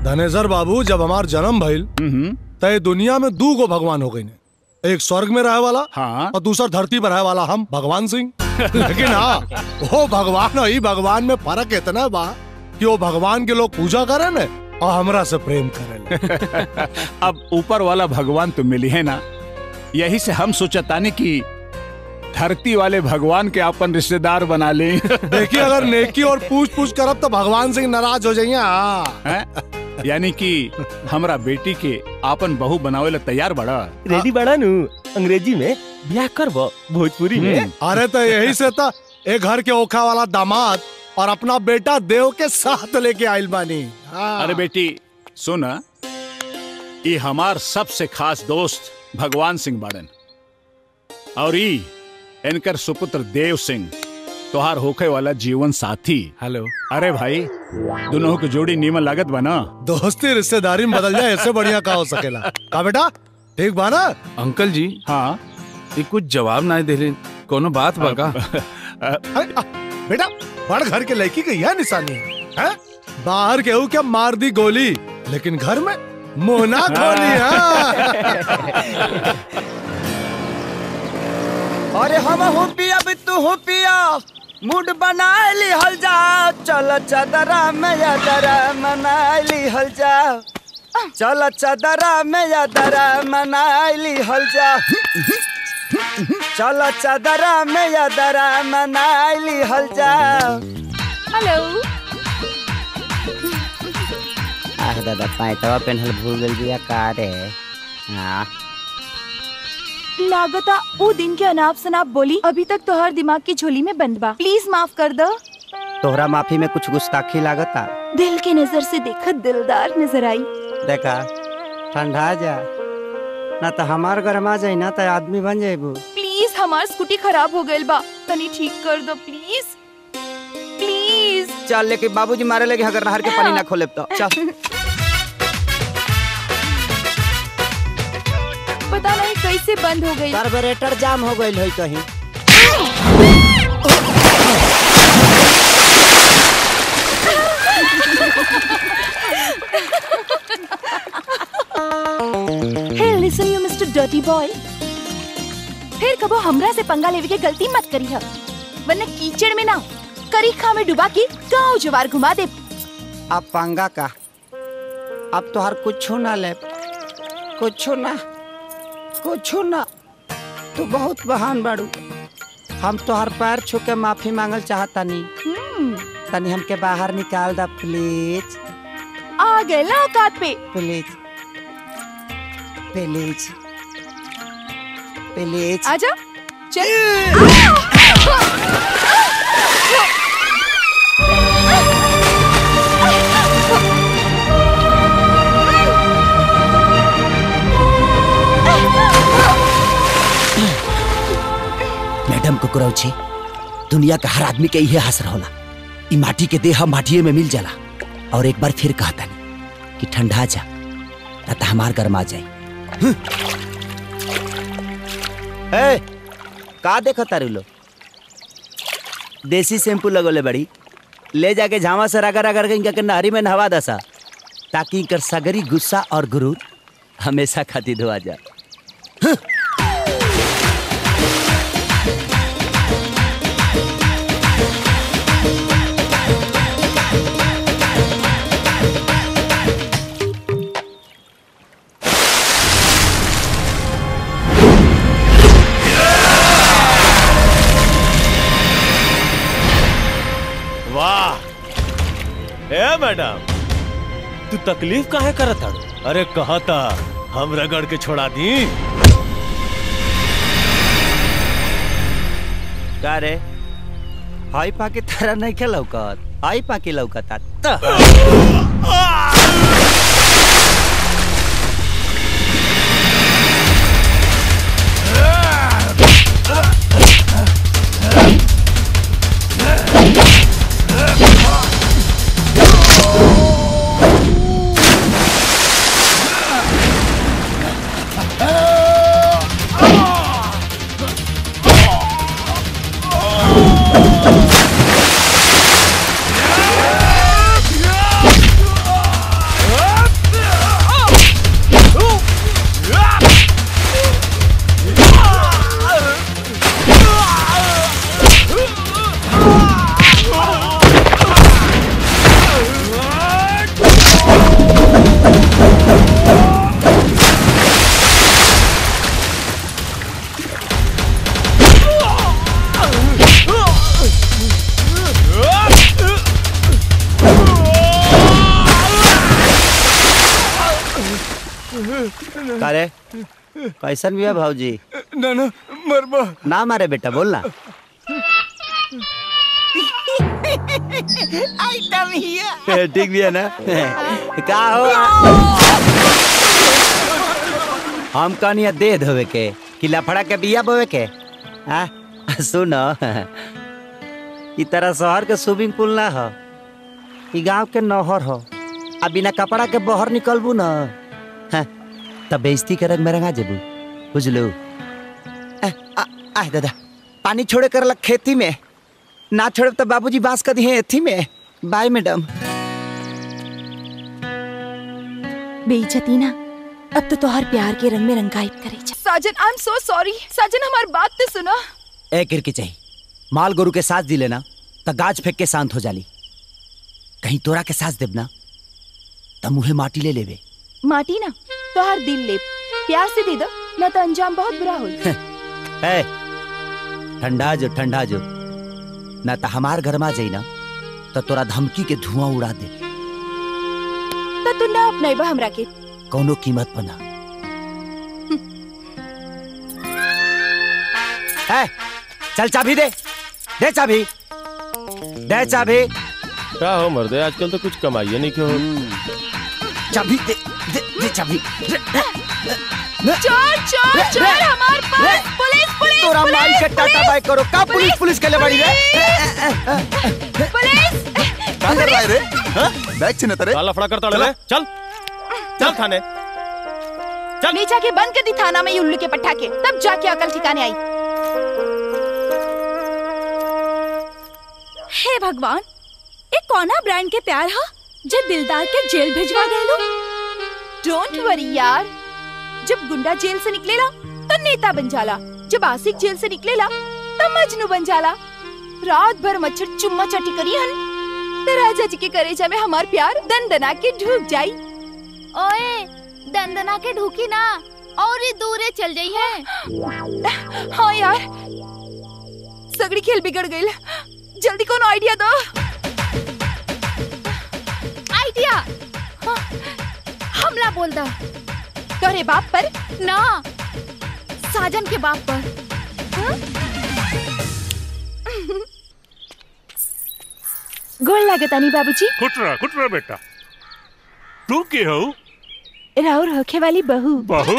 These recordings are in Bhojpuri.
धनेसर बाबू जब हमार जन्म भइल तय दुनिया में दू गो भगवान हो गई ने एक स्वर्ग में रहे वाला हाँ। और दूसरा धरती पर रहे वाला हम भगवान सिंह लेकिन हाँ वो भगवान और ई भगवान में फर्क इतना बा कि वो भगवान के लोग पूजा करे ने और हमरा से प्रेम करे अब ऊपर वाला भगवान तो मिली है ना यही से हम सोचतानी कि धरती वाले भगवान के अपन रिश्तेदार बना ले देखिए अगर नेकी और पूछ पूछ करब तो भगवान सिंह नाराज हो जाइए हाँ। हैं? यानी कि हमरा बेटी के आपन बहू बनावे ला तैयार बड़ा रेडी बड़ा नु अंग्रेजी में ब्याह करबो भोजपुरी में अरे तो यही से तो एक घर के ओखा वाला दामाद और अपना बेटा देव के साथ लेके आइल बानी हाँ। अरे बेटी सुन ये हमार सबसे खास दोस्त भगवान सिंह बाड़न और ई इनकर सुपुत्र देव सिंह तोहार होखे वाला जीवन साथी हेलो अरे भाई दोनों की जोड़ी नीमन लागत बना दोस्ती रिश्तेदारी में बदल जाए इससे बढ़िया का हो सकेला का बेटा ठीक बा ना अंकल जी हाँ ये कुछ जवाब ना दे कोनो बात बका अरे, आ, बेटा बड़ घर के लड़की का यह निशानी है हैं? बाहर केहू क्या मार दी गोली लेकिन घर में मोना खोली हाँ। अरे हम हो पिया भी तू हो पिया मूड बना ली हल जा चल चदरा में यादरा मना ली हल जा चल चदरा में यादरा मना ली हल जा चल चदरा में यादरा मना ली हल जा हेलो आह दादा पैंतवा पेन्हल भूल गल बिया का रे हाँ लागता वो दिन के अनाप शनाप बोली अभी तक तोहर दिमाग की झोली में बंद बा प्लीज माफ कर दो तोहरा माफी में कुछ गुस्ताखी लागता दिल के नजर से देखा दिलदार नजर आई देखा ठंडा जा ना तो हमार गरमा जाई ना तो आदमी बन जाइबू प्लीज हमार स्कूटी खराब हो गइल बा तनी ठीक कर दो प्लीज प्लीज चल लेके बाबूजी मारे लगे अगर नहर के पानी ना खोले तो चल पता नहीं कैसे बंद हो गई कार्बोरेटर जाम हो गइल है कहीं hey listen you mister dirty boy फिर कबो हमरा से पंगा लेवे के गलती मत करी है वरना कीचड़ में ना करीखा में डुबा के गांव जवार घुमा दे अब पंगा का अब तो हर कुछ ना ले कुछ ना कुछ ना तू बहुत बहान बाड़ू हम तो हर पैर छू के माफी मांगल चाहता नहीं हम्म, तनी हमके बाहर निकाल दा प्लीज आ गए ना औकात पे प्लीज प्लीज प्लीज आजा चल मैडम कुकुरौची दुनिया का हर आदमी के इहे हसर होला ई माटी के देह माटिए में मिल जाला और एक बार फिर कहता कि ठंडा जा ना तो हमार गरमा जाए ए, का देखो तारू लो देसी शैम्पू लगोले बड़ी ले जाके झामा से रगड़ रगड़ के इनका के नहरी में नहवा दसा ताकि इनकर सगरी गुस्सा और गुरूर हमेशा खातिर धोआ जाए वाह ए मैडम तू तकलीफ काहे करत हड़ अरे कहा था हम रगड़ के छोड़ा दी का रे हाई पाके तारा नहीं के लौकत आई पाके लौकता त Ah! करे कैसन भी है भाजी ना ना मरबा ना मारे बेटा बोल ना ठीक भी है ना का हो हम कहनी दे धोवे के कि लफड़ा के बिया बोवे के हाँ सुनो ई तरह शहर के स्विमिंग पूल ना हो ई गांव के नहर हो आ बिना कपड़ा के बहर निकलबू न हाँ, तब बेइज्जती के रंग में रंगा जेबू बुझलू आ, आ, आह दादा पानी छोड़े कर लग खेती में ना छोड़े तो बाबूजी बांस कर दिए एथी में बाय मैडम बेइज्जती ना अब तो तोहर प्यार के रंग में रंगाइब करे जा साजन आई एम सो सॉरी साजन हमार बात तो सुनो ए किरकी चाहिए माल गोरु के साथ दिले ना तो गाज फेंक के शांत हो जाली कहीं तोरा के साथ देब ना तो मुहे माटी ले लेवे माटी ना तोहर दिल ले प्यार से दे दो ना तो अंजाम बहुत बुरा होई ए ठंडा जो ठंडा जो ना तो हमार घर में जाई ना तो तोरा धमकी के धुआं उड़ा दे तो तू ना अपनाइबा हमरा के कौनो कीमत पर ना ए, चल चाबी दे दे चाबी दे चाबी क्या हो मर्दे आजकल तो कुछ कमाइए नहीं क्यों चाबी दे दे, दे चाबी दे, चोर चोर चोर हमार पास पुलिस पुलिस तोरा पुलिस, माई के टाटा पुलिस, बाय करो का पुलिस पुलिस के ले बड़ी रे पुलिस का कर रहा है रे हाँ? बैग छीने तेरे काला फड़ा करता ले चल चल थाने ले जाके बंद कर दी थाना में ये उल्लू के पट्टा के तब जाके अकल ठिकाने आई हे भगवान ये कौना ब्रांड के प्यार हा जे दिलदार के जेल भिजवा देलो डोंट वरी यार जब गुंडा जेल से निकलेला तो नेता बन जाला जब आशिक जेल से निकलेला तो मजनू बन जाला रात भर मच्छर चुम्मा चटी करी हन तो राजा जी के करेजा में हमार प्यार दंदना के ढूक जाई ओए दंदना के ढूकी ना और ही दूरे चल जाई है हाँ यार सगड़ी खेल बिगड़ गई जल्दी कौन आइडिया दो आइडिया हमला बोल दा तोरे बाप पर ना साजन के बाप पर गोल लागतानी बाबूजी कुटरा कुटरा बेटा तू के हो राउर होखे वाली बहू बहू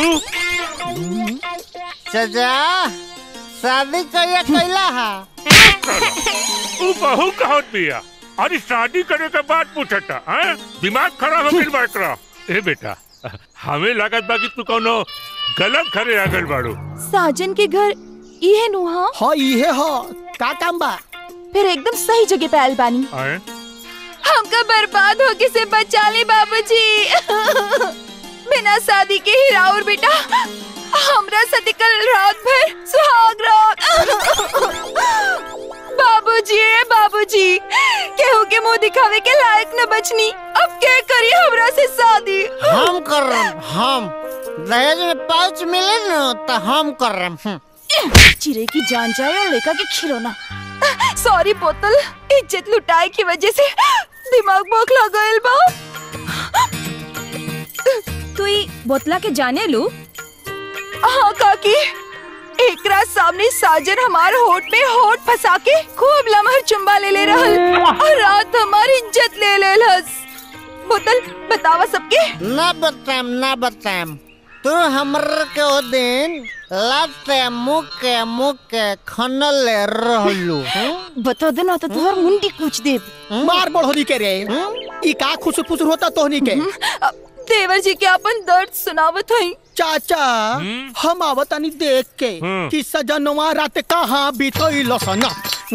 सजा शादी करिया कैला हा तू बहू कहो पिया अरे शादी करे के बाद पूछता हैं दिमाग खराब हो गइल बाकरा ए बेटा हमें लागत बा कि तू कोनो गलत घरे आ गइल बाड़ू साजन के घर इहे नुहा हाँ इहे हो का काम बा फिर एकदम सही जगह पे आयल बानी हैं हमका बर्बाद होके से बचा ली बाबूजी बिना शादी के ही राउर बेटा हमरा साथे कल रात भर सुहाग रात बाबूजी ए बाबूजी केहू के मुंह दिखावे के लायक न बचनी अब के करी हमरा से शादी हम कर रहे हैं, हम दहेज में पाउच मिले न तो हम कर रहे हैं। चिरे की जान जाए और लेका के खिलौना सॉरी बोतल इज्जत लुटाए की वजह से दिमाग बौखला गयल बा तू ई बोतला के जाने लू हाँ काकी एकरा सामने साजन हमार होठ में होठ फंसा के खूब लमहर चुम्बा ले ले रहल और रात हमारी इज्जत ले ले लस बोतल बतावा सबके ना बताएम ना बताएम तू हमर के ओ दिन लाते मुके मुके खनल रहलू बता दे ना तो तुहर मुंडी कूच दे मार बढ़ोरी के रे ई का खुसुर फुसुर होता तोहनी के देवर जी के अपन दर्द सुनावत हई चाचा हम आवतानी देख के हम्म। कि सजनवा रात कहाँ बीतल सना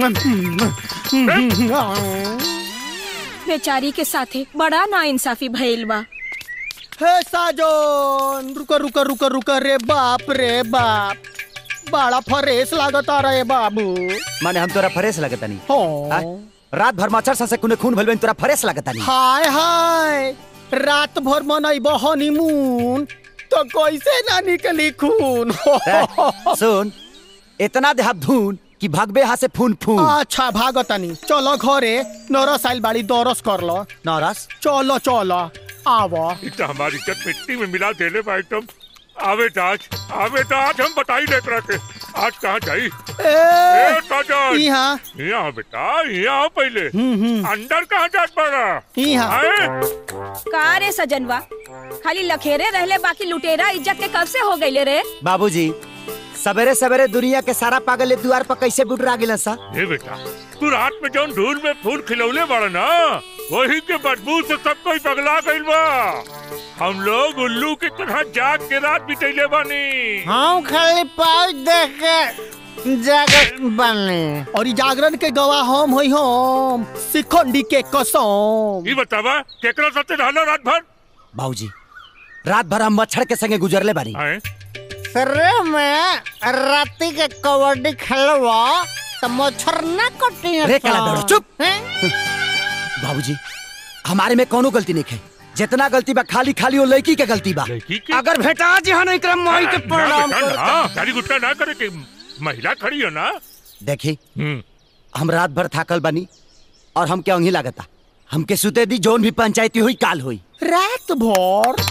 बेचारी के साथे बड़ा ना इंसाफी भइल बा हे साजन रुक रुक रुक रुक रे बाप रे बाप बड़ा फरेस लागता रे बाबू माने हम तोरा फरेस लगता नहीं हो रात भर मच्छर सा से कुने खून भइल बा, तोरा फरेस लगता नहीं हाय हाय रात भर मनैब हनीमून तो कैसे ना निकली खून ए, सुन इतना देहात धून कि भगबे हाथ से फून फून अच्छा भागतनी चलो घरे नरस आइल बाड़ी दरस कर लो नरस चलो चलो आवो इ तो हमारी इज्जत मिट्टी में मिला देले बा एकदम आवे तो आज आवे तो आज हम बताई ले एकरा के आज कहाँ जाई ए साजन यहाँ यहाँ बेटा यहाँ पहले अंदर कहाँ जात पड़ा यहाँ का रे सजनवा खाली लखेरे रहले बाकी लुटेरा इज्जत के कब से हो गईले रे बाबूजी सवेरे सवेरे दुनिया के सारा पागल ए द्वार पर कैसे बुटरा गिला सा ए बेटा तू रात में जौन धूल में फूल खिलौले बड़ा ना वही के बदबू से सब कोई पगला गइल बा हम लोग उल्लू की तरह जाग के रात बितैले बानी हम खाली पाँच देख के जागत बने और ई जागरण के गवाह हम होई हम सिखंडी के कसम ई बतावा केकरा साथे रहलो रात भर बाबूजी रात भर हम मच्छर के संगे गुजरले बानी सरे में राती के कबड्डी खेलवा तो मच्छर ना कटी रे काला बेड़ो, चुप। बाबूजी हमारे में कोनो गलती नहीं है जितना गलती बा खाली खाली वो लड़की के गलती बा अगर भेटा जी हाँ नहीं करम मोही के प्रणाम करता गाड़ी गुट्टा ना करे कि महिला खड़ी है ना देखी हम रात भर थाकल बनी और हम क्या अंगी लागता हमके सुते दी जोन भी पंचायती हुई काल हुई रात भर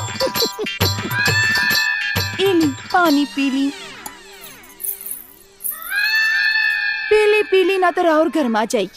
इली पानी पीली पीली पीली ना तो और गर्मा जाई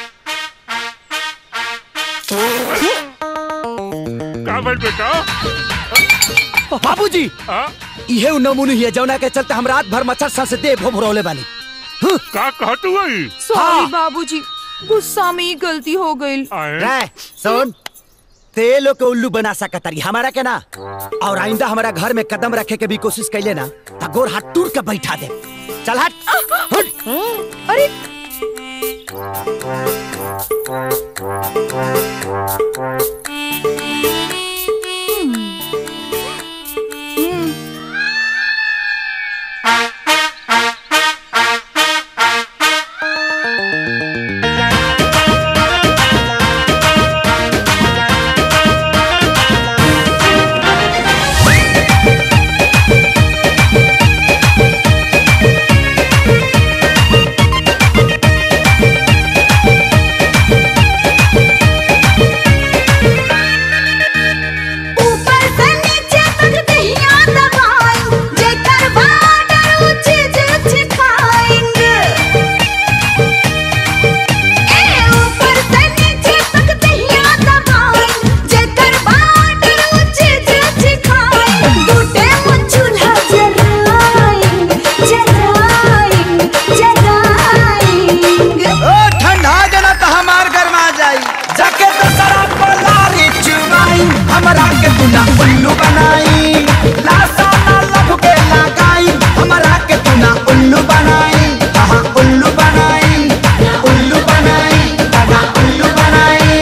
का बोल बेटा बाबूजी इहे उ नमूने हिया जौना के चलते हम रात भर मच्छर सा से देह भोभरौले बानी का कहतू वही सॉरी बाबूजी गुस्सा में ही गलती हो गई रे सुन ते लोग के उल्लू बना सकतरी हमारा के ना और आइंदा हमारा घर में कदम रखे के भी कोशिश कैले ना तो गोर हाथ टूट के बैठा दे चल हट हट अरे ऊपर से नीचे तक दहिया दबाई जेकर बाडर ऊंचे ऊंचे खाएंगे ए ऊपर से नीचे तक दहिया दबाई जेकर बाडर ऊंचे ऊंचे खाएंगे टूटे मुचुला जराएंगे जराएंगे जराएंगे ओ ठंडा जना तो हमार गरमा जाई जाके तो शराब पलारी चुमाई हमरा के तूना उल्लू बनाई लासा ना लब के लगाई हमरा के तूना उल्लू बनाई कहा उल्लू बनाई उल्लू बनाई कहा उल्लू बनाई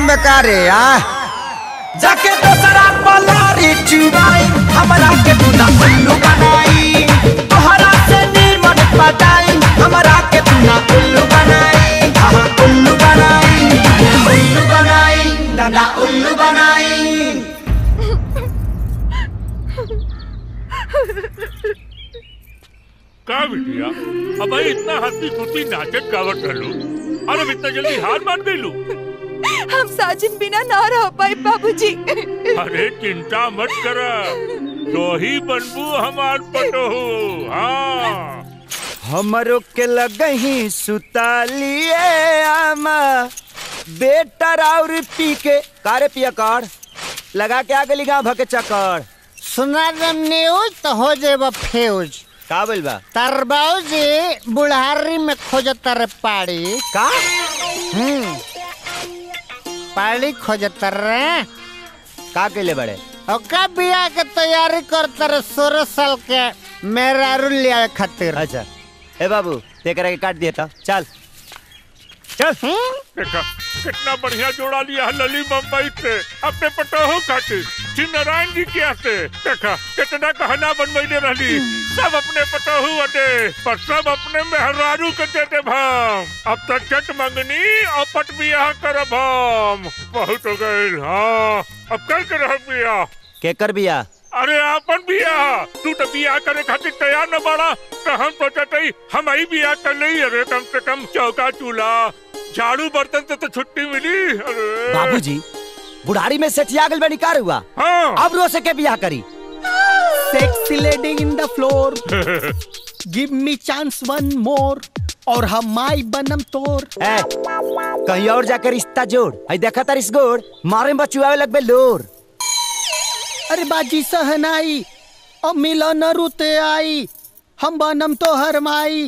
बेकारे आ जाके दोसरा पलारी चुबाई हमरा के तू ना उल्लू बनाई तोहरा से नीमन पटाई हमरा के तू ना उल्लू बनाई हाँ उल्लू बनाई उल्लू बनाई दादा उल्लू बनाई का बिटिया अब भाई इतना हंसी खुशी नाचत गावत रहलू और अब इतना जल्दी हार मान गईलू हम साजिन बिना ना रह पाए बाबूजी अरे चिंता मत कर तो ही बनबू हमार पटोहू हाँ हमरो के लगही सुतालिए आमा बेटा और पी के कारे पिया कर लगा के आगे लिखा भके चक्कर सुना दम न्यूज तो हो जेब फ्यूज का बोल बा तार बाबूजी बुढ़ारी में खोजत रे पाड़ी का हम्म पाड़ी खोजत रे का केले बड़े ओका बिया के तैयारी करत रे सोलह साल के मेरा रुलिया खातिर अच्छा ए बाबू तेकरा के काट दिया था चल चल देखा कितना बढ़िया जोड़ा लिया है लली मुंबई से अपने पटोहू खातिर श्री नारायण जी के आते देखा कितना कहना बनवैले रहली सब अपने पटोहू अटे पर सब अपने मेहरारू के देते भाम अब तक चट मंगनी और पट बियाह करब हम बहुत हो गए हाँ अब कल के रह बियाह केकर बिया अरे आपन बियाह तू तो बियाह करे खातिर तैयार न बाड़ा तो हम सोचत हई हम ही बियाह कर लई अरे कम से कम चौका चूल्हा झाड़ू बर्तन से तो छुट्टी मिली अरे बाबूजी बुढ़ारी में सेठिया गल बनी कार हुआ हाँ अब रो से के बियाह करी sexy lady in the floor give me chance one more और हम माई बनम तोर ए, कहीं और जाकर रिश्ता जोड़ आई देखा तार इस गोड़ मारे में बचुआवे लगबे लोर अरे बाजी सहनाई अब मिलन रुते आई हम बनम तो हर माई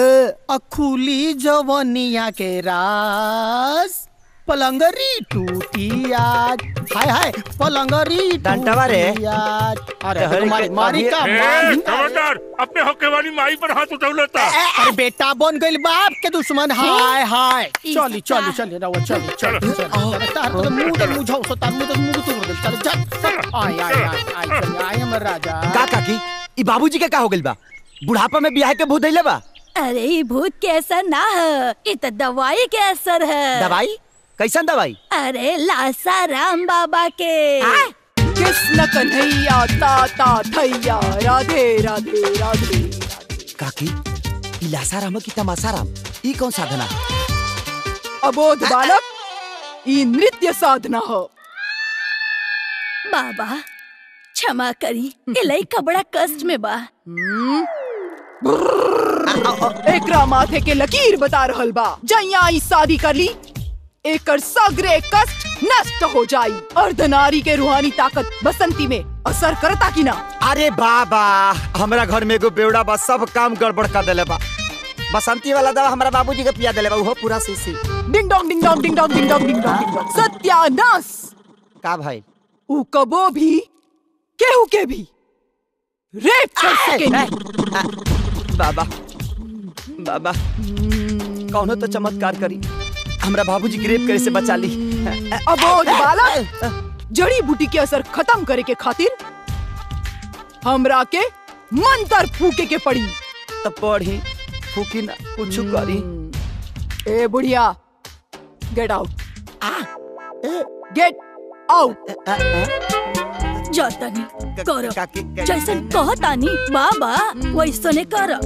अखुली जवनिया के रास पलंगरी टूटी आज हाय हाय पलंगरी डंटवा रे। टूटी आज अरे हरी तो मारी के- मारी का ए, मारी खबरदार अपने होके वाली माई पर हाथ उठौलता अरे बेटा बन गइल बाप के दुश्मन हाय हाय चली चली चली रहो चली चली चली चली तार तो मुंह तो मुझाओ सो तार मुंह तो मुंह तोड़ दे चल चल आय आय आय आय चल आय हमर राजा का काकी ई बाबूजी के का हो गइल बा बुढ़ापा में बियाह के भूत धइले बा अरे ये भूत के असर ना है ये तो दवाई के असर है दवाई कैसन दवाई अरे लासा राम बाबा के कृष्ण कन्हैया ताता थैया राधे राधे राधे काकी ई लासाराम की तमासाराम ई कौन साधना है अबोध बालक ये नृत्य साधना हो बाबा क्षमा करी ये लइका बड़ा कष्ट में बा एकरा माथे के लकीर बता रहल बा जैया ई शादी कर ली एकर सगरे कष्ट नष्ट हो जाई अर्धनारी के रूहानी ताकत बसंती में असर करता कि ना अरे बाबा हमरा घर में एगो बेवड़ा बा सब काम गड़बड़ कर देले बा बसंती वाला दवा हमरा बाबूजी के पिया देले बा उहो पूरा शीशी ding dong ding dong ding dong ding dong ding dong ding dong सत्यानाश का भाई ऊ कबो भी केहू के भी रेप कर सकेंगे बाबा बाबा कौनो तो चमत्कार करी हमरा बाबूजी ग्रेप करे से बचा ली अबोध बालक जड़ी बूटी के असर खत्म करे के खातिर हमरा के मंत्र फूके के पड़ी तो पढ़ी फूकी ना कुछ करी ए बुढ़िया गेट आउट गेट आउट जतनी करो जैसन कहतानी बाबा वैसने कर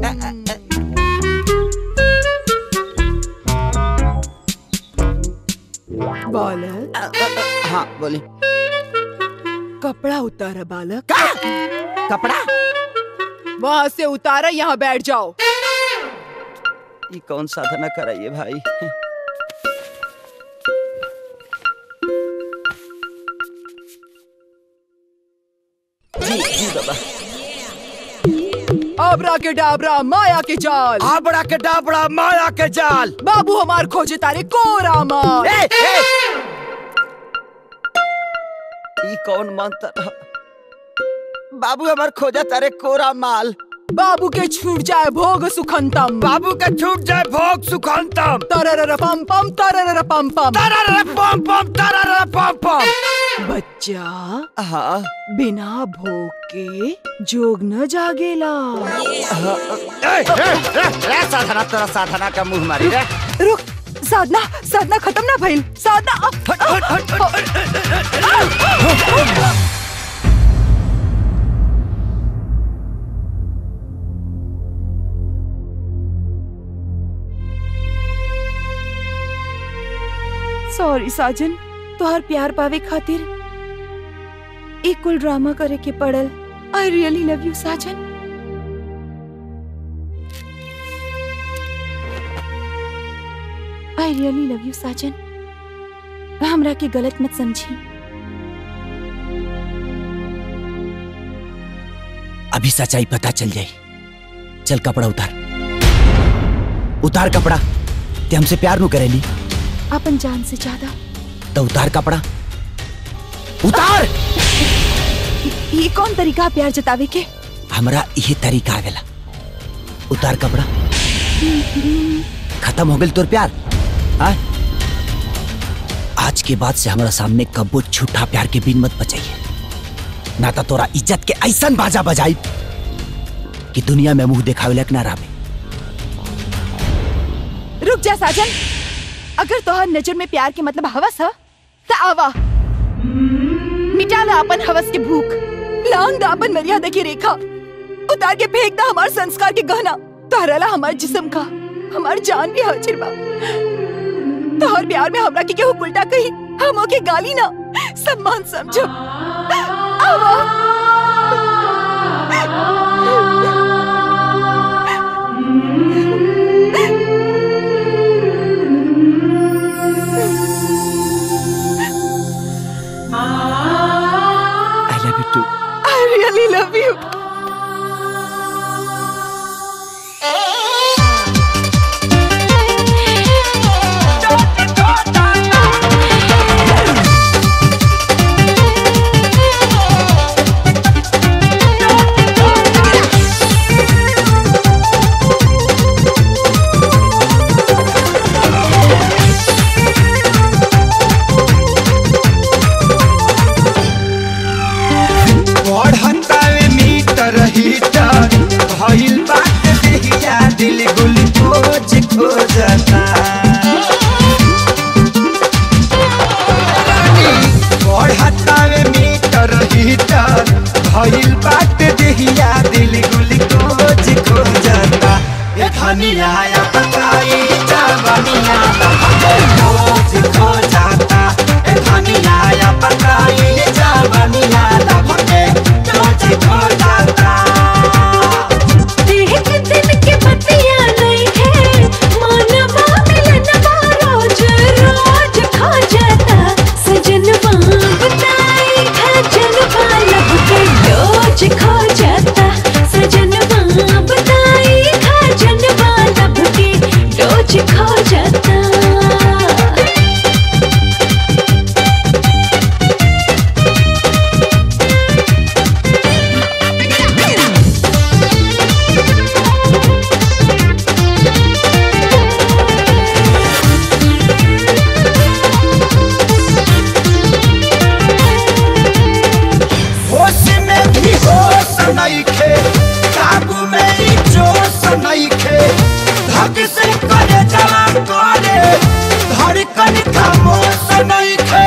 बालक हाँ बोली कपड़ा उतारा बालक कपड़ा वहाँ से उतारा यहाँ बैठ जाओ ये कौन साधना कराइए भाई जी जी बाबा आबरा के डाबरा माया के जाल आबड़ा के डाबड़ा माया के जाल बाबू हमार खोजे तारे कोरा मार ए, ए! ई कौन मंत्र ह? बाबू हमार खोजा तारे कोरा माल बाबू के छूट जाए भोग सुखंतम बाबू के छूट जाए भोग सुखंतम तरर पम पम तरर पम पम तरर पम पम तरर पम पम बच्चा हाँ बिना भोग के जोग न जागेला ए, ए, ए, ए, साधना तेरा साधना का मुंह मारी रे रुक साधना साधना खत्म ना भइल साधना सॉरी साजन तोहर प्यार पावे खातिर एक कुल ड्रामा करे के पड़ल आई रियली लव यू साजन आई रियली लव यू साजन हमरा के गलत मत समझी अभी सच्चाई पता चल जाई चल कपड़ा उतार उतार कपड़ा ते हमसे प्यार नु करेली अपन जान से ज्यादा तो उतार कपड़ा उतार ये कौन तरीका है प्यार जतावे के हमरा यही तरीका आवेला उतार कपड़ा खत्म हो गई तोर प्यार हाँ? आज के बाद से हमारा सामने कब्बो झूठा प्यार के बिन मत बचाइए ना तो तोरा इज्जत के ऐसा बाजा बजाई कि दुनिया में मुंह देखावे लायक ना रहे रुक जा साजन अगर तोहर नजर में प्यार के मतलब हवस है तो आवा मिटा ला अपन हवस के भूख लांग दा अपन मर्यादा की रेखा उतार के फेंक दा हमार संस्कार के गहना तोहरा ला हमार जिस्म का हमार जान भी हाजिर बा तोहर प्यार में हमरा के केहू उल्टा कही हम ओके गाली ना सम्मान समझो आवा I love you too I really love you. बढ़तावे मीटर हीटर भइल बात देहिया दिल ग्लूकोज खोजता बढ़तावे मीटर हीटर भइल बात देहिया दिल ग्लूकोज खोजता ए धनिया या पकाई जवनिया ग्लूकोज खोजता ए धनिया या पकाई जवनिया लभके ग्लूकोज खोजता एक दिन के बतिया नहीं है मानवा मिलनवा रोज रोज खा जाता सजनवा बताई खजनवा लब के रोज खा जाता सजनवा बताई खजनवा लब के रोज खा जाता होश में भी होश नइखे काबू में ही जोश नइखे धक से करे जला करे धड़कन खामोश नइखे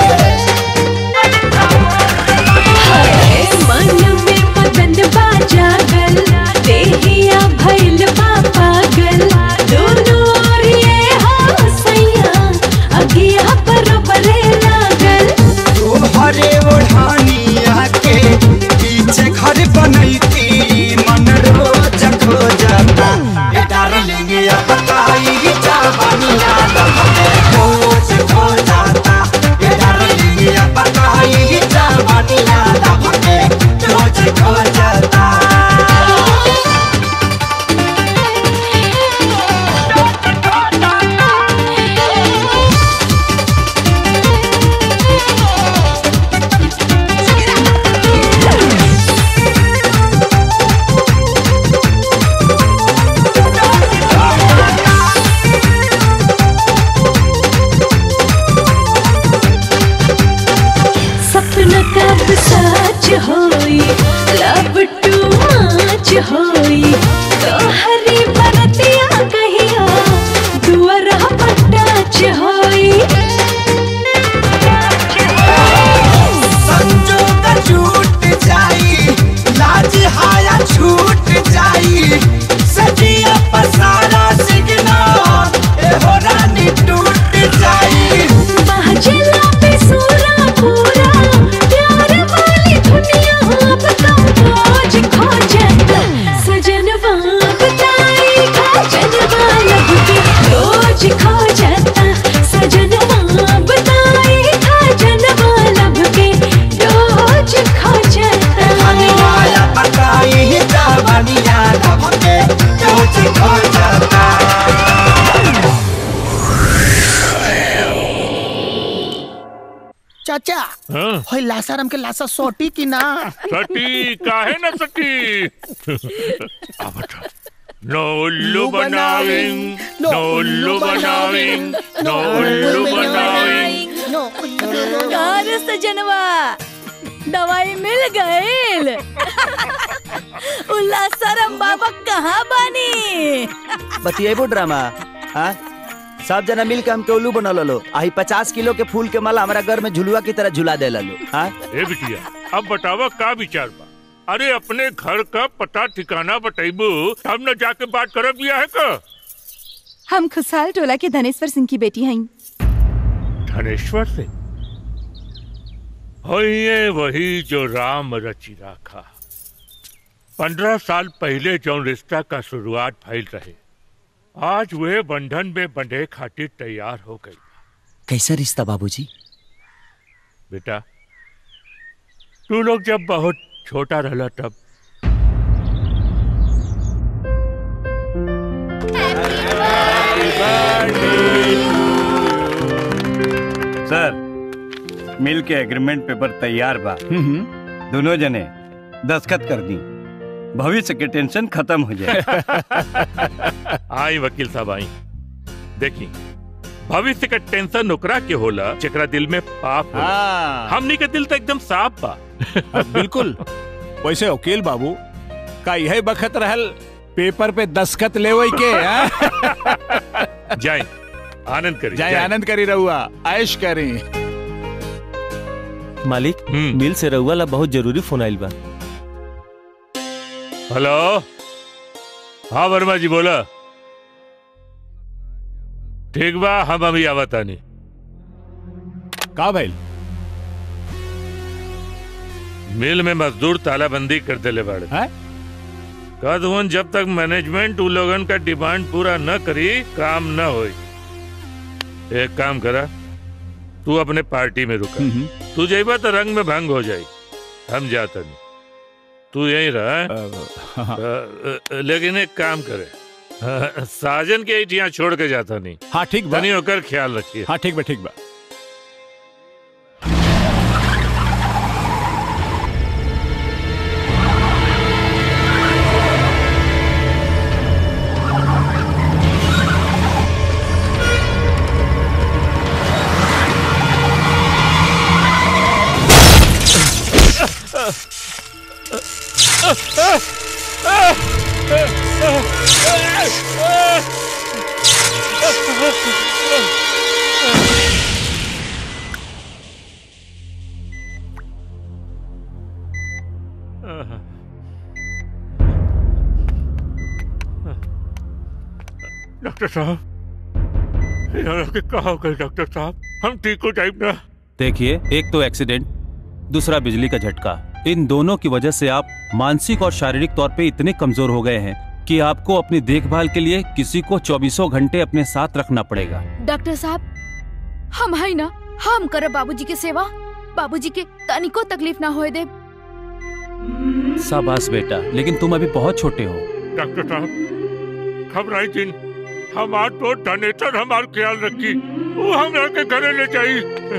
हाय मन में मदन बाजा गल देहिया भइल बा पागल दोनों ओर ये हसैया अगिया बरोबरे लागल तोहरे ओढ़ानिया के पीछे घर बनैती मन रोज खो जाता ए डार्लिंग अब बताई सबके यूज हो जाता चाचा हाँ? होय लासाराम के लासा सोटी की ना सटी काहे न सटी अब बता नो उल्लू बनाविंग नो उल्लू बनाविंग नो उल्लू बनाविंग कार सजनवा दवाई मिल गईल उल्लासरम बाबा कहाँ बानी बतिएबो ड्रामा हाँ सब जना मिल के हमके उल्लू बना लो आही पचास किलो के फूल के माला हमारा घर में झुलुआ की तरह झुला दे लो हाँ ए बिटिया अब बतावा का विचार बा अरे अपने घर का पता ठिकाना बताइबू तब न जाके बात करब बिया है का हम खुशहाल टोला के धनेश्वर सिंह की बेटी हई धनेश्वर से होइए वही जो राम रचि राखा पंद्रह साल पहले जो रिश्ता का शुरुआत फैल रहे आज वे बंधन में बंधे खातिर तैयार हो गई कैसा रिश्ता बाबूजी बेटा तू लोग जब बहुत छोटा रहला तब सर मिल के एग्रीमेंट पेपर तैयार बा दोनों जने दस्खत कर दी भविष्य के टेंशन खत्म हो जाए आई वकील साहब आई देखी भविष्य का टेंशन ओकरा के होला जेकरा दिल में पाप होला हाँ। हमनी के दिल तो एकदम साफ बा बिल्कुल वैसे वकील बाबू का यही बखत रहल पेपर पे दस्खत लेवई के हाँ? जाए आनंद करी जाए आनंद करी रहुआ ऐश करी मालिक मिल से रहुआ ला बहुत जरूरी फोन आइल बा हेलो हाँ वर्मा जी बोला ठीक बा हम अभी आवतानी का भइल मिल में मजदूर तालाबंदी कर देले बाड़े कदवन जब तक मैनेजमेंट उ लोगन का डिमांड पूरा न करी काम न होई एक काम करा तू अपने पार्टी में रुका तू जाइबा तो रंग में भंग हो जाई हम जाता नहीं तू यहीं रहा हैं? अ, अ, लेकिन एक काम करे अ, साजन के यहाँ छोड़ के जाता नहीं हाँ ठीक बा बनी होकर ख्याल रखिए हाँ ठीक बा ठीक बा डॉक्टर साहब यहाँ के कहा हो गए डॉक्टर साहब हम ठीक हो टाइप ना देखिए एक तो एक्सीडेंट दूसरा बिजली का झटका इन दोनों की वजह से आप मानसिक और शारीरिक तौर पे इतने कमजोर हो गए हैं कि आपको अपनी देखभाल के लिए किसी को चौबीसों घंटे अपने साथ रखना पड़ेगा डॉक्टर साहब हम है ना हम करब बाबूजी के सेवा बाबूजी के तनिको तकलीफ ना होए दे शाबाश बेटा लेकिन तुम अभी बहुत छोटे हो डॉक्टर साहब घबराई दिन हमार तो डनेटर हमार ख्याल रखी वो हमरा के घरे ले जाई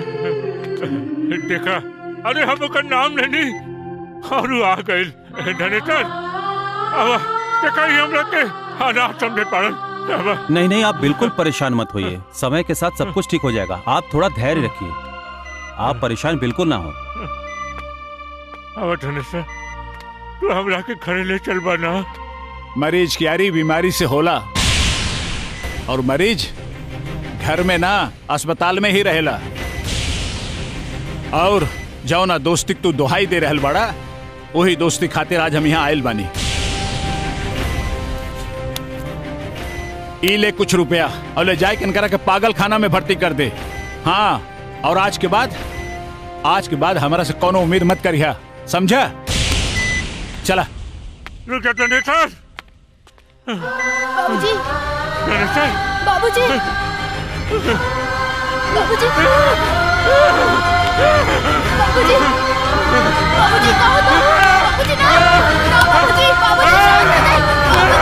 देखा अरे हम ओकर नाम लेनी और वो आ गइल डनेटर अब देखा ही हमरा के अनाथ समझे पड़ल अब नहीं नहीं आप बिल्कुल परेशान मत होइए समय के साथ सब कुछ ठीक हो जाएगा आप थोड़ा धैर्य रखिए आप परेशान बिल्कुल ना हो अब डनेटर तू हमरा के घरे ले चल बना मरीज की यारी बीमारी से होला और मरीज घर में ना अस्पताल में ही रहेला और जाओ ना दोस्ती तू दोहाई दे रहल बड़ा वही दोस्ती खातिर आज हम यहाँ आयल बानी ई ले कुछ रुपया और ले जाए कनकरा के पागल खाना में भर्ती कर दे हाँ और आज के बाद आज के बाद हमारा से कोनो उम्मीद मत करिया समझा चला रुक जा डनेटर बाबूजी डनेटर बाबूजी बाबूजी बाबूजी बाबूजी कहो तो बाबूजी ना ना बाबूजी बाबूजी शांत हो जाइए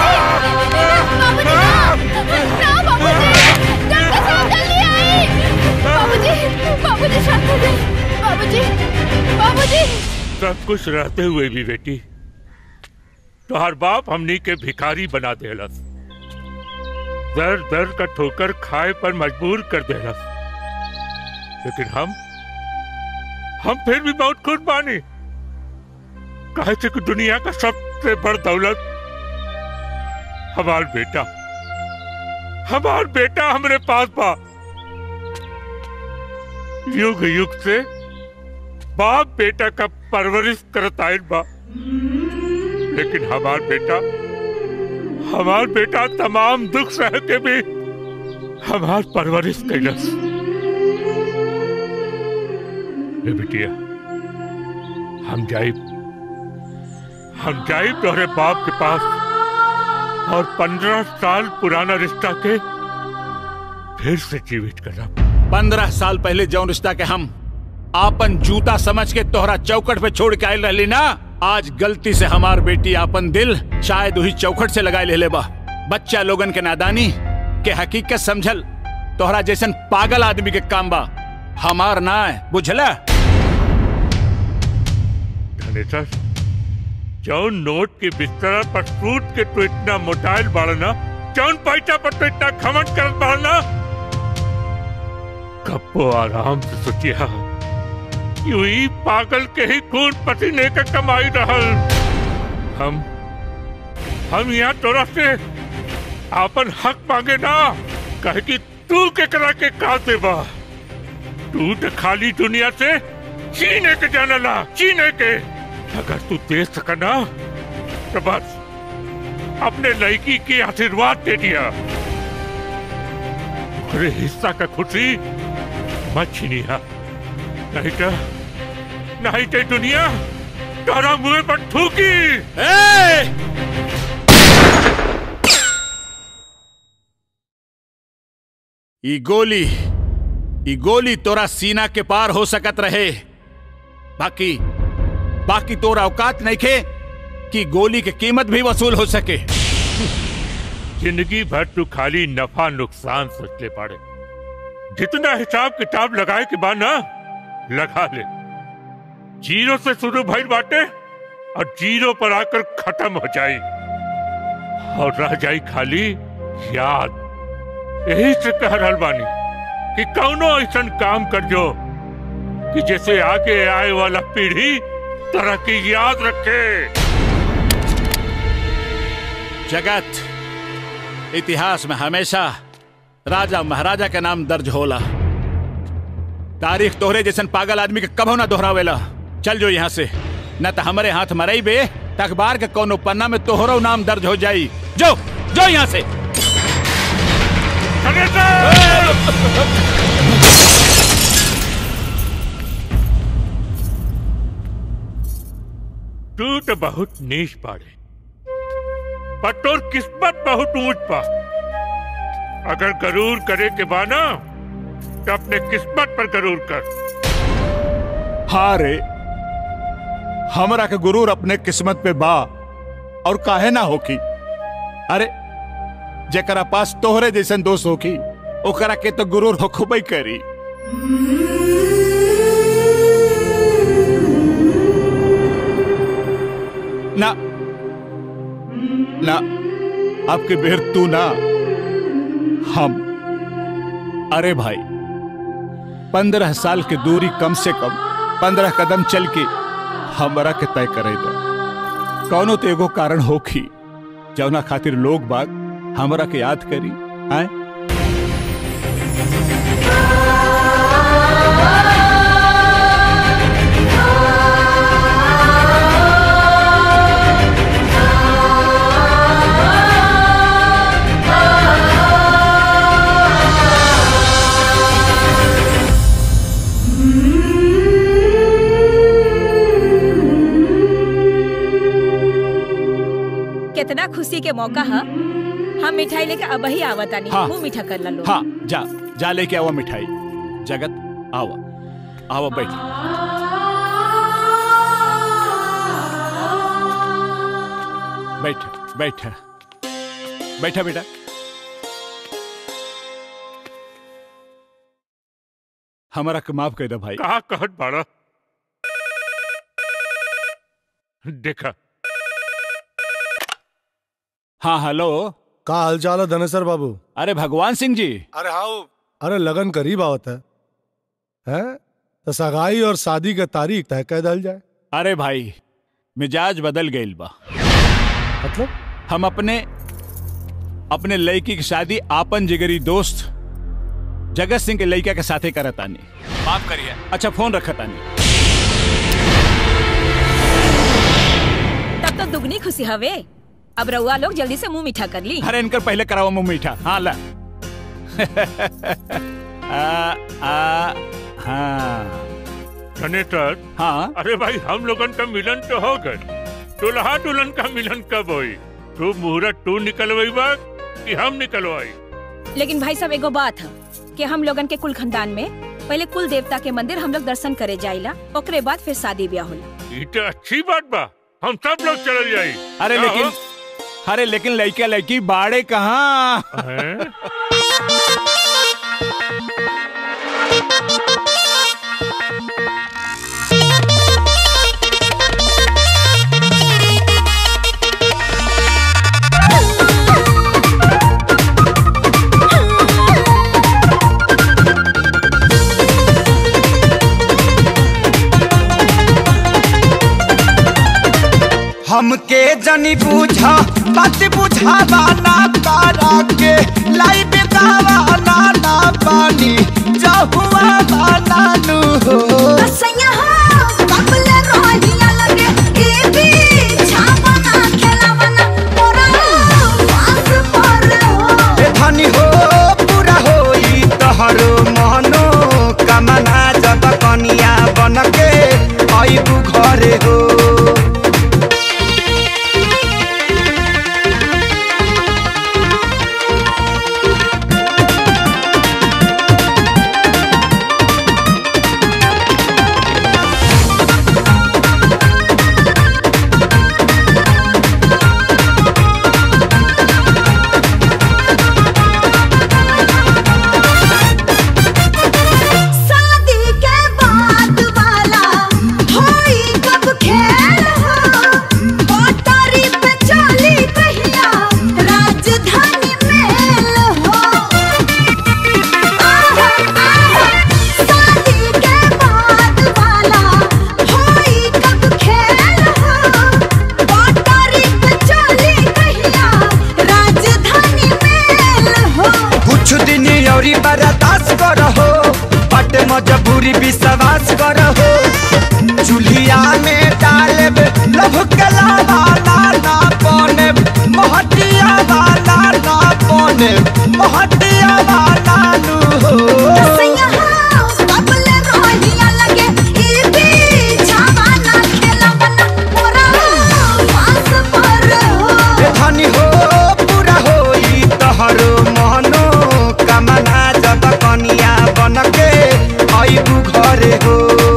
सब कुछ रहते हुए भी बेटी तोहर बाप हमनी के भिखारी बना देलस दर दर का ठोकर खाए पर मजबूर कर देलस लेकिन हम हम फिर भी बहुत खुश बानी कहे थे कि दुनिया का सबसे बड़ दौलत हमार बेटा हमार बेटा हमरे पास बा युग युग से बाप बेटा का परवरिश करत आयल बा लेकिन हमार बेटा हमार बेटा तमाम दुख सह के भी हमार परवरिश कैलस ए बिटिया हम जाइब हम जाइब तोहरे बाप के पास और पंद्रह साल पुराना रिश्ता के फिर से जीवित करब पंद्रह साल पहले जौन रिश्ता के हम आपन जूता समझ के तोहरा चौकट पे छोड़ के आयल रहली ना आज गलती से हमार बेटी आपन दिल शायद वही चौखट से लगाए ले, ले बा बच्चा लोगन के नादानी के हकीकत समझल तोहरा जैसन पागल आदमी के काम बा हमार ना है बुझला धनेश्वर जौन नोट के बिस्तर पर सूट के तो इतना मोटाइल बाड़ना जौन पैसा पर तो इतना खमन करत बाड़ना कब्बो आराम से सोचिया यूं ही पागल के ही खून पसीने का कमाई रहल हम हम यहाँ तोरा से आपन हक मांगे ना कहे कि तू के करा के का देबा तू तो खाली दुनिया से चीने के जानला चीने के अगर तू दे सका ना तो बस अपने लड़की के आशीर्वाद दे दिया अरे हिस्सा का खुशी मत छीनिया नहीं तो नहीं तो दुनिया तारा मुंह पर थूकी ई गोली ई गोली तोरा सीना के पार हो सकत रहे बाकी बाकी तोरा औकात नहीं खे कि गोली की कीमत भी वसूल हो सके जिंदगी भर तू खाली नफा नुकसान सोच ले पड़े जितना हिसाब किताब लगाए के बाद ना लगा ले जीरो से शुरू भइल बाटे और जीरो पर आकर खत्म हो जाई और रह जाई खाली याद यही से कह रहल बानी कि कौनो ऐसा काम कर जो कि जैसे आगे आए वाला पीढ़ी तरक्की याद रखे जगत इतिहास में हमेशा राजा महाराजा के नाम दर्ज होला तारीख तोहरे जैसन पागल आदमी के कभो ना दोहरावेला चल जो यहाँ से न तो हमारे हाथ मरई बे त अखबार के कोनो पन्ना में तोहरो नाम दर्ज हो जाई जो जो यहाँ से तू तो बहुत नीच पाड़े पर तोर किस्मत बहुत ऊंच पा अगर गरूर करे के बाना तो अपने किस्मत पर गरूर कर हाँ रे हमरा के गुरूर अपने किस्मत पे बा और काहे ना होकी अरे जेकरा पास तोहरे जैसन दोस्त होकी ओकरा के तो गुरूर होखबई करी ना ना आपके बेर तू ना हम अरे भाई पंद्रह साल की दूरी कम से कम पंद्रह कदम चल के हमरा के तय करे दो कौनो तो एगो कारण होखी जौना खातिर लोग बाग हमरा के याद करी आए कितना खुशी के मौका है हम मिठाई लेके अब ही आवतानी हाँ। मुंह मीठा कर लो हाँ जा जा लेके आवा मिठाई जगत आवा आवा बैठ बैठ बैठ बैठा बेटा हमारा के माफ कर दे भाई कहा कहत बाड़ा देखा हाँ हेलो का हालचाल है धनेसर बाबू अरे भगवान सिंह जी अरे हाँ अरे लगन करीब आवत है हैं तो सगाई और शादी के तारीख तय कर दल जाए अरे भाई मिजाज बदल गईल बा मतलब हम अपने अपने लड़की की शादी आपन जिगरी दोस्त जगत सिंह के लड़का के साथे करत आनी माफ करिए अच्छा फोन रखत आनी तब तो दुगनी खुशी हवे अब रउआ लोग जल्दी से मुंह मीठा कर ली अरे इनकर पहले कराओ मुंह मीठा हाँ ला आ, आ, हाँ धनेश्वर हाँ अरे भाई हम लोगन का मिलन तो हो गए दुल्हा दुल्हन का मिलन कब होई तू मुहूर्त तू निकलवाई बा कि हम निकलवाई लेकिन भाई साहब एगो बात है कि हम लोगन के कुल खानदान में पहले कुल देवता के मंदिर हम लोग दर्शन करे जाइला ओकरे बाद फिर शादी ब्याह होला ये तो अच्छी बात बा हम सब लोग चल जाई अरे क्या लेकिन हो? अरे लेकिन लड़का लड़की बाड़े कहाँ हमके जनी बूझा बात बुझावा ना तारा के लाई बेदावा ना ना पानी जहुआ बाना नु हो कसैया हो कबले रोहिया लगे ए भी छापना खेलावना मोरा पास पर हो ए धनी हो पूरा होई तहरो मनो कमना जब कनिया बनके आइबू घरे हो शादी के बाद वाला होई कब खेल हो पटरी पे चली कहिया राजधानी मेल हो आहा, आहा, शादी के बाद वाला होई कब खेल हो पटरी पे चली कहिया राजधानी मेल हो कुछ दिन औरी बर्दाश्त करहो बट मजबूरी विश्वास करहो चूल्हिया में डालब लभ कला वाला ना पने महटिया वाला ना पने महटिया वाला नु हो कसैया हो कबले रोहिया लगे ई भी छावाना खेलावना मोरा पास पर हो ए धनी हो पूरा होई तहरो मनो कमना जब कनिया बनके आइबू घरे हो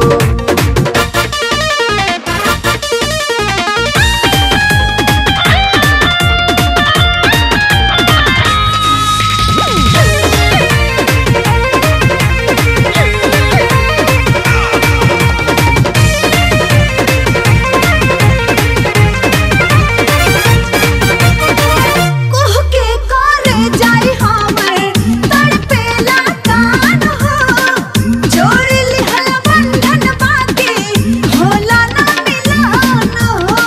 कुह के करे जाई हमर तड़पेला कान हो जोड़ लिहल बंधन बाकी होला ना मिलन हो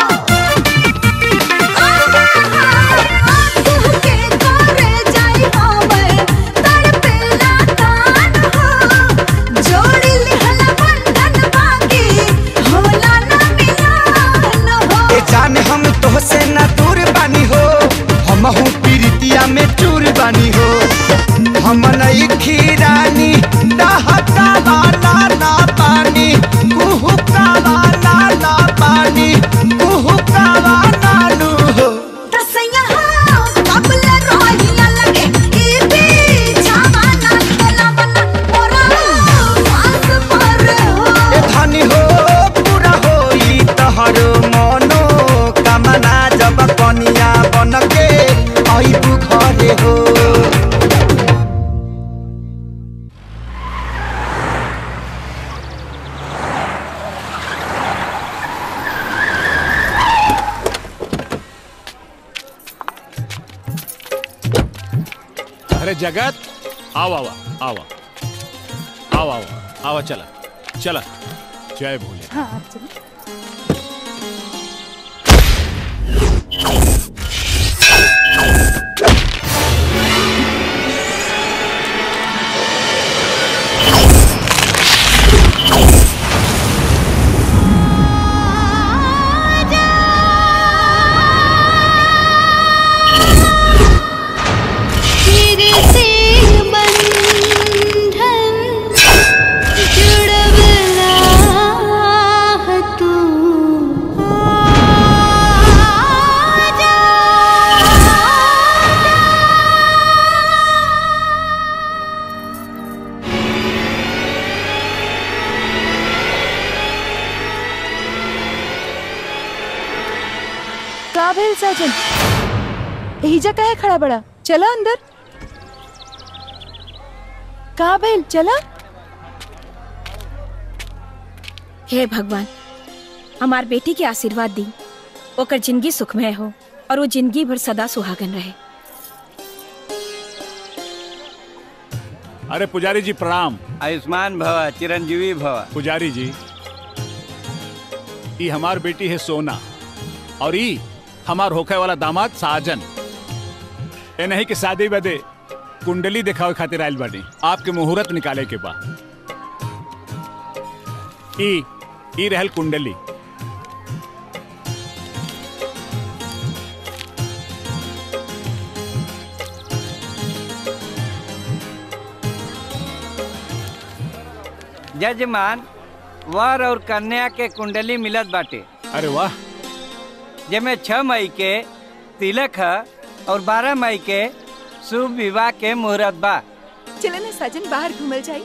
कुह के करे जाई हमर तड़पेला कान हो जोड़ लिहल बंधन बाकी होला ना मिलन हो ए जान हम तोहसे न दूर बानी हो हम हूँ पीरितिया में चूर बानी हो हम नई खीरानी दहका वाला ना पानी कुहू का वाला ना पानी कुहू का वाला नु हो कसैया हो कबले रोहिया लगे ई भी छावाना खेलावना मोरा पास पर हो ए धनी हो पूरा होई तहरो मनो कमना जब कनिया बनके आइबू घरे हो अरे जगत आओ आओ आओ आओ आओ आओ चला चला जय भोले हाँ आप चलो फिर से बंधन जुड़वला है तू का भेल साजन एहिजा काहे खड़ा बड़ा चला अंदर का भेल चला हे भगवान हमार बेटी के आशीर्वाद दी ओकर जिंदगी सुखमय हो और वो जिंदगी भर सदा सुहागन रहे अरे पुजारी जी प्रणाम आयुष्मान भव चिरंजीवी भव पुजारी जी ई हमार बेटी है सोना और ई हमार होखे वाला दामाद साजन ए नहीं कि शादी बदे कुंडली दिखावे खातिर आयल बानी आपके मुहूर्त निकाले के बा ई ई रहल कुंडली जजमान वर और कन्या के कुंडली मिलत बाटे अरे वाह जेमे छह मई के तिलक है और बारह मई के शुभ विवाह के मुहूर्त बा चले ना साजन बाहर घूमल जाई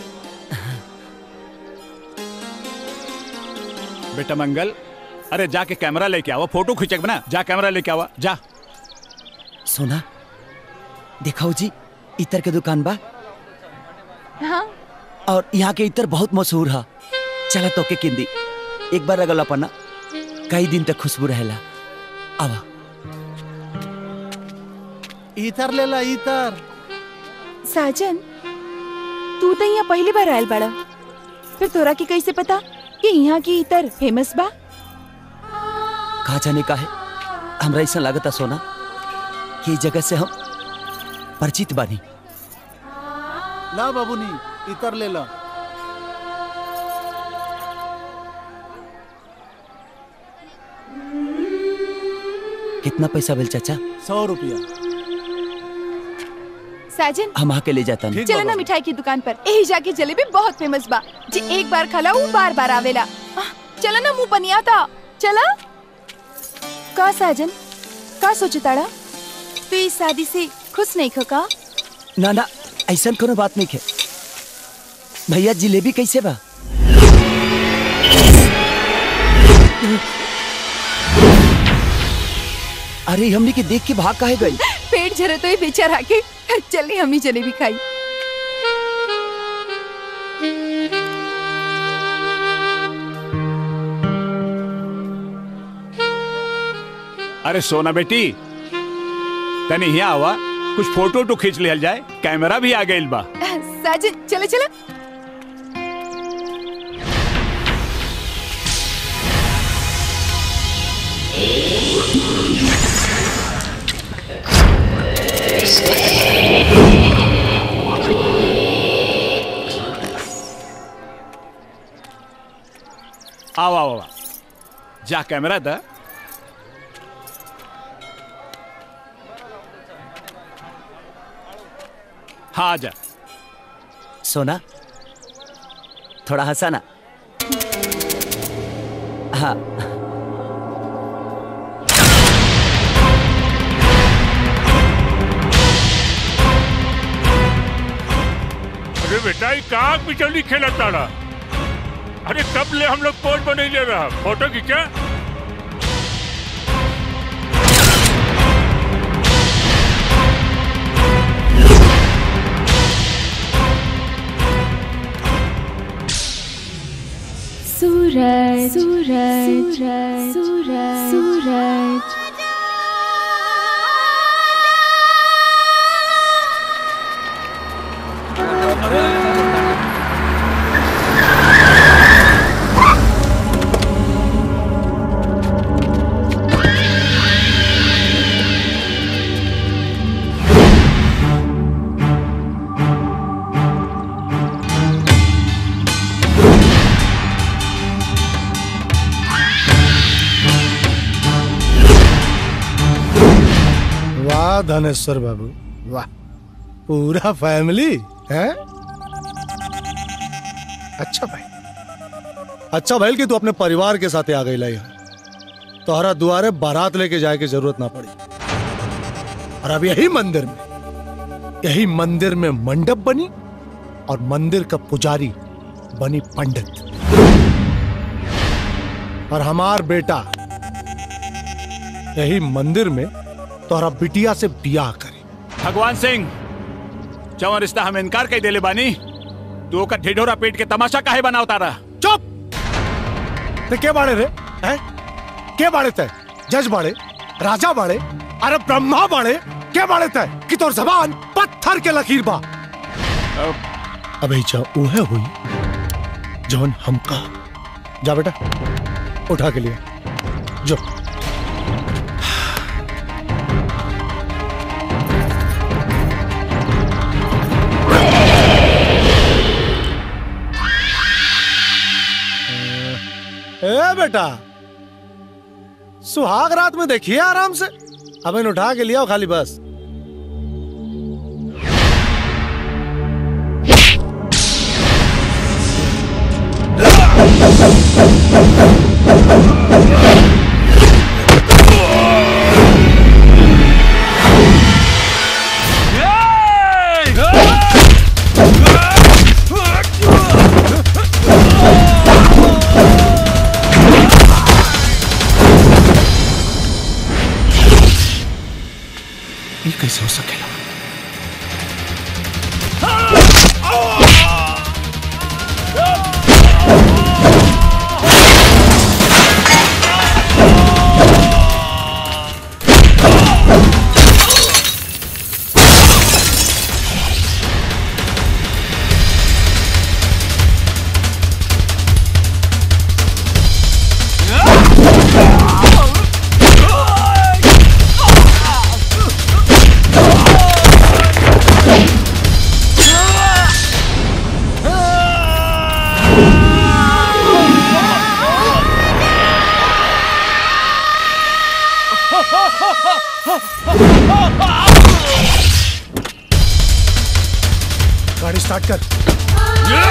बेटा मंगल अरे जाके कैमरा लेके आवा फोटो खींचे बना जा कैमरा लेके आवा जा सोना दिखाओ जी इतर के दुकान बा हाँ और यहाँ के इतर बहुत मशहूर है चला तो के किंदी एक बार अगल अपना कई दिन तक खुशबू रहेला आवा इतर ले ला इतर साजन तू तो यहाँ पहली बार आयल बड़ा फिर तोरा की कैसे पता कि यहाँ की इतर फेमस बा कहा जाने का है हमरा ऐसा लागता सोना कि इस जगह से हम परिचित बानी ला बाबूनी इतर ले ला कितना पैसा बिल चाचा सौ रुपया साजन हम आके ले जाता नहीं चलो ना मिठाई की दुकान पर यही जाके जलेबी बहुत फेमस बा जे एक बार खाला वो बार बार आवेला आह, चलो ना मुंह पनिया था चला का साजन का सोचे ताड़ा तू इस शादी से खुश नहीं खो का ना ना ऐसा कोनो बात नहीं है भैया जिलेबी कैसे बा अरे हमने के देख के भाग काहे गई पेट झरे तो ही बेचारा के चली हम ही जलेबी खाई अरे सोना बेटी तनी यहाँ आवा कुछ फोटो तो खींच लिया जाए कैमरा भी आ गइल बा साजन चले चलो आओ आओ आओ जा कैमरा दा हाँ आ जा सोना थोड़ा हंसाना हाँ अरे बेटा ये काग बिचौली खेला ताड़ा अरे कब ले हम लोग पोज बने ले रहा फोटो खींचा सूरज सूरज सूरज सूरज धनेश्वर बाबू वाह पूरा फैमिली है अच्छा भाई अच्छा भाई कि तू अपने परिवार के साथ आ गई यहाँ तोहरा दुआरे बारात लेके जाए की जरूरत ना पड़ी और अब यही मंदिर में यही मंदिर में मंडप बनी और मंदिर का पुजारी बनी पंडित और हमार बेटा यही मंदिर में तोहरा बिटिया से बियाह करे भगवान सिंह जवन रिश्ता हम इनकार कई देले बानी तू ओकर ढिढोरा पेट के तमाशा काहे बनावता रहा चुप ते के बाड़े रे हैं के बाड़े ते जज बाड़े राजा बाड़े अरे ब्रह्मा बाड़े के बाड़े ते कि तोर जबान पत्थर के लकीर बा अबे जा उहे हुई जौन हम कहा जा बेटा उठा के लिए जो ए बेटा सुहाग रात में देखिए आराम से अब इन उठा के लिया खाली बस ये कैसे हो सकेगा गाड़ी स्टार्ट कर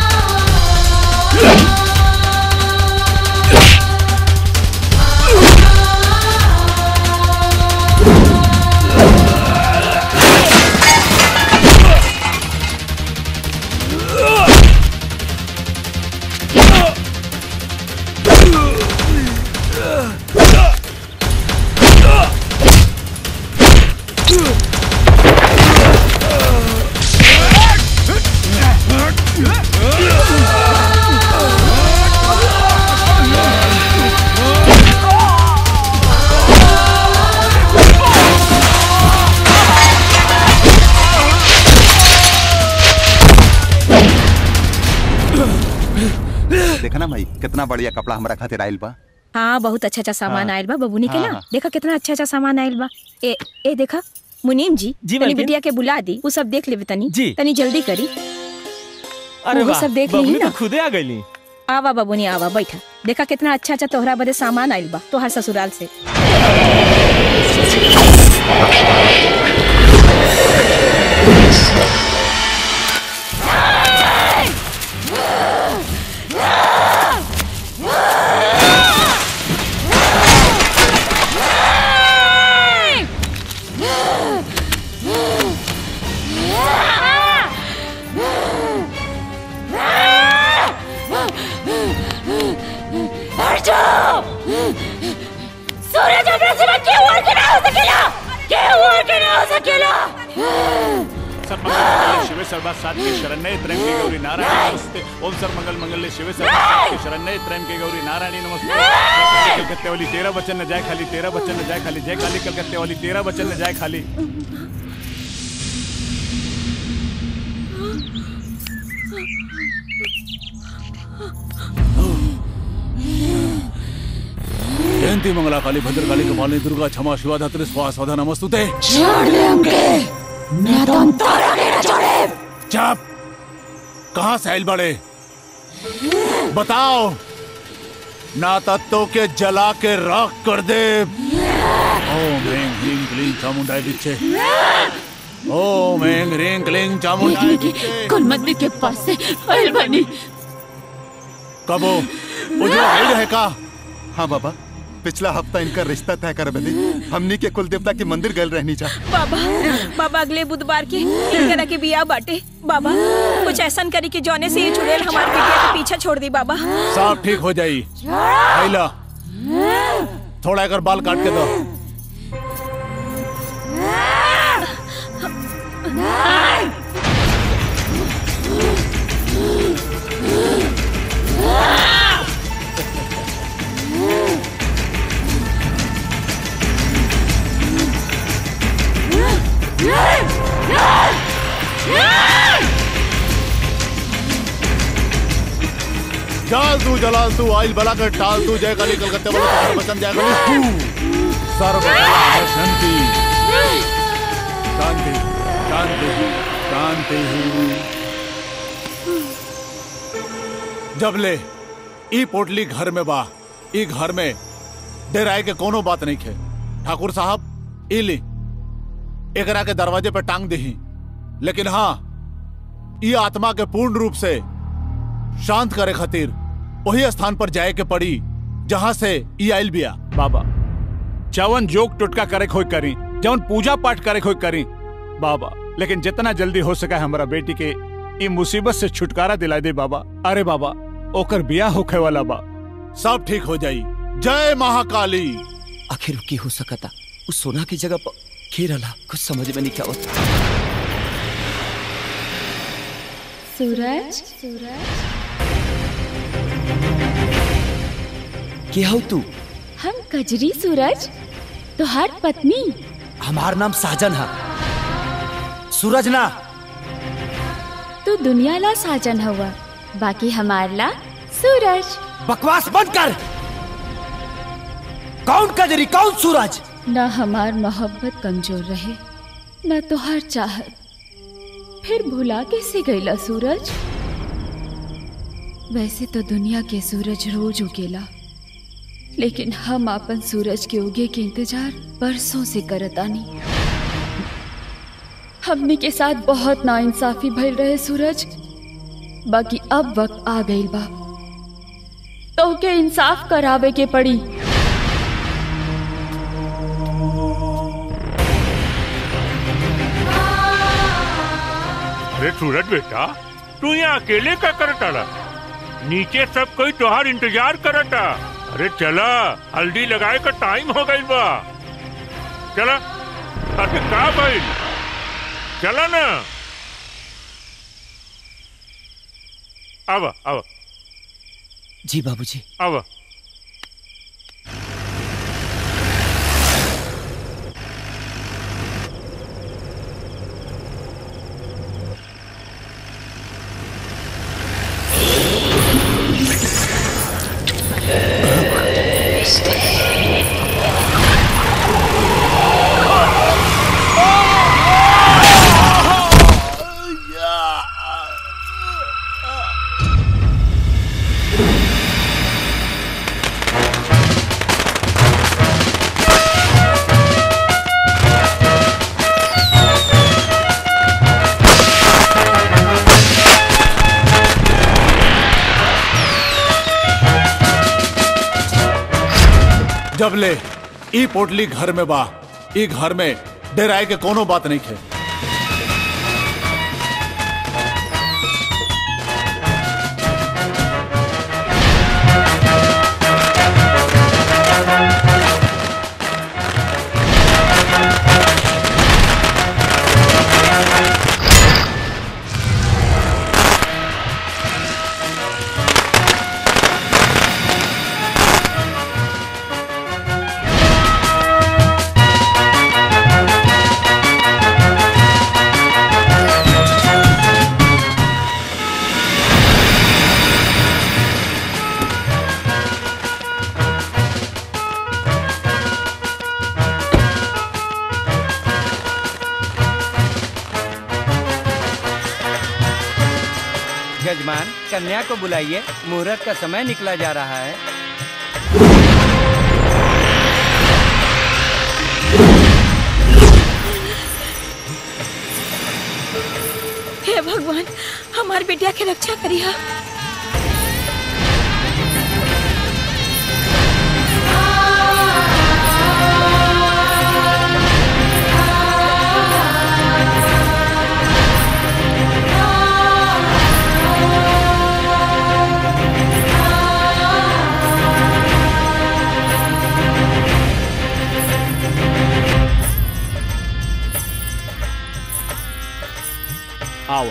देखा ना भाई कितना बढ़िया कपड़ा हमारा खातिर आयल बा हाँ बहुत अच्छा अच्छा सामान हाँ। आयल बा बबूनी के हाँ, ना हाँ। देखा कितना अच्छा अच्छा सामान आयल बा ए ए देखा मुनीम जी जी, तनी मालकिन। बिटिया के बुला दी वो सब देख लेवे तनी जी। तनी जल्दी करी अरे वो वाह सब देख बबली ली तो ना खुदे आ गईली आवा बबूनी आवा बैठा देखा कितना अच्छा अच्छा तोहरा बदे सामान आयल बा तोहर ससुराल से सूरज अपने सिवा क्यों और के ना हो सकेला क्यों और के ना हो सकेला सर्वमंगल शिव सर्वा सात्विक शरण्य त्र्यंबके गौरी नारायणी नमस्ते ओम सर्वमंगल मंगल शिव सर्वा सात्विक शरण्य त्र्यंबके गौरी नारायणी नमस्ते जय काली कलकत्ते वाली तेरह बच्चन न जाए खाली तेरह बच्चन न जाए खाली जय काली कलकत्ते वाली तेरह बच्चन न जाए खाली जयंती मंगला काली भद्रकाली कपालिनी दुर्गा क्षमा शिवा धात्री स्वाहा स्वाधा नमस्तुते छोड़ दे हमके मैं तो अंतरा के ना छोड़े चुप कहाँ से आइल बड़े बताओ ना तत्तों के जला के राख कर दे ओम ह्रीं क्लीं क्लीं चामुंडाई बिच्छे ओम ह्रीं क्लीं क्लीं चामुंडाई बिच्छे कौन मंदिर के पास से आयल बनी कबो उजो आइड है का हाँ बाबा पिछला हफ्ता इनका रिश्ता तय कर बदे हमनी के कुल देवता के मंदिर गल रहनी जा बाबा बाबा अगले बुधवार के इनकरा के बिया बाटे बाबा कुछ ऐसा करी कि जौने से ये चुड़ैल हमारे बेटिया के पीछे छोड़ दी बाबा सब ठीक हो जाई आइला थोड़ा अगर बाल काट के दो जाल तू जलाल तू आइल बला कर टाल तू जय काली कलकत्ते वाला तुम्हारा बचन जय काली तू सर्व शांति शांति शांति शांति जब ले ई पोटली घर में बा ई घर में डेराए के कोनो बात नहीं खे ठाकुर साहब ई ली एकरा के दरवाजे पे टांग दही लेकिन हाँ ई आत्मा के पूर्ण रूप से शांत करे खातिर वही स्थान पर जाए के पड़ी जहां से ई आइल बिया बाबा जवन जोक टुटका करे खोई करी जवन पूजा पाठ करे खोई करी बाबा लेकिन जितना जल्दी हो सका हमारा बेटी के ई मुसीबत से छुटकारा दिला दे बाबा अरे बाबा ओकर बिया होखे वाला बा सब ठीक हो जाई जय महाकाली आखिर की हो सकता उस सोना की जगह पर खेरला कुछ समझ में नहीं क्या होता सूरज सूरज के हो तू हम कजरी सूरज तुहार पत्नी हमार नाम साजन है सूरज ना तू दुनिया ला साजन हुआ बाकी हमार ला सूरज बकवास बंद कर कौन कजरी कौन सूरज न हमार मोहब्बत कमजोर रहे न तुहार चाहत फिर भुला कैसे गईला सूरज वैसे तो दुनिया के सूरज रोज उगेला लेकिन हम अपन सूरज के उगे के इंतजार बरसों से करतानी हमने के साथ बहुत नाइंसाफी भइल रहे सूरज बाकी अब वक्त आ गइल बा तो के इंसाफ करावे के पड़ी अरे सूरज बेटा तू यहाँ अकेले का करता नीचे सब कोई तोहार इंतजार करता अरे चला हल्दी लगाए का टाइम हो गई बा चला अरे का भाई चला ना अब अब जी बाबूजी अब जब ले ई पोटली घर में बा ई घर में डेराए के कोनो बात नहीं खे यजमान कन्या को बुलाइए मुहूर्त का समय निकला जा रहा है हे भगवान हमार बेटिया के रक्षा करिया आओ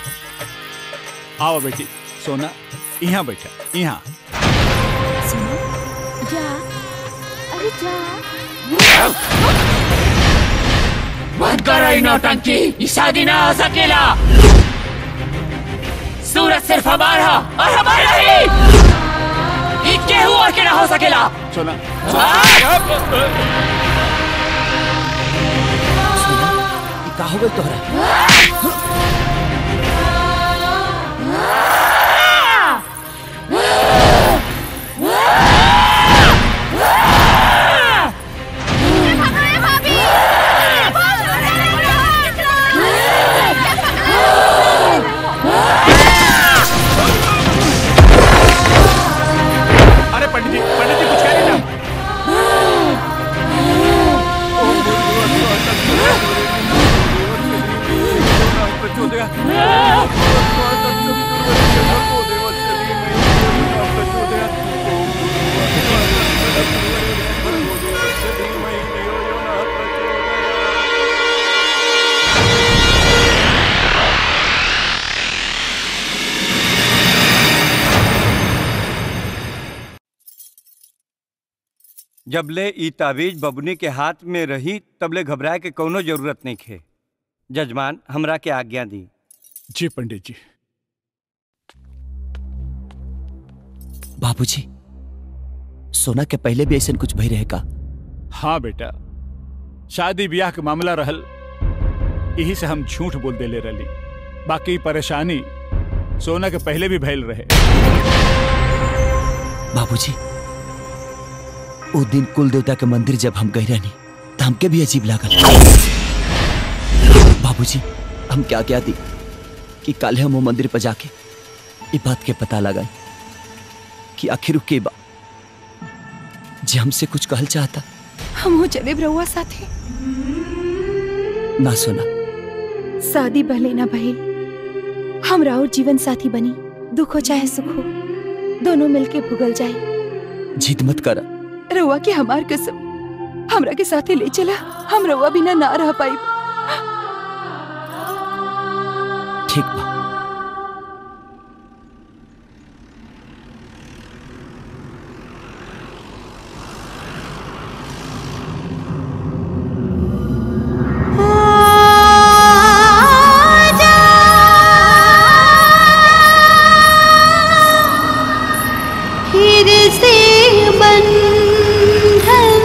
आओ बेटी सोना यहाँ बैठा यहाँ जा अरे जा मत करो इन नौटंकी ये शादी ना हो सकेला सूरज सिर्फ हमारा और हमारा ही ये केहू और के ना हो सकेला सोना का हो गई तोहरा अरे पंडित जी पंडित जी कुछ कह ना जबले ई ताबीज बबुनी के हाथ में रही तबले घबराए के कोनो जरूरत नहीं खे जजमान हमरा के आज्ञा दी जी पंडित जी बाबूजी सोना के पहले भी ऐसा कुछ भई रहे का हाँ बेटा शादी ब्याह के मामला रहल यही से हम झूठ बोल देले रही बाकी परेशानी सोना के पहले भी भैल रहे बाबूजी वो दिन कुल देवता के मंदिर जब हम गए रहनी तो हमके भी अजीब लागल बाबूजी हम क्या क्या दी कि कल हम वो मंदिर पर जाके ये बात के पता लगाई कि आखिर वो के बा जे हमसे कुछ कहल चाहता हम हो चले रहुआ साथे ना सुना शादी भले ना भइल हम राउर जीवन साथी बनी दुख हो चाहे सुख हो दोनों मिलके भुगल जाए जिद मत कर रहुआ के हमार कसम हमरा के साथे ले चला हम रहुआ बिना ना रह पाई ठीक बा फिर से बंधन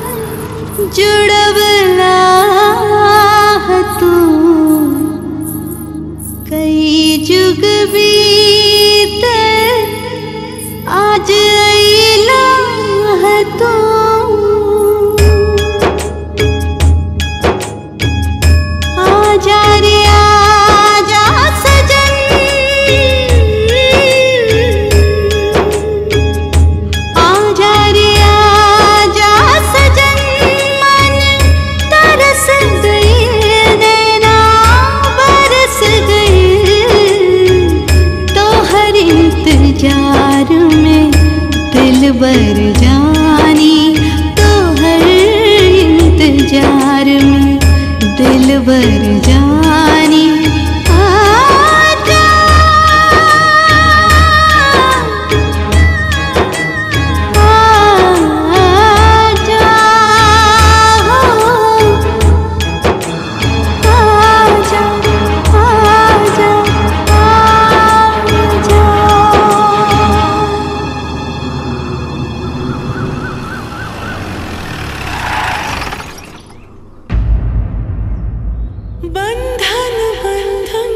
जुड़वला तू कई जुग बीत आज अइला तू आजा रे आजा सजन आजा रे आजा सजन मन तरस गए नैना बरस गए तो हर इंतजार में दिल बर जानी तो हर इंतजार में दिल बर जानी आजा आजा आजा आजा आजा बंधन बंधन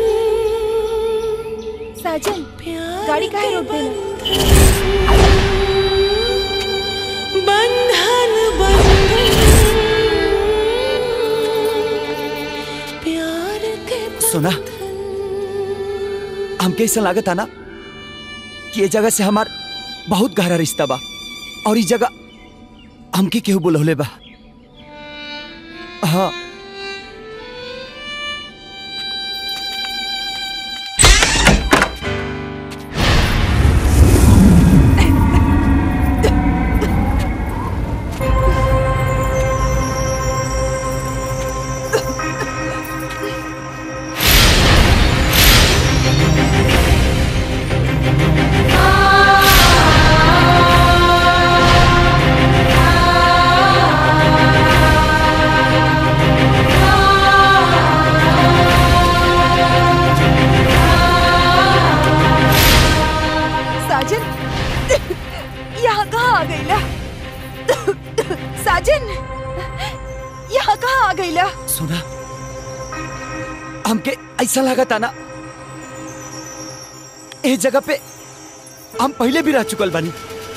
साजन गाड़ी काहे रोक देला सुना हमके ऐसा लागत ना कि ये जगह से हमार बहुत गहरा रिश्ता बा और इस जगह हमके केहू बुलौले बा हाँ साजन यहाँ कहाँ आ गई ला साजन यहाँ कहाँ आ गई ला सुना हमके ऐसा लागत ना इस जगह पे हम पहले भी रह चुकल बानी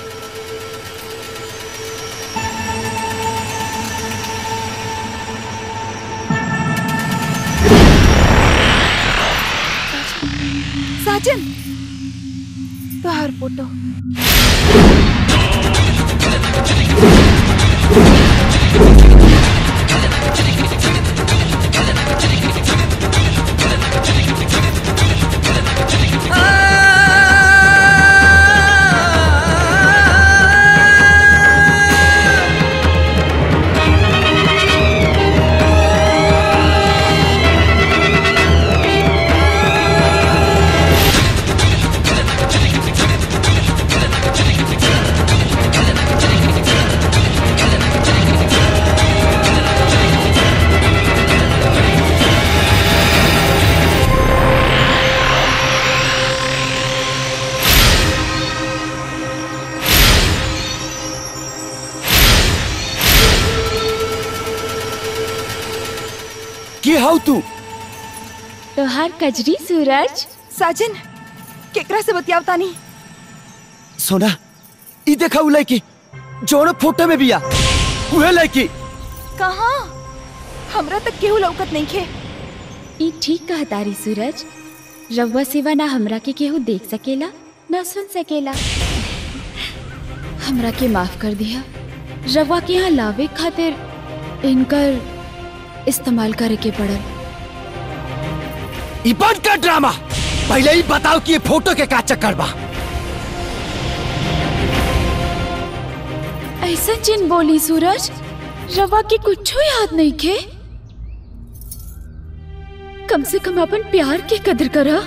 साजन तोहार फोटो की हाउ तू तोहार कजरी सूरज साजन केकरा से बतियावता नहीं सोना ई देखा उ लड़की जोन फोटो में बिया उहे लड़की कहाँ हमरा तक केहू लौकत नहीं खे ई ठीक कहा तारी सूरज रउआ सिवा ना हमरा के केहू देख सकेला ना सुन सकेला हमरा के माफ कर दिया रउआ के यहाँ लावे खातिर इनकर इस्तेमाल करे के पड़ल ई बंद कर ड्रामा पहले ही बताओ कि ये फोटो के का चक्कर बा ऐसा जिन बोली सूरज रवा के कुछ याद नहीं खे कम से कम अपन प्यार के कदर करा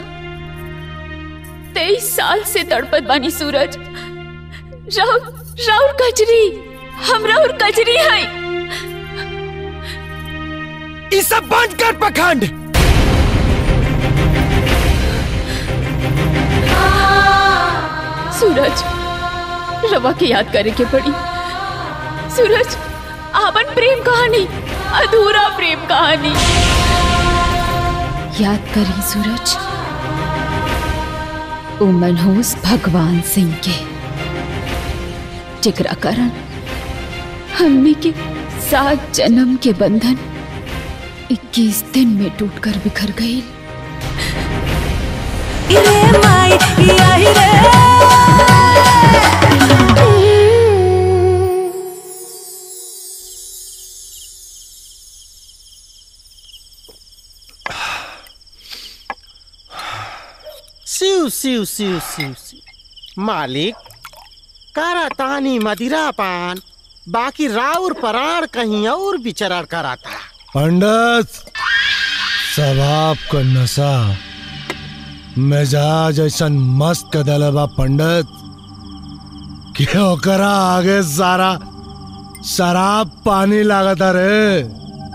तेईस साल से तड़पत बानी सूरज राउर राउर कजरी हम राउर कजरी है ई सब बंद कर पखंड सूरज रवा के याद करे के पड़ी सूरज आपन प्रेम कहानी अधूरा प्रेम कहानी याद करी सूरज ओ मनहूस भगवान सिंह के जिकरा कारण हमने के सात जन्म के बंधन 21 दिन में टूटकर बिखर गई सिउ सिउ सिउ सिउ सिउ मालिक करा तानी मदिरा पान बाकी राउर पराण कहीं और विचरण कराता पंडित सवाब का नशा मिजाज ऐसन मस्त कदल बा पंडित कि ओकरा आगे सारा शराब पानी लागता रे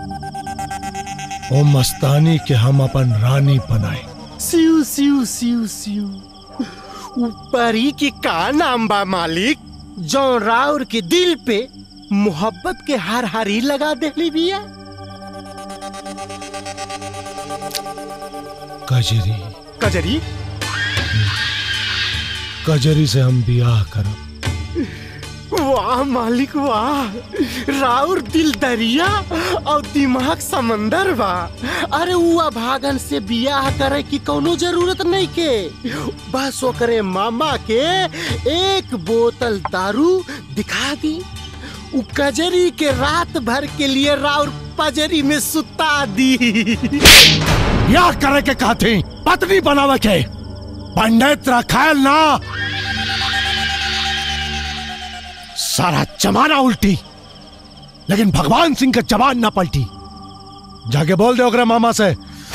ओ मस्तानी के हम अपन रानी बनाए सिउ सिउ सिउ सिउ ऊपरी की का नाम बा मालिक जो राउर के दिल पे मोहब्बत के हर हरी लगा देली बिया कजरी कजरी कजरी से हम बियाह करब वाह मालिक वाह राउर दिल दरिया और दिमाग समंदर बा अरे उआ भागन से बियाह करे की कोनो जरूरत नहीं के बस ओकरे मामा के एक बोतल दारू दिखा दी उ कजरी के रात भर के लिए राउर पजरी में सुता दी या करे के कहती पत्नी बनावे के पंडित रखायल ना सारा जमाना उल्टी लेकिन भगवान सिंह का जबान ना पलटी जाके बोल दे ओकरे मामा से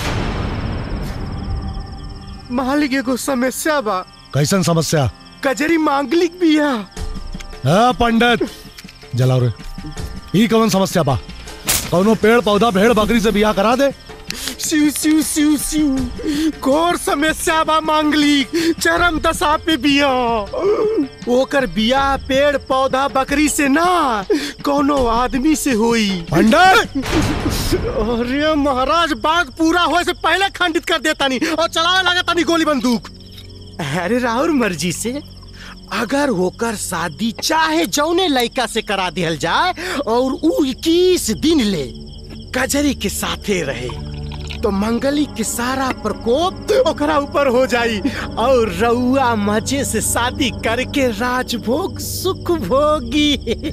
मालिक एगो समस्या बा कैसन समस्या कजरी मांगलिक बिया हाँ पंडित जलाओ रे ई कौन समस्या बा कौनो पेड़ पौधा भेड़ बकरी से बियाह करा दे सिउ सिउ सिउ सिउ घोर समस्या बा मांगलिक चरम दशा पे बिया ओकर बिया पेड़ पौधा बकरी से ना कोनो आदमी से होई पंडित अरे महाराज बात पूरा होए से पहले खंडित कर देता नहीं और चलावे लगा तानी गोली बंदूक अरे राहुल मर्जी से अगर होकर शादी चाहे जौने लड़का से करा दिहल जाए और उ इक्कीस दिन ले कजरी के साथे रहे तो मंगली के सारा प्रकोप ओकरा ऊपर हो जाई और रउआ मजे से शादी करके राजभोग सुख भोगी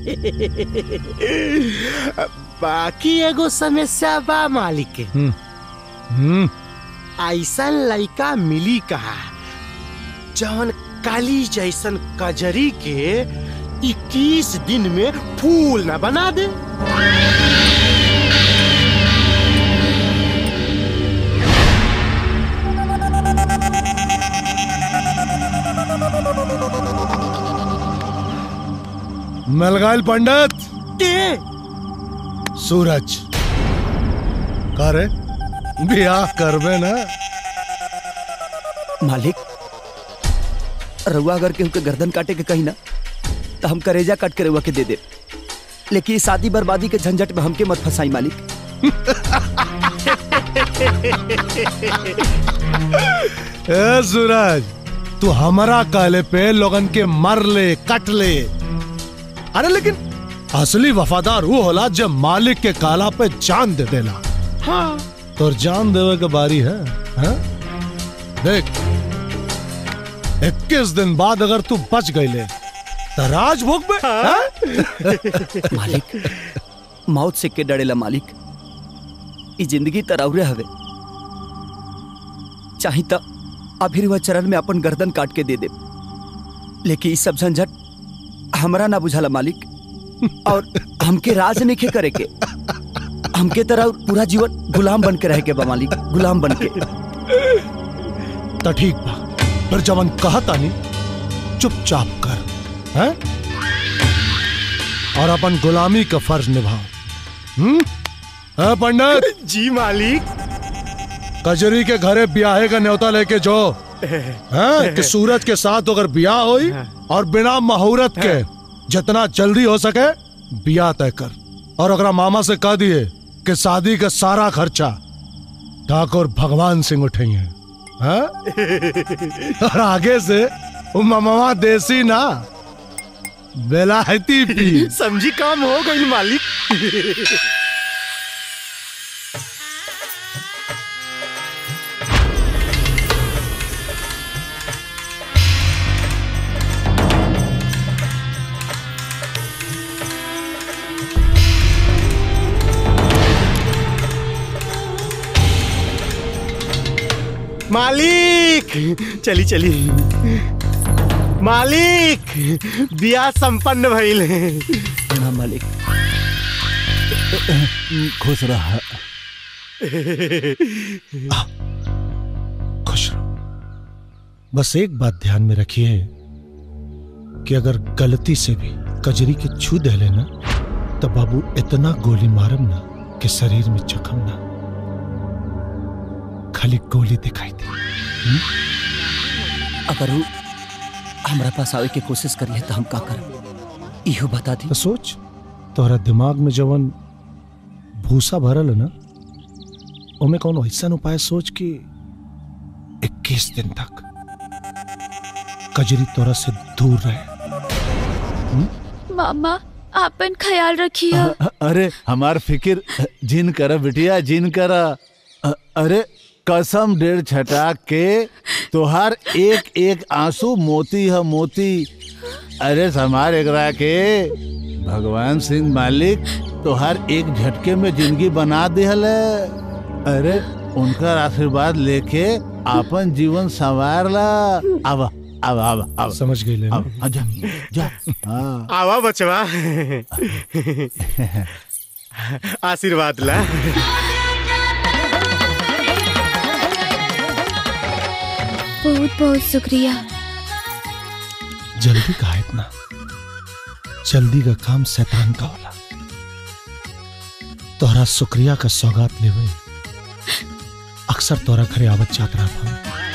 बाकी एगो समस्या बा मालिक के हम्म ऐसा लड़का मिली कहा जवन काली जैसन कजरी के 21 दिन में फूल न बना दे मलगाइल पंडित के सूरज करे बियाह करबे ना मालिक रउआ अगर केहू के गर्दन काटे के कही ना तो हम करेजा काट के रउआ के दे दे लेकिन ये शादी बर्बादी के झंझट में हमके मत फंसाई मालिक ए सूरज तू हमारा कहले पे लोगन के मर ले कट ले अरे लेकिन असली वफादार वो होला जब मालिक के काला पे जान दे देला हाँ तो जान देवे के बारी है, है? देख इक्कीस दिन बाद अगर तू बच गईले तो राजभोग में हाँ? मालिक मौत से के डरेला मालिक ई जिंदगी तरौरे हवे चाही त अभी वह चरण में अपन गर्दन काट के दे दे लेकिन ई सब झंझट हमरा ना बुझाला मालिक और हमके राज नहीं करे के हमके तरह पूरा जीवन गुलाम बन के रह के बा मालिक गुलाम बन के तो ठीक बा फिर जवन कहता नहीं चुपचाप कर हैं? और अपन गुलामी का फर्ज निभाओ हम्म है पंडित जी मालिक कजरी के घरे ब्याहे का न्योता लेके जो हैं? कि सूरज के साथ अगर ब्याह होई और बिना मुहूर्त के जितना जल्दी हो सके ब्याह तय कर और अगर मामा से कह दिए कि शादी का सारा खर्चा ठाकुर भगवान सिंह उठेंगे हैं? और आगे से वो मामा देसी ना बेलायती पी समझी काम हो गई मालिक मालिक चली चली मालिक बिया संपन्न भइल हाँ मालिक खुश रहा खुश रहो बस एक बात ध्यान में रखिए कि अगर गलती से भी कजरी के छू दे लेना तो बाबू इतना गोली मारम ना कि शरीर में जख्म ना खाली गोली दिखाई दे अगर वो हमरा पास आवे के कोशिश करिए तो हम का करब इहो बता दी तो सोच तोहरा दिमाग में जवन भूसा भरल है ना ओमे कौन ऐसा उपाय सोच कि 21 दिन तक कजरी तोरा से दूर रहे हुँ? मामा आपन ख्याल रखिए अ- अरे हमार फिकिर जिन कर बिटिया जिन कर अ- अरे कसम डेढ़ छटा के तोहार एक एक आंसू मोती है मोती अरे समार एकरा के भगवान सिंह मालिक तोहार एक झटके में जिंदगी बना दिहल है। अरे उनका आशीर्वाद लेके अपन जीवन संवार ला अब अब अब अब समझ गई अब अब जा जा हाँ आवा बचवा आशीर्वाद ला बहुत बहुत शुक्रिया जल्दी का है इतना जल्दी का काम शैतान का होला तोहरा शुक्रिया का सौगात लेवे अक्सर तोरा घरे आवत जात रहा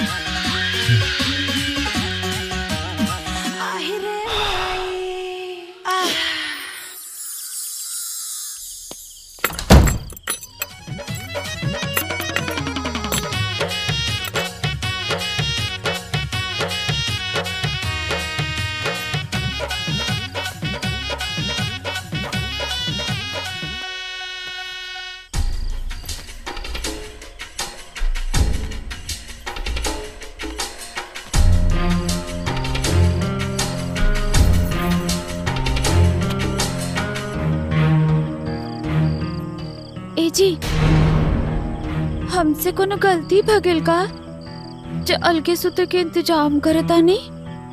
ए जी हमसे कोनो गलती भगिल का जो अलगे सुते के इंतजाम करता नहीं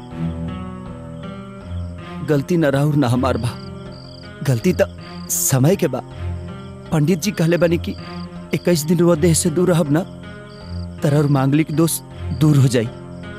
गलती न राहुर न हमार बा गलती तो समय के बा पंडित जी कहले बनी कि इक्कीस दिन वो देह से दूर रहब ना तरह और मांगलिक दोष दूर हो जाई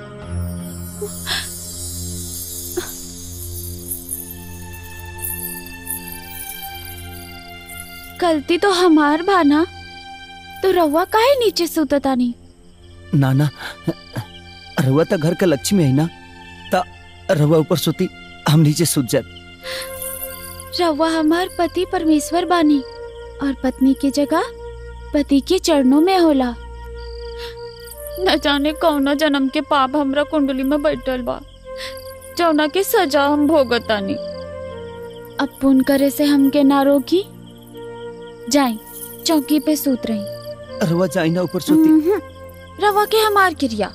गलती तो हमार बाना तो रवा काहे नीचे सुतता नहीं ना ना रहुआ तो घर का लक्ष्मी है ना ता रहुआ ऊपर सोती हम नीचे सूत जाए रवा हमार पति परमेश्वर बानी और पत्नी की जगह पति के चरणों में होला न जाने कौना जन्म के पाप हमरा कुंडली में बैठल बा जौना के सजा हम भोगतानी अब पुण्य करे से हमके ना रोकी जाए चौकी पे सूत रही रहुआ जाई ना ऊपर सोती उम्हूं, रवा के हमार क्रिया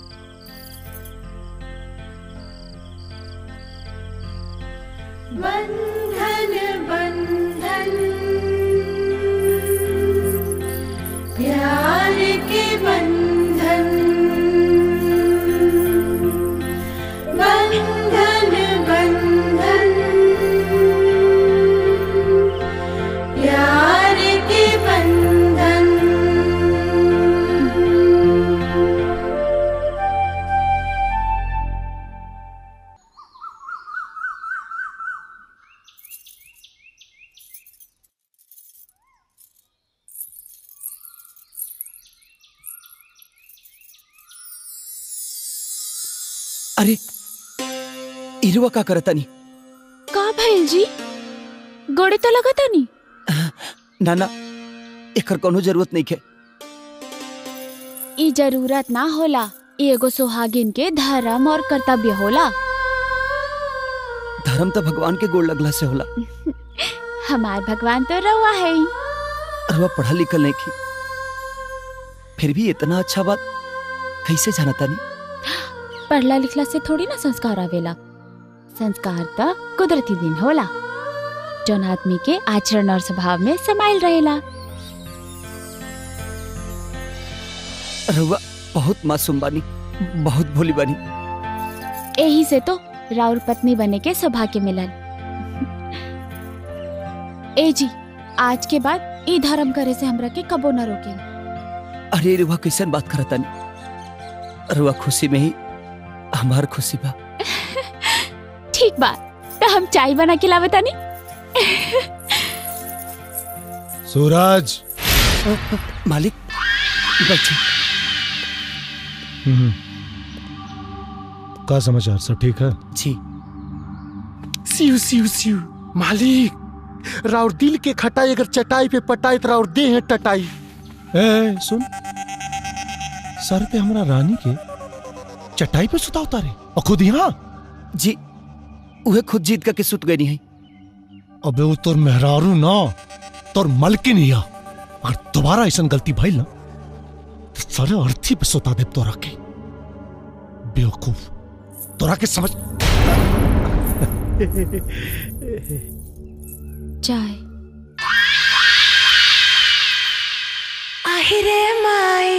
बंधन बंधन प्यार के बंधन बंधन बंधन प्यार के बंधन अरे इरुआ का करता नहीं का भैल जी गोड़े तो लगता नहीं ना ना एकर कोनो जरूरत नहीं है ई जरूरत ना होला ई एगो सुहागिन के धर्म और कर्तव्य होला धर्म तो भगवान के गोड़ लगला से होला हमार भगवान तो रवा है ही। रहुआ पढ़ा लिखल नहीं की फिर भी इतना अच्छा बात कैसे जानता नहीं पढ़ला लिखला से थोड़ी ना संस्कार आवेला संस्कार तो कुदरती दिन होला जौन आदमी के आचरण और स्वभाव में समाइल रहेला रहुआ बहुत मासूम बानी बहुत भोली बानी यही से तो राउर पत्नी बने के सौभाग्य मिलल ए जी आज के बाद ई धर्म करे से हमरा के कबो न रोके अरे रुआ कैसन बात करता नहीं रुआ खुशी में ही हमार खुशी बा ठीक बा तो हम चाय बना के लावे तानी सूरज मालिक बैठे हम्म। का समाचार सब ठीक है जी सिउ सिउ सिउ मालिक राउर दिल के खटाई अगर चटाई पे पटाई तो राउर दे है टटाई ए सुन सर पे हमरा रानी के चटाई पे सुता उतारे और खुद यहाँ जी उहे खुद जीत करके सुत गई है अबे वो तोर मेहरारू ना तोर मलकिन हिया अगर दोबारा ऐसा गलती भइल ना तो सारे अर्थी पे सुता देव तोरा के बेवकूफ तोरा के समझ चाय আহিরে মাই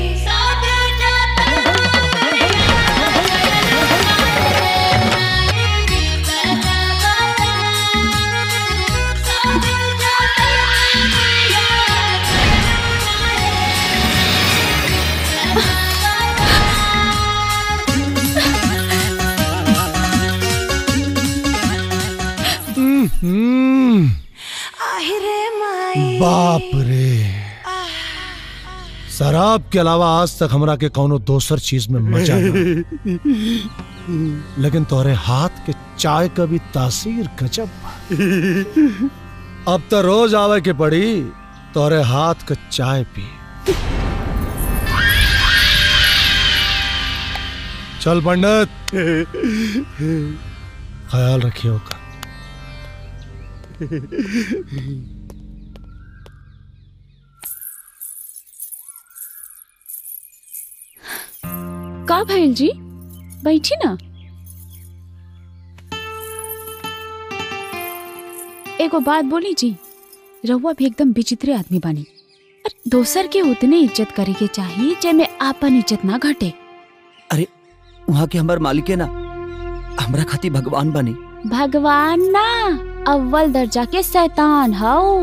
हम्म, আহিরে মাই बाप रे शराब के अलावा आज तक हमरा के कौनो दोसर चीज में मजा ना लेकिन तोरे हाथ के चाय का भी तासीर गजब बा। अब तो रोज आवे के पड़ी तोरे हाथ का चाय पी चल पंडित ख्याल रखियो का का भैल जी बैठी ना एगो बात बोली जी रहुआ भी एकदम विचित्र आदमी बानी अरे दोसर के उतने इज्जत करे के चाहिए जेमे आपन इज्जत ना घटे अरे वहाँ के हमार मालिक है ना हमरा खाती भगवान बनी भगवान ना अव्वल दर्जा के शैतान हाउ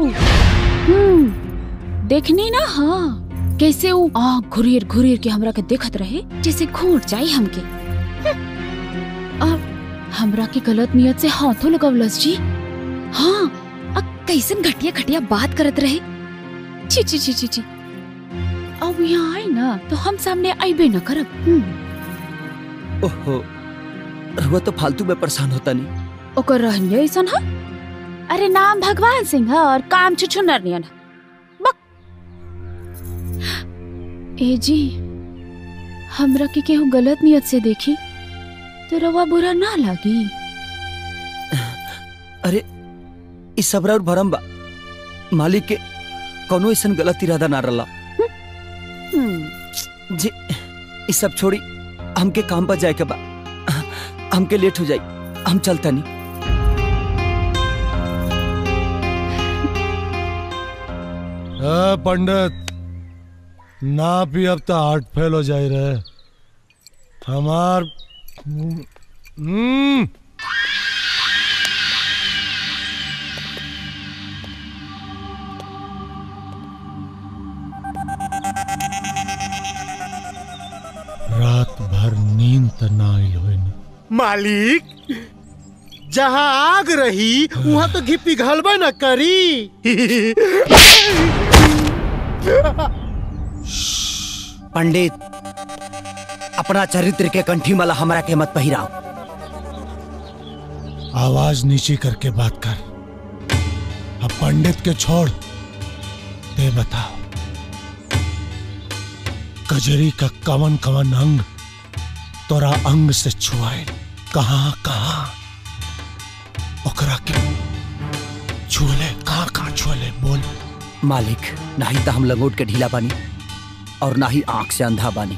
हम्म देखनी ना हाँ कैसे वो आँख घुरीर घुरीर के हमरा के देखत रहे जैसे घूट जाई हमके हम्म। और हमरा के गलत नियत से हाथों लगवलस जी हाँ अब कैसन घटिया घटिया बात करत रहे छी छी छी छी छी अब यहाँ आई ना तो हम सामने आईबे न करब हम्म। ओहो रहुआ तो फालतू में परेशान होता नहीं ओकर रहनिया ऐसन ह अरे नाम भगवान सिंह ह और काम छुछुनर नियन ह। बक ए जी हमरा के केहू गलत नियत से देखी तो रवा बुरा ना लागी अरे इस सबरा और भरम बा मालिक के कोनो ऐसा गलत इरादा ना रला हम्म, जी इस सब छोड़ी हमके काम पर जाए के बा हमके लेट हो जाई हम चलता नहीं ए, पंडित ना भी अब तो हार्ट फेल हो जाए रहे हमार हम्म रात भर नींद त ना आइल होई ना मालिक जहाँ आग रही वहाँ तो घी पिघलबे न करी पंडित अपना चरित्र के कंठी माला हमरा के मत पहिराओ आवाज नीची करके बात कर अब पंडित के छोड़ ते बताओ कजरी का कवन कवन अंग तोरा अंग से छुआए कहाँ कहाँ ओकरा के छुले कहाँ कहाँ छुले बोल मालिक ना ही तो हम लंगोट के ढीला बानी और ना ही आंख से अंधा बानी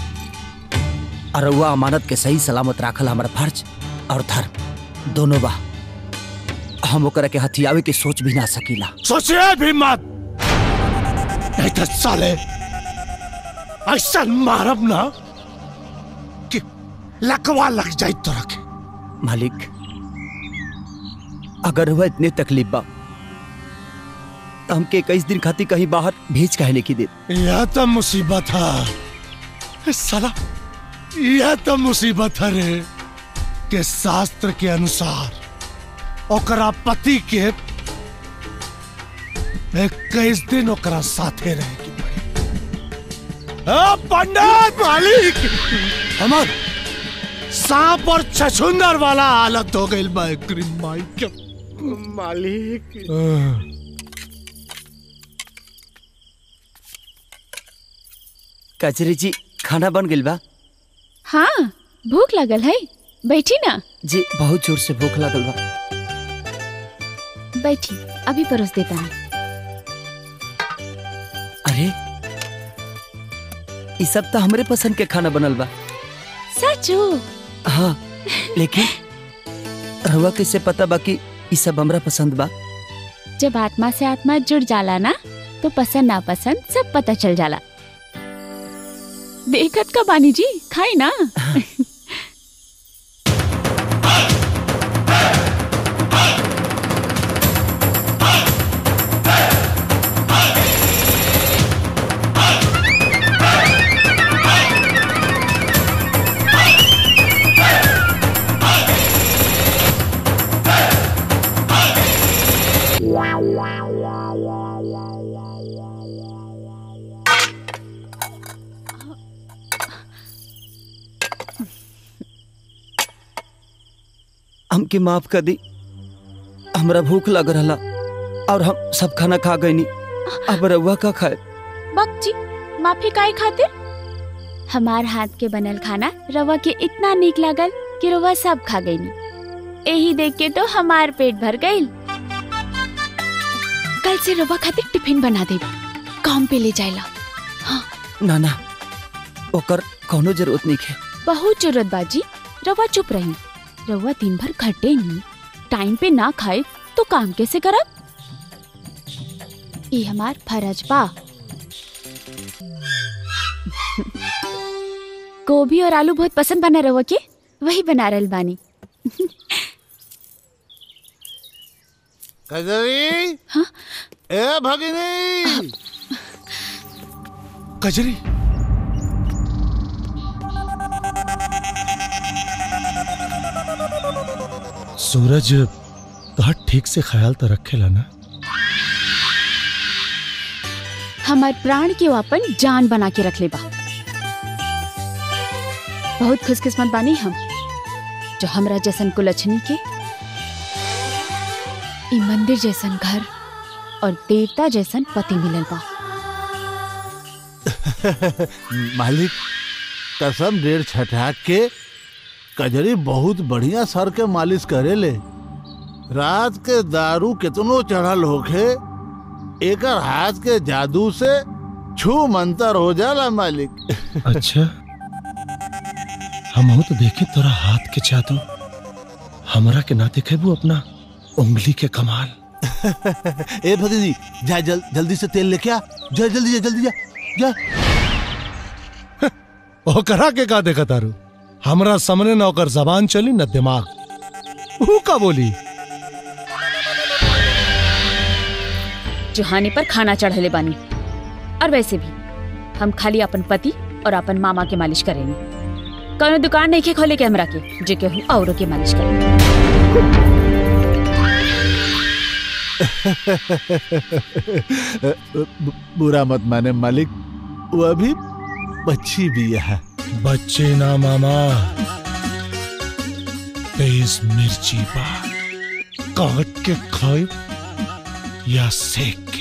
अरुआ अमानत के सही सलामत राखल हमारा फर्ज और धर्म दोनों बा हम ओकरा के हथियावे के सोच भी ना सकीला सोचिए भी मत नहीं तो साले ऐसा मारब ना कि लकवा लग जाए तोरा के मालिक अगर वह इतने तकलीफ बा तो हमके इक्कीस दिन खाती कहीं बाहर भेज कहने की दे यह तो मुसीबत है साला यह तो मुसीबत है रे के शास्त्र के अनुसार ओकरा पति के इक्कीस दिन ओकरा साथे रहेगी पंडित मालिक हमार सांप और छछुंदर वाला हालत हो गई बा एकरी माई के मालिक कचरी जी खाना बन गइल बा हाँ भूख लगल है बैठी ना जी बहुत जोर से भूख लागल बा बैठी अभी परोस देता हूँ अरे ई सब तो हमरे पसंद के खाना बनल बा सचो हाँ लेकिन रहुआ कैसे पता बा कि ई सब हमरा पसंद बा जब आत्मा से आत्मा जुड़ जाला ना तो पसंद ना पसंद सब पता चल जाला देखत का बानी जी खाई ना हमके माफ कर दी हमरा भूख लग रहा और हम सब खाना खा गईनी अब रहुआ का खाए बक जी माफी काहे खातिर हमार हाथ के बनल खाना रवा के इतना नीक लागल कि रवा सब खा गईनी यही देख के तो हमार पेट भर गईल कल से रवा खातिर टिफिन बना दे काम पे ले जाएला ना ना ओकर कोनो जरूरत नहीं है बहुत जरूरत बाजी रवा चुप रही रवा दिन भर खटे नहीं टाइम पे ना खाए तो काम कैसे करब ये हमार फरज बा गोभी और आलू बहुत पसंद बना रवा के वही बना रहल बानी कजरी ए भगिनी कजरी सूरज तोहर ठीक से ख्याल तो रखेला ना हमार प्राण के वो अपन जान बना के रख ले बा बहुत खुशकिस्मत बानी हम जो हमरा जैसन कुलछनी के ई मंदिर जैसन घर और देवता जैसन पति मिलल बा मालिक कसम डेढ़ छठा के कजरी बहुत बढ़िया सर के मालिश करेले रात के दारू कितनो चढ़ल होखे एकर हाथ के जादू से छू मंतर हो जाला मालिक अच्छा हम तो देखे तोरा हाथ के जादू हमरा के ना देखेबू अपना उंगली के कमाल ए भगिनी जा जल, जल्दी से तेल लेके आ जा जल्दी जा जल्दी जा जा ओ करा के का देखा तारू हमरा सामने न ओकर जबान चली न दिमाग ऊ का बोली जुहाने पर खाना चढ़ले बानी और वैसे भी हम खाली अपन पति और अपन मामा के मालिश करेंगे कौनो दुकान नहीं के खोले के हमरा के जे केहू औरों के मालिश करेंगे बु- बुरा मत माने मालिक वो अभी बच्ची भी है बच्चे ना मामा तेज मिर्ची बा काट के खाए या सेक के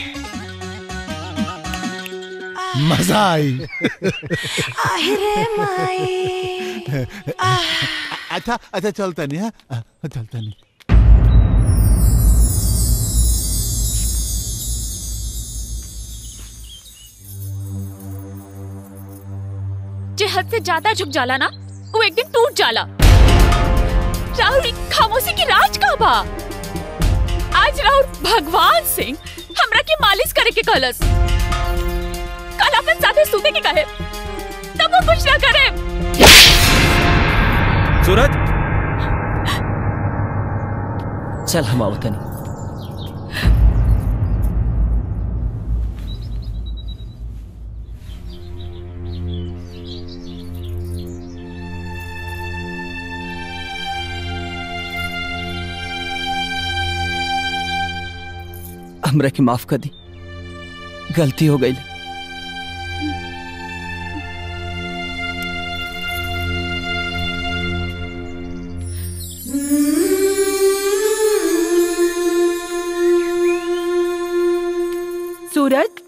मजा आई रे माई अच्छा अच्छा चलता नहीं है चलता नहीं जे हद से ज्यादा झुक जाला ना वो एक दिन टूट जाला राहुल ई खामोशी की राज का बा आज राहुल भगवान सिंह हमरा के मालिश करे के कहलस कल अपन साथे सूते के कहे तब वो कुछ ना करे सूरज चल हम आओ तनी हमरा के माफ कर दी गलती हो गई सूरज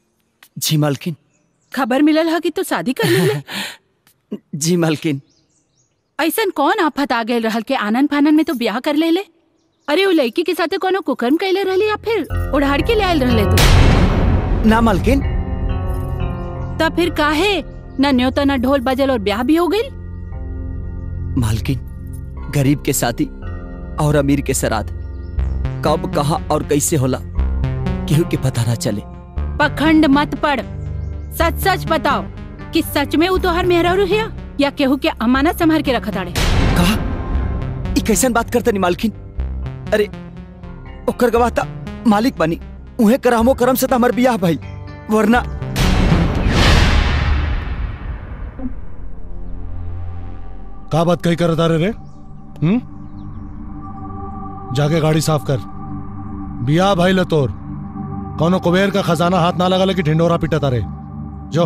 जी मालकिन खबर मिलल है कि तू शादी कर ली जी मालकिन ऐसन कौन आफत आ गए रहल के आनन फानन में तो ब्याह कर ले ले अरे वो लड़की के साथे कोनो कुकर्म कैले रहली या फिर उड़ाड़ के ले आयल रहले तू ना मालकिन तब फिर काहे न न्योता न ढोल बजल और ब्याह भी हो गई मालकिन गरीब के साथी और अमीर के सराद कब कहा और कैसे होला केहू के पता ना चले पखंड मत पड़ सच सच बताओ कि सच में वो तोहर मेहरारू है या केहू के अमानत संभाल के रखत आड़े ई कैसन बात करते नी मालकिन अरे ओकर गवाह ता मालिक बनी उहे करहमो करम से त हमर बियाह भाई वरना का बात कही कर रे रे हम्म जाके गाड़ी साफ कर बिया भाई लतोर कौनो कुबेर का खजाना हाथ ना लगा लेके ढिंडोरा पीटा तारे जो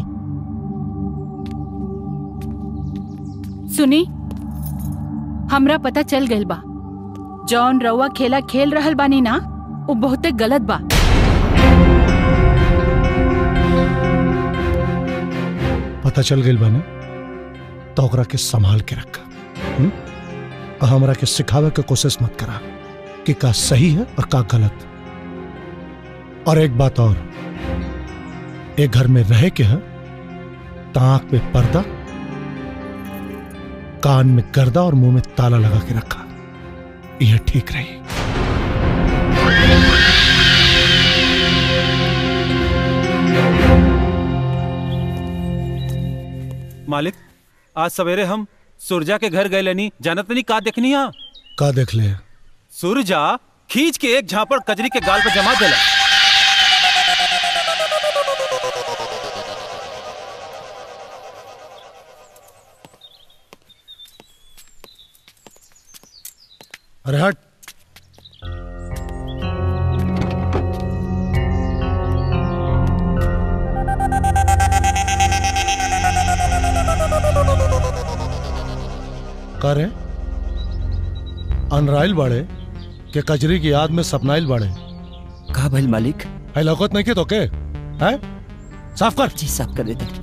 सुनी हमरा पता चल गइल बा जौन रउआ खेला खेल रहल बानी ना वो बहुते गलत बा पता चल गई बने तो ओकरा के संभाल के रखा हम्म? और हमरा के सिखावे के कोशिश मत करा कि का सही है और का गलत और एक बात और एक घर में रहे के है ताक पे पर्दा कान में गर्दा और मुंह में ताला लगा के रखा यह ठीक रही मालिक आज सवेरे हम सुरजा के घर गए लेनी जानत नहीं का देखनी हा का देख ले सुरजा खींच के एक झापड़ कजरी के गाल पर जमा देला अरे हट करे अनराइल बाड़े के कजरी की याद में सपनाइल बाड़े का भइल मालिक है लौकत नहीं के तो के है साफ कर जी साफ कर देते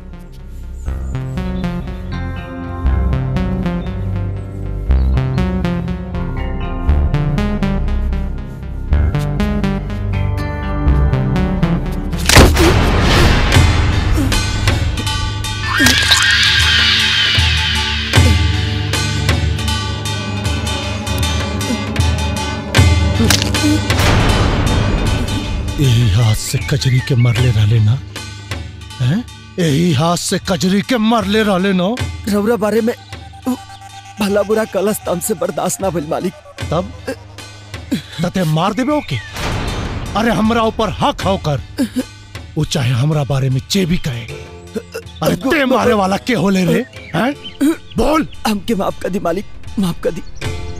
यही हाथ से कजरी के मरले रहले ना हैं यही हाथ से कजरी के मरले रहले ना रौरा बारे में उ, भला बुरा कलस तम से बर्दाश्त ना भइल मालिक तब तते मार देबे ओके अरे हमरा ऊपर हक होकर वो चाहे हमरा बारे में जे भी कहे अरे ते मारे वाला के होले रे हैं बोल हमके माफ कर दी मालिक माफ कर दी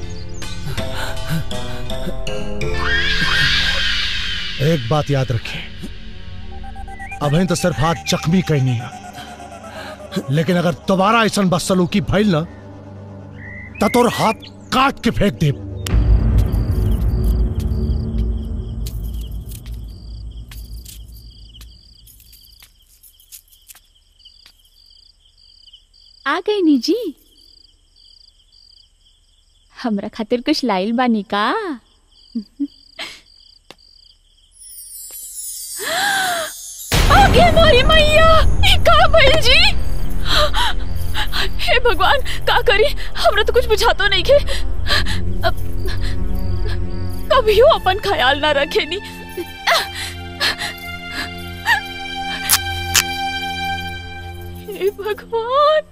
एक बात याद रखिए अभी तो सिर्फ हाथ जख्मी कहनी है लेकिन अगर दोबारा ऐसा बदसलूकी भइल ना तो तोर हाथ काट के फेंक दे आ गई नी जी हमरा खातिर कुछ लाइल बानी का आगे मोरी मैया ई का भइल जी हे भगवान का करी हमरा तो कुछ बुझातो नहीं के अब कभियो अपन ख्याल ना रखेनी हे भगवान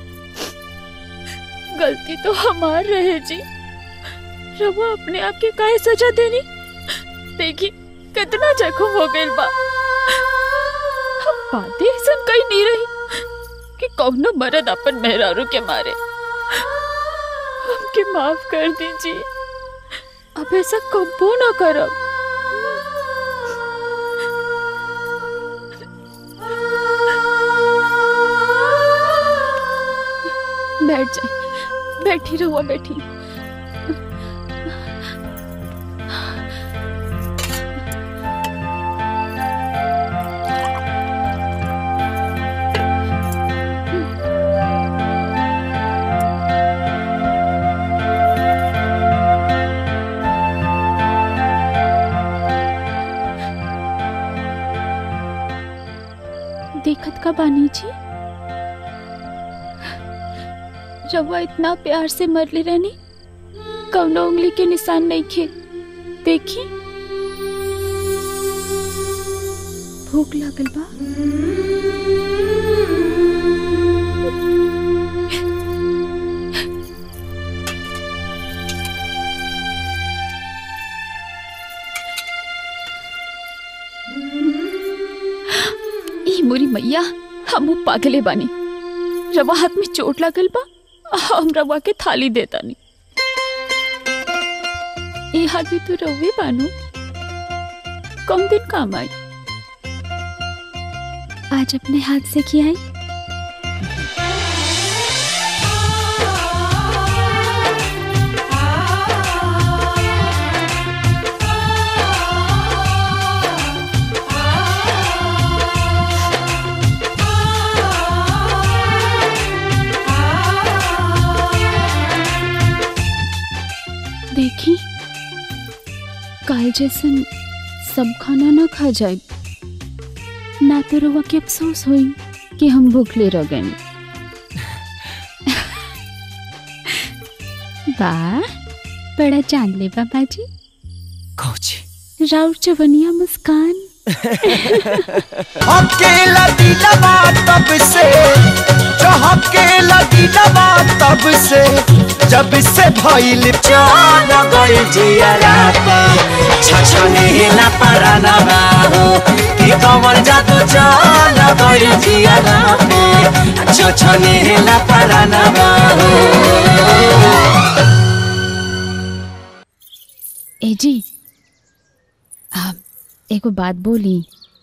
गलती तो हमार रहे जी रवा अपने आप के काहे सजा देनी देखी कितना जख्म हो गइल बा हम बातें ऐसा कही नहीं रही कि कौनो मर्द अपन मेहरारू के मारे हमके माफ कर दीजिए अब ऐसा कबो ना करब बैठ जाए बैठी रहुआ बैठी रानी जी रवा इतना प्यार से मरली रानी कौनो उंगली के निशान नहीं खे देखी भूख लागल बा ई मोरी मैया हम पागले बानी रवा हाथ में चोट लागल बा हम रवा के थाली देता नहीं ये हाथ भी तो रवे बानू कम दिन काम आई आज अपने हाथ से खियाई देखी काल जैसन सब खाना ना खा जाए ना तो रवा के अफसोस होई कि हम भूखले रह गए वाह बड़ा चांद ले बाबा जी कौची राउर चवनिया मुस्कान अकेला दिलवा तब से जो अकेला दिलवा तब से जब से भइल चाल गइल जियरा छछने ना पराना बाहो कि कमर जादू चाल गइल जियरा छछने ना पराना बाहो ए जी आप एगो बात बोली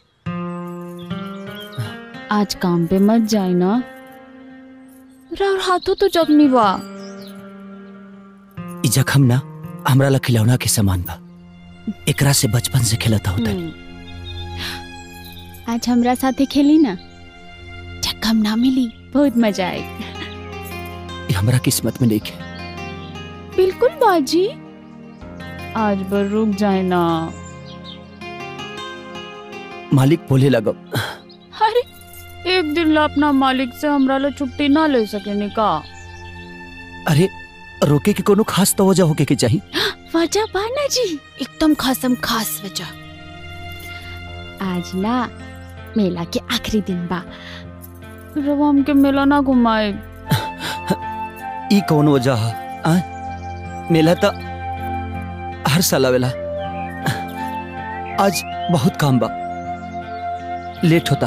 आज काम पे मत जाए ना राउर हाथों तो जख्मी बा ई जखम ना हमरा ला खिलौना के समान बा एकरा से बचपन से खेलता होता आज हमरा साथे खेली ना जख्म ना मिली बहुत मजा आएगी ई हमरा किस्मत में नहीं है बिल्कुल बाजी आज बर रुक जाए ना मालिक बोले लगो अरे एक दिन ला अपना मालिक से हमरा ला छुट्टी ना ले सके का अरे रोके के कोनो खास तो वजह होके के चाहिए वजह बाना जी एकदम खासम खास वजह आज ना मेला के आखिरी दिन बा रवा हमके मेला ना घुमाए ई कौन वजह है आ? मेला तो हर साल आवेला आज बहुत काम बा लेट होता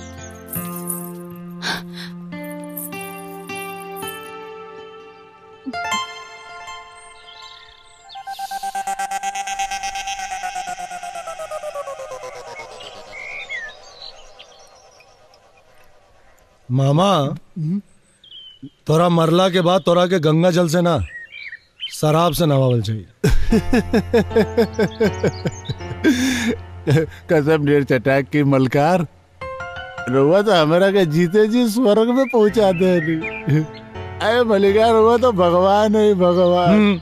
मामा तोरा मरला के बाद तोरा के गंगा जल से ना शराब से नवावल चाहिए कसम डेढ़ चटाक की मलकार रुआ तो हमारा के जीते जी स्वर्ग में पहुंचा दे नहीं अरे मलिकार रुआ तो भगवान है भगवान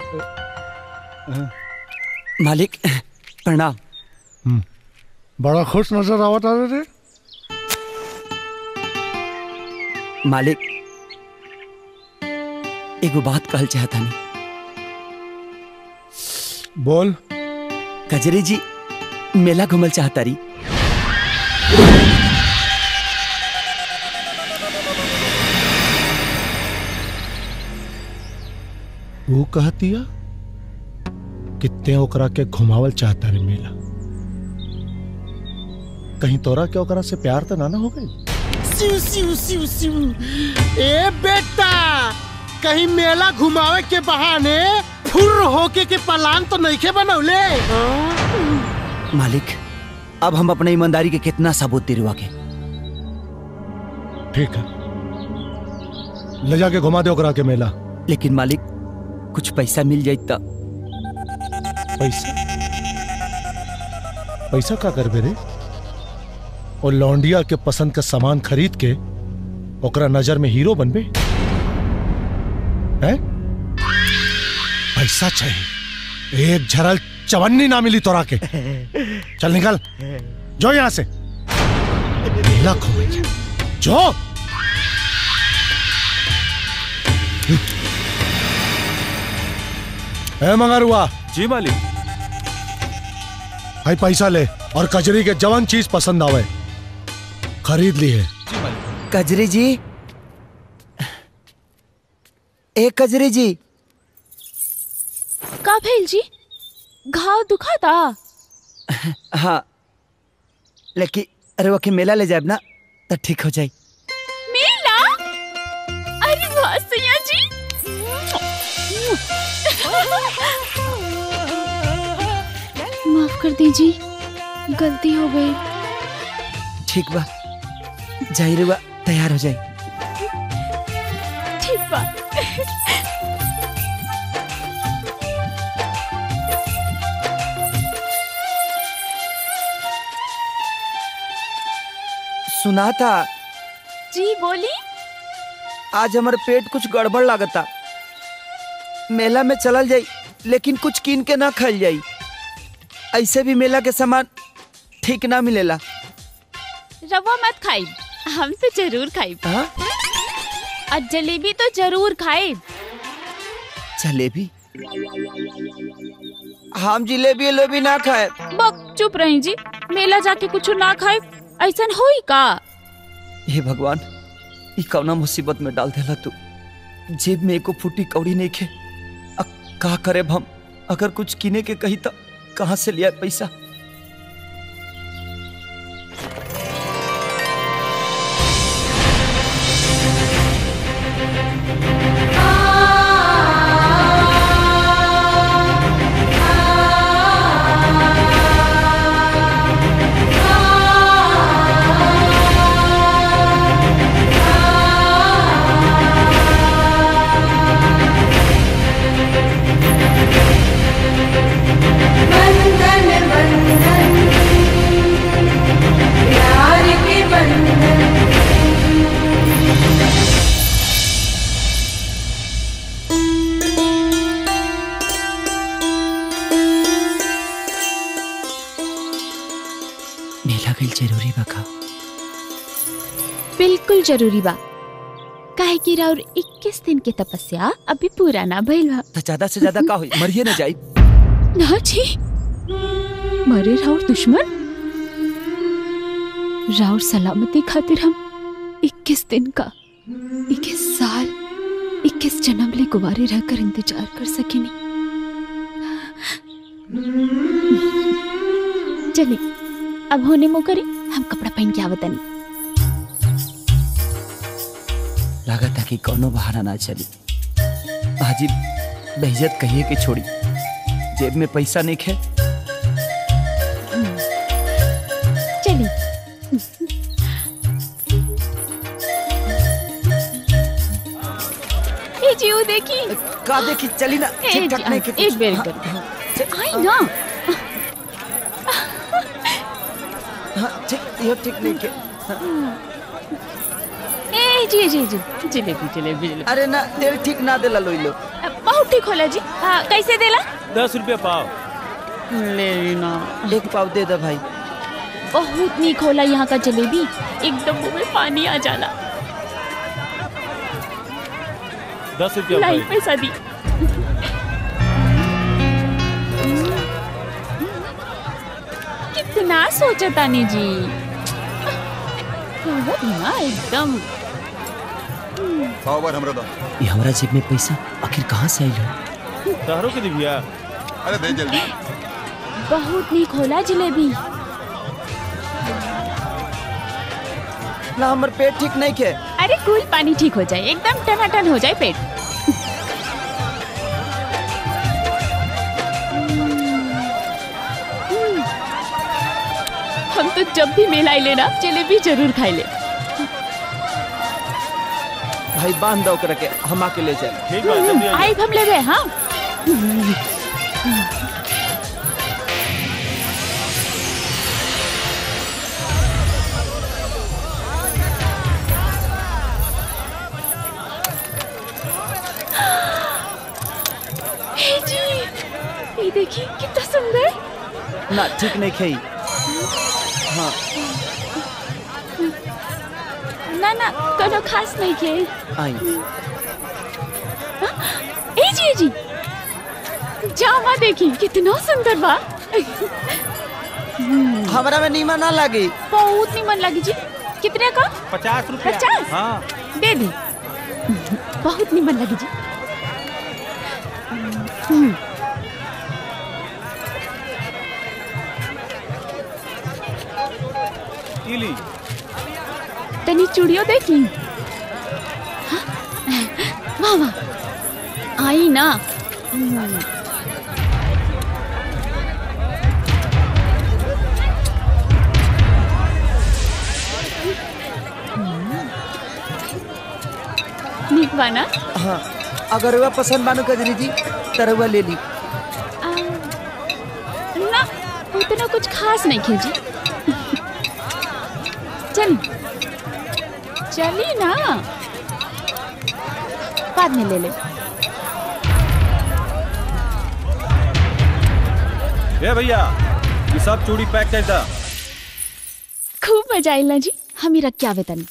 मालिक प्रणाम बड़ा खुश नजर आवत आ रे मालिक एगो बात कहल चाहता नहीं बोल कजरी जी मेला घूमल चाहता रही वो कहतिया कितने ओकरा के घुमावल चाहता रे मेला कहीं तोरा के ओकरा से प्यार तो ना ना हो गई सिउ सिउ सिउ सिउ ए बेटा कहीं मेला घुमावे के बहाने फुर होके के पलान तो नहीं के बनौले मालिक अब हम अपने ईमानदारी के कितना सबूत दिलवा के ठीक है ले जाके घुमा दे ओकरा के मेला लेकिन मालिक कुछ पैसा मिल जाए तब पैसा पैसा का करबे रे और लौंडिया के पसंद का सामान खरीद के ओकरा नजर में हीरो बनबे हैं पैसा चाहिए एक झरल चवन्नी ना मिली तोरा के चल निकल जो यहां से मेला घूमेंगे जो ए मंगारुआ जी मालिक भाई पैसा ले और कजरी के जवान चीज पसंद आवे खरीद ली है कजरी जी ए कजरी जी का भेल जी घाव दुखाता हाँ लेकिन अरे वो के मेला ले जाए ना तो ठीक हो जाए मेला अरे वाह सैया जी माफ कर दीजिए गलती हो गई ठीक बा जाहिर बा तैयार हो जाए ठीक बा सुना था जी बोली आज हमारे पेट कुछ गड़बड़ लागता मेला में चलल जाई लेकिन कुछ कीन के ना खाइल जाई ऐसे भी मेला के सामान ठीक ना मिलेला रवा मत खाई हम तो जरूर खाई और जलेबी तो जरूर खाए जलेबी हम जिलेबी उलेबी ना खाए बक चुप रही जी मेला जाके कुछ ना खाए ऐसा होई का हे भगवान ई कौना मुसीबत में डाल देला तू जेब में एको फूटी कौड़ी नहीं खे अब का करे हम अगर कुछ किने के कही तो कहाँ से लिया पैसा बंधन बंधन प्यार के बंधन मेला गई जरूरी बका बिल्कुल जरूरी बा काहे कि राउर 21 दिन के तपस्या अभी पूरा ना भइल बा तो ज्यादा से ज्यादा का हुई मरिए ना जाई ना जी मरे राउर दुश्मन राउर सलामती खातिर हम 21 दिन का 21 साल 21 जन्म ले कुवारे रहकर इंतजार कर सकेनी चलिए अब होने मो करी हम कपड़ा पहन के आवतनी लागत कि कोनो बहाना ना चली हाजी बेइज्जत कहिए के छोड़ी जेब में पैसा नहीं खे चलिए ए जी वो देखी का देखी चली ना ए ठीक ठाक जी, नहीं के एक बेर कर आई ना हाँ ठीक यो ठीक नहीं के ए जी जी जी जलेबी जलेबी जलेबी अरे ना तेल ठीक ना देला लोई लो बहुत ठीक होला जी हाँ, कैसे देला दस रुपया पाव ले ना एक पाव दे दे भाई बहुत नीक होला यहाँ का जलेबी एकदम मुंह में पानी आ जाला दस रुपया लाई भाई पैसा दी कितना सोचा तानी जी बहुत ना एकदम सौ बार हमरा दो ये हमारा जेब में पैसा आखिर कहाँ से आई हो तहरो के दिव्या अरे दे जल्दी बहुत नीक होला जलेबी ना हमर पेट ठीक नहीं के अरे कूल पानी ठीक हो जाए एकदम टनाटन हो जाए पेट हम तो जब भी मेला आइले ना जलेबी जरूर खाई ले भाई बांध दो ओकरा के हम आके ले जाए ठीक आई हम ले गए हाँ हे जी ये देखिए कितना सुंदर ना ठीक नहीं खेई हाँ ना ना कोनो खास नहीं के आई ए जी ए जी जामा देखी कितना सुंदर बा हमरा में नीमा ना लगी बहुत निमन लगी जी कितने का पचास रुपया पचास हाँ दे दी बहुत निमन लगी जी हम्म, इली तनी चूड़ियों देख ली हाँ? वाह वाह आई ना हम्म, नीक बा ना हाँ अगर वह पसंद बानो कजरी जी तरवा ले ली आ, ना उतना कुछ खास नहीं खींची चल चली ना बाद में ले ले ए भैया ये सब चूड़ी पैक कर दा खूब मजा आइल ना जी हम ही रख के आवे तनी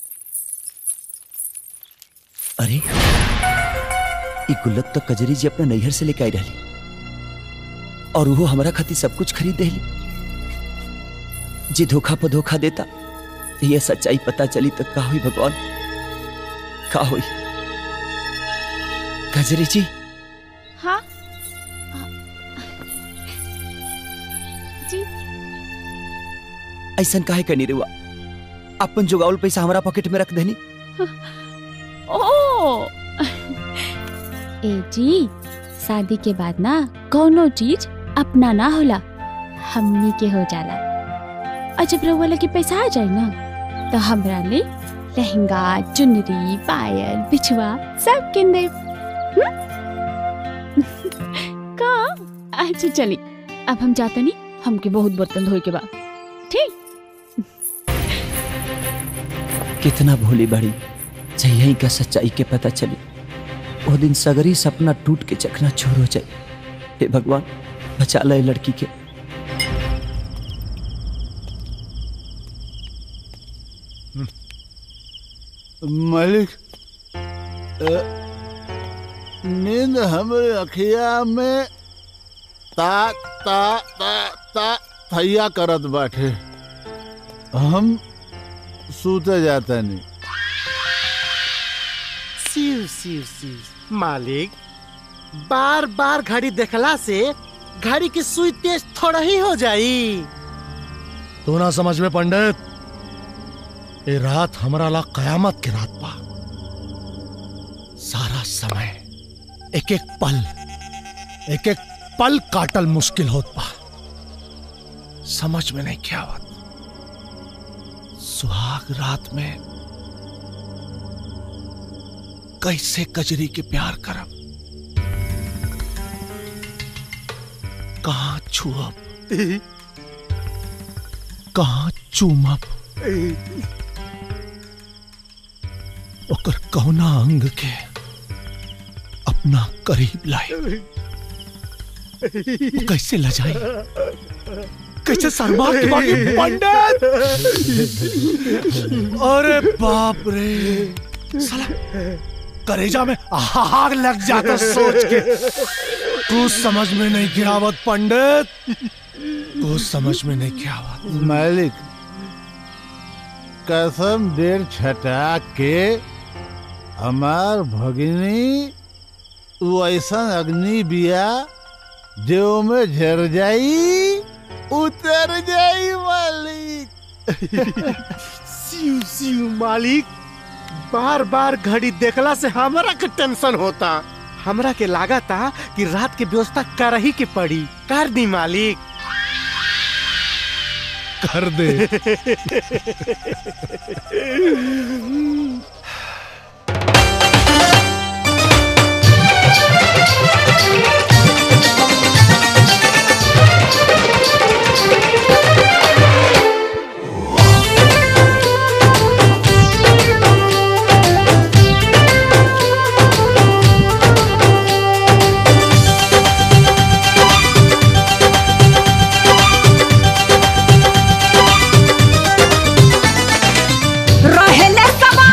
अरे ई गुल्लक तो कजरी जी अपना नैहर से लेके आई रही और वो हमारा खातिर सब कुछ खरीद देली जे धोखा पर धोखा देता ये सच्चाई पता चली तो का हुई भगवान का हुई कजरी जी हाँ जी ऐसा काहे करनी रुआ अपन जुगावल पैसा हमारा पॉकेट में रख देनी ओ ए जी शादी के बाद ना कोनो चीज अपना ना होला हमनी के हो जाला और जब रउआ लगे पैसा आ जाए ना तो हमरा ले लहंगा चुनरी पायल बिछुआ सब किन दे का अच्छा चली अब हम जाते नहीं हमके बहुत बर्तन धोए के बाद ठीक कितना भोली बड़ी जही का सच्चाई के पता चली वो दिन सगरी सपना टूट के चकना छोर हो जाए हे भगवान बचा ले लड़की के मालिक अ, नींद हमरे अखिया में ता ता ता ता थैया करत बाटे हम सूते जाता नहीं सिर सिर सिर मालिक बार बार घड़ी देखला से घड़ी की सुई तेज थोड़ा ही हो जाई तू ना समझ में पंडित ये रात हमारा ला कयामत की रात बा सारा समय एक एक पल एक एक पल काटल मुश्किल होत बा समझ में नहीं क्या आवत सुहाग रात में कैसे कजरी के प्यार करब कहाँ छुअब कहाँ चूमब ओकर कौना अंग के अपना करीब लाए वो कैसे लजाई कैसे शर्मा के बाकी पंडित अरे बाप रे साला करेजा में आग लग जाता सोच के तू समझ में नहीं गिरावत पंडित तू समझ में नहीं गिरावत मालिक कसम डेढ़ छटा के हमार भगिनी वो ऐसा अग्नि बिया जो में झर जाई उतर जाई मालिक सिउ सिउ मालिक बार बार घड़ी देखला से हमरा के टेंशन होता हमरा के लागा था कि रात के व्यवस्था कर ही के पड़ी कर दी मालिक कर दे रहेले सब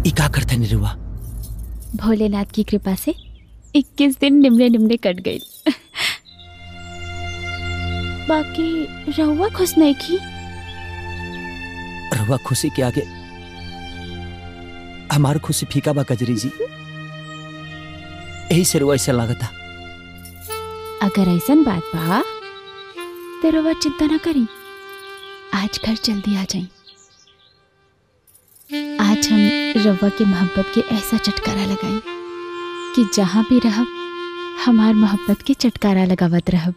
ई का करते निरुआ भोलेनाथ की कृपा से 21 दिन निमले निमले कट गई बाकी रहुआ खुश नहीं की रहुआ खुशी के आगे हमार खुशी फीका बा कजरी जी यही से रुआ ऐसा लागता अगर ऐसा बात बा तो रहुआ चिंता ना करी आज घर जल्दी आ जाई आज हम रवा के मोहब्बत के ऐसा चटकारा लगाई कि जहाँ भी रहब हमार मोहब्बत के चटकारा लगावत रहब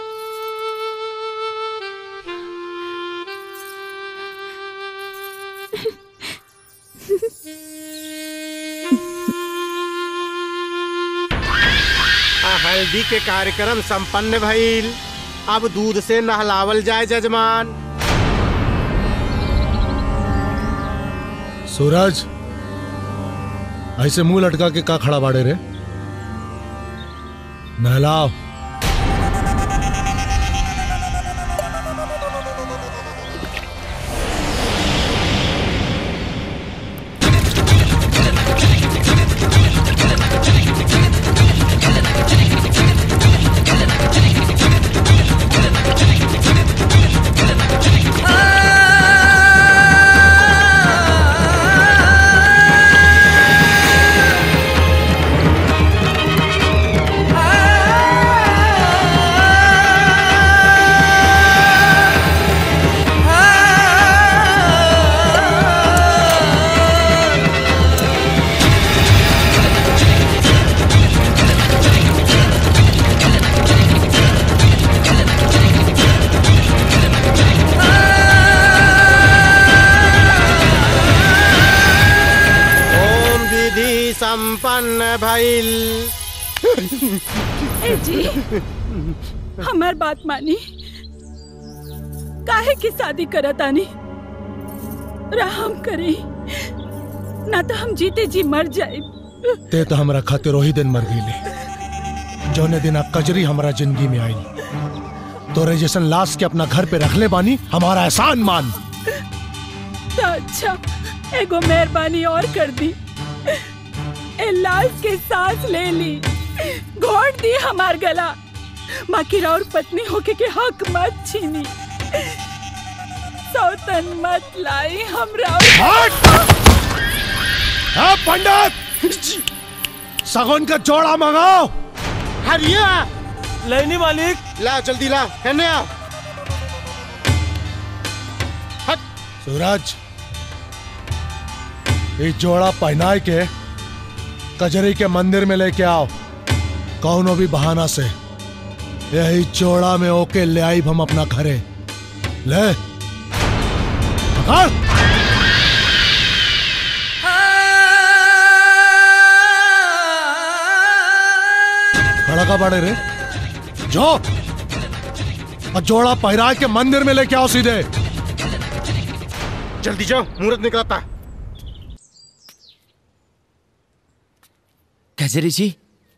आ, हल्दी के कार्यक्रम संपन्न भइल अब दूध से नहलावल जाए जजमान सूरज ऐसे मुंह लटका के का खड़ा बाड़े रे नहलाओ ओम विधि संपन्न भइल ए जी हमार बात मानी काहे की शादी करत आनी राम करी ना तो हम जीते जी मर जाए ते तो हमरा खातिर वही दिन मर गईले जौने दिन अब कजरी हमारा जिंदगी में आई तोरे जैसन लाश के अपना घर पे रख ले बानी हमारा एहसान मान तो अच्छा एगो मेहरबानी और कर दी ए लाश के सांस ले ली घोट दी हमार गला बाकी और पत्नी होके के हक मत छीनी सौतन मत लाई हमरा हाँ पंडित सगुन का जोड़ा मंगाओ हरिया लेनी मालिक ला जल्दी ला कहने आ हट सूरज ये जोड़ा पहनाए के कजरी के मंदिर में लेके आओ कौनो भी बहाना से यही जोड़ा में ओके ले आई हम अपना घरे ले पकड़ खड़ा का बड़े रे जो और जोड़ा पहरा के मंदिर में लेके आओ सीधे जल्दी जाओ मुहूर्त निकलता है कजरी जी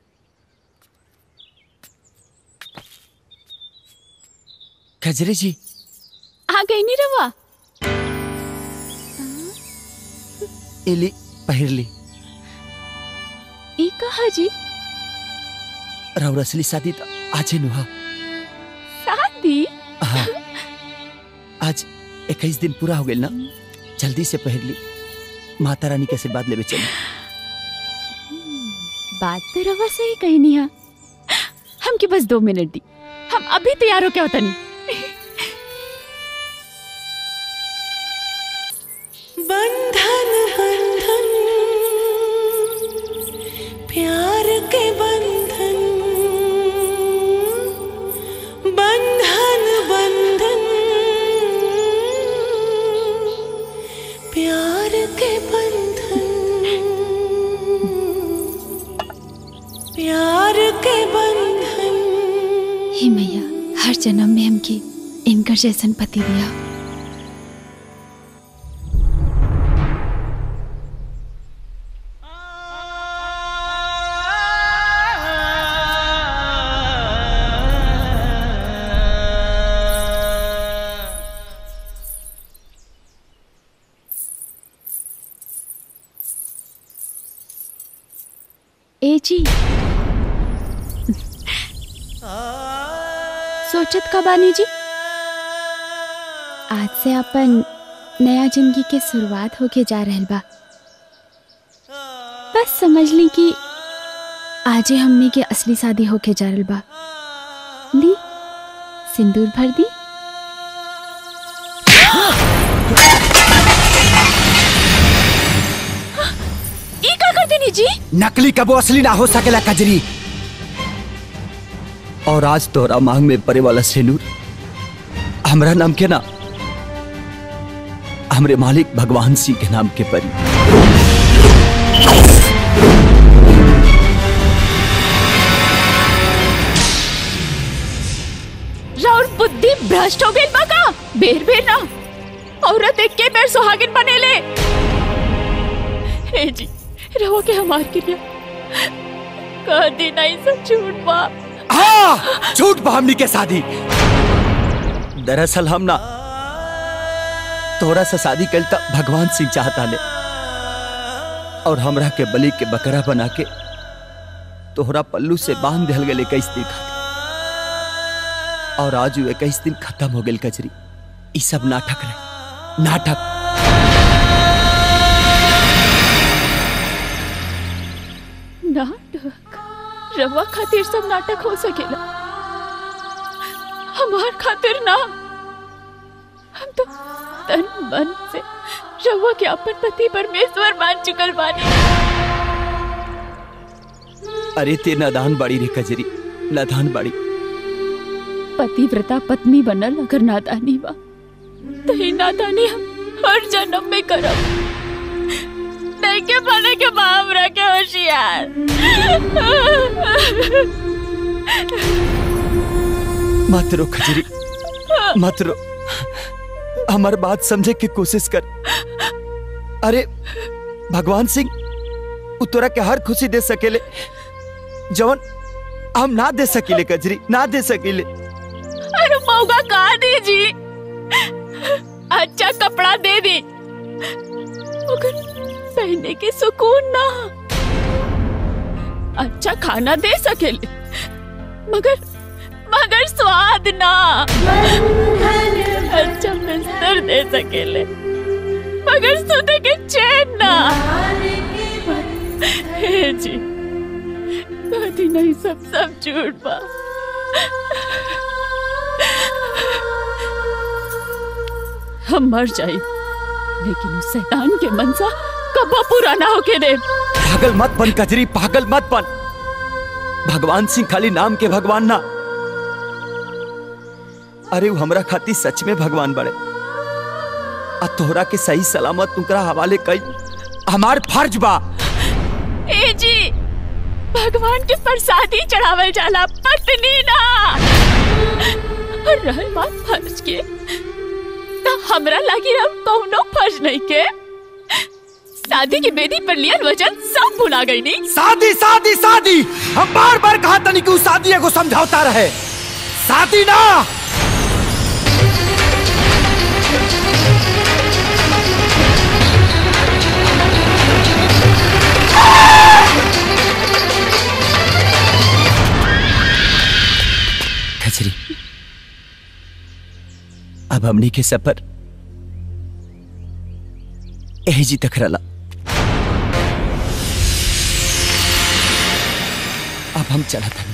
कजरी जी आ गई नी रवा एली पहिरली ई कहा जी राउर असली शादी तो आजे नुहा शादी हाँ आज इक्कीस दिन पूरा हो गया ना जल्दी से पहर ली माता रानी के आशीर्वाद लेवे चली बात तो रवा से ही कही नहीं है हमके बस दो मिनट दी हम अभी तैयार हो क्या होता नहीं बंधन बंधन प्यार के बंधन बंधन बंधन प्यार के बंधन प्यार के बंधन हे मैया हर जन्म में हमके इनकर जैसन पति दिया ए जी सोचत का बानी जी आज से अपन नया जिंदगी के शुरुआत होके जा रहल बा बस समझ ली कि आजे हमने के असली शादी होके जा रहल बा ली सिंदूर भर दी ई का कर देनी जी नकली कबो असली ना हो सकेला कजरी और आज तोरा मांग में पड़े वाला सिंदूर हमरा नाम के ना हमरे मालिक भगवान सिंह के नाम के परी राउर बुद्धि भ्रष्ट हो गई बा का बेर बेर ना औरत एक के बेर सुहागिन बनेले हे जी रहो के हमार के लिए कह दी नहीं सब झूठ बा हाँ झूठ बा हमनी के शादी दरअसल हम ना तोरा से शादी कल तक भगवान सिंह चाहता ले और हमरा के बलि के बकरा बना के तोहरा पल्लू से बांध दिल गए इक्कीस दिन खातिर और आज इक्कीस दिन खत्म हो गए कचरी ई सब नाटक रहे नाटक नाटक रवा खातिर सब नाटक हो सकेला हमार खातिर ना हम तो तन मन से रवा के अपन पति परमेश्वर मान चुकल बानी अरे ते नादान बाड़ी रे कजरी नादान बाड़ी पतिव्रता पत्नी बनल अगर नादानी बा तो ही नादानी हम हर जन्म में करब नहीं के बने के बाप रखे होशियार मत रो खजरी मत रो हमार बात समझे की कोशिश कर अरे भगवान सिंह उ तोरा के हर खुशी दे सकेले जवन हम ना दे सकीले कजरी ना दे सकीले अरे मौका कहा दीजी अच्छा कपड़ा दे दी मगर पहने के सुकून ना अच्छा खाना दे सकेले मगर मगर स्वाद ना अच्छा बिस्तर दे सकेले मगर सोते के चैन ना हे जी कभी नहीं सब सब झूठ बा हम मर जाए लेकिन उस शैतान के मनसा कबा पूरा ना होके दे पागल मत बन कजरी पागल मत बन भगवान सिंह खाली नाम के भगवान ना अरे वो हमरा खातिर सच में भगवान बड़े आ तोहरा के सही सलामत तुकरा हवाले कई हमार फर्ज बा ए जी भगवान के प्रसादी चढ़ावल जाला पत्नी ना और रहल बात फर्ज के तो हमरा लगी अब कौनो फर्ज नहीं के शादी की बेदी पर लियल वचन सब भुला गई नहीं शादी शादी शादी हम बार बार कहा तनी कि उ शादी एगो समझौता रहे शादी ना खचरी अब हमनी के सफर यही जी तक रला अब हम चला था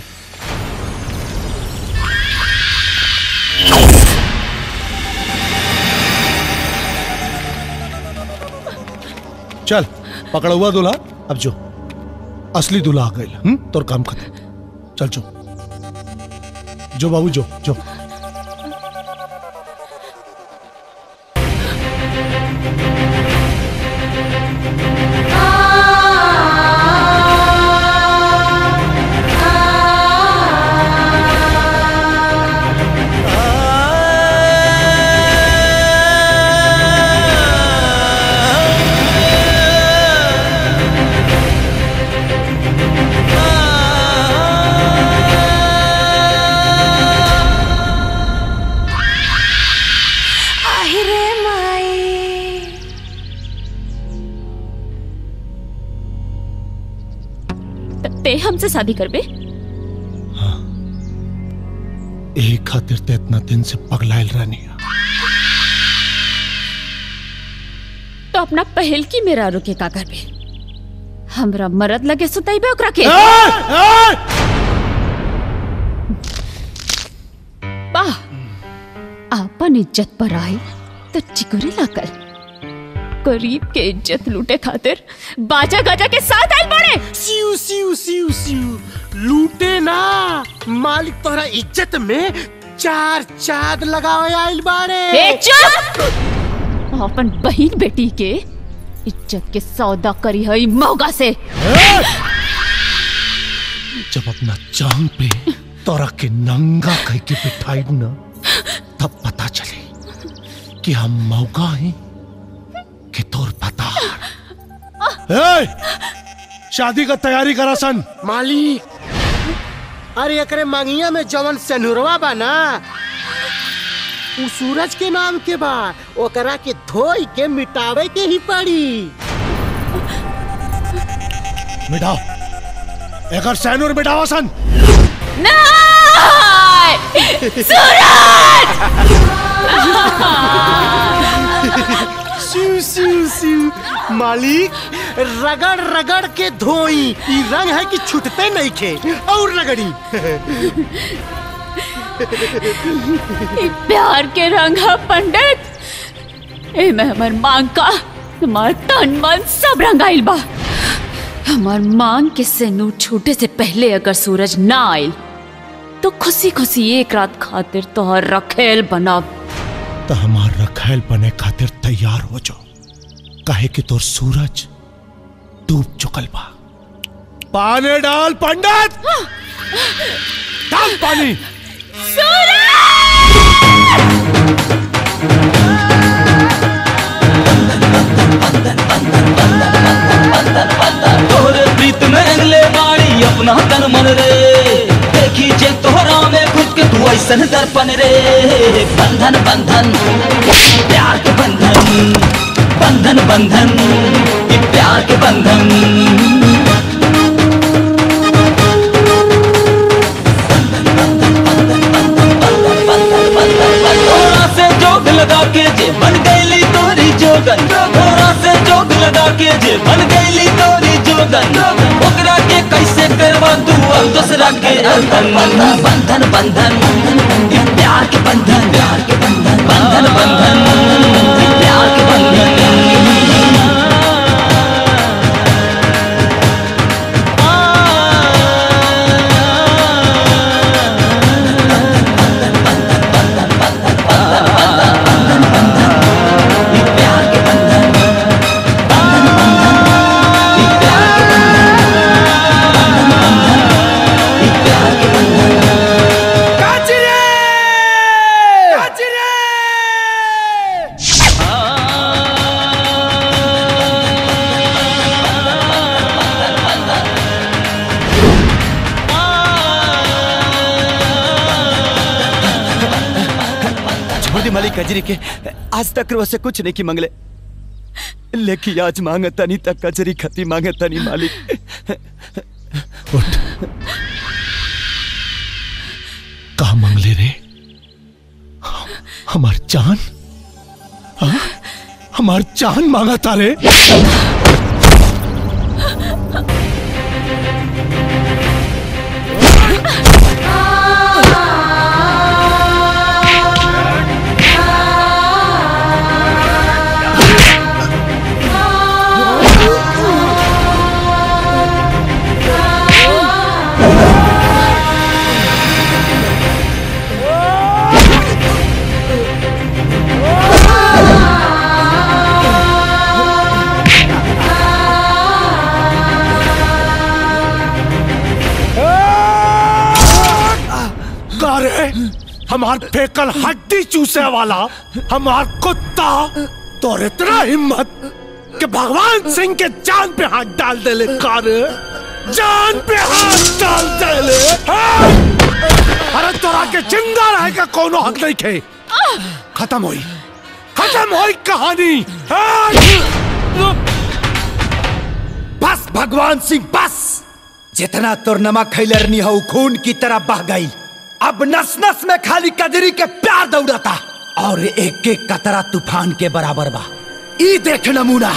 चल पकड़ा हुआ दूल्हा अब जो असली दूल्हा आ गई हम्म तोर काम खत्म चल जो जो बाबू जो जो ते हमसे शादी करबे एक खातिर ते इतना दिन से पगलाइल रहनी तो अपना पहल की मेरा रुके का करबे हमरा मरद लगे सुतैबे ओकरा के वाह आपन इज्जत पर आए तो चिकुरे लाकर गरीब के इज्जत लूटे खातिर बाजा गाजा के साथ आए बड़े सिउ सिउ सिउ सिउ लूटे ना मालिक तोहरा इज्जत में चार चाद लगावे आइल बाड़े ए चुप अपन बहन बेटी के इज्जत के सौदा करी है मौगा से जब अपना जान पे तोरा के नंगा कह के बिठाई ना तब पता चले कि हम मौका हैं कि तोर पता ए, शादी का तैयारी करा सन मालिक अरे एकरे मंगिया में जवन सनुरवा बा ना उ सूरज के नाम के बा ओकरा के धोई के मिटावे के ही पड़ी मिटाओ एकर सैनूर मिटावा सन सिउ सिउ सिउ मालिक रगड़ रगड़ के धोई ई रंग है कि छूटते नहीं खे और रगड़ी ई प्यार के रंग है पंडित ए में हमर मांग का हमार तन मन सब रंगाइल बा हमार मांग के सेनूर छूटे से पहले अगर सूरज ना आइल तो खुशी खुशी एक रात खातिर तोहर रखेल बनब तो हमार रखैल बने खातिर तैयार हो जाओ काहे कि तोर सूरज डूब चुकल बा पानी डाल पंडित डाल पानी तोहरे प्रीत में रंगले बाड़ी अपना तन मन रे देखी जे तोहरा में खुद के तू ऐसन दर्पण रे बंधन बंधन प्यार के बंधन बंधन बंधन ये प्यार के बंधन तोरा से जोग लगा के जे बन गईली तोरी जोगन तोरा से जोग लगा के जे बन गईली तोरी जोगन ओकरा के कैसे करवा तू अब दूसरा के अंधन बंधन बंधन ये प्यार के बंधन प्यार के बंधन बंधन बंधन ये प्यार के बंधन छोड़ दी मालिक कजरी के आज तक रो से कुछ नहीं की मंगले लेकिन आज मांगे तनी तक कजरी खती मांगे तनी मालिक कहा मंगले रे हमार जान हाँ? हमार जान मांगा तारे का रे हमार फेकल हड्डी चूसे वाला हमार कुत्ता तो इतना हिम्मत कि भगवान सिंह के जान पे हाथ डाल दे ले का रे जान पे हाथ डाल दे ले हाँ? अरे तोरा के जिंदा रहे का कोनो हक नहीं खे खत्म हुई खत्म हुई कहानी हाँ? बस भगवान सिंह बस जितना तोर नमक खैलरनी हो खून की तरह बह गई अब नस नस में खाली कजरी के प्यार दौड़ता और एक एक कतरा तूफान के बराबर बा ई देख नमूना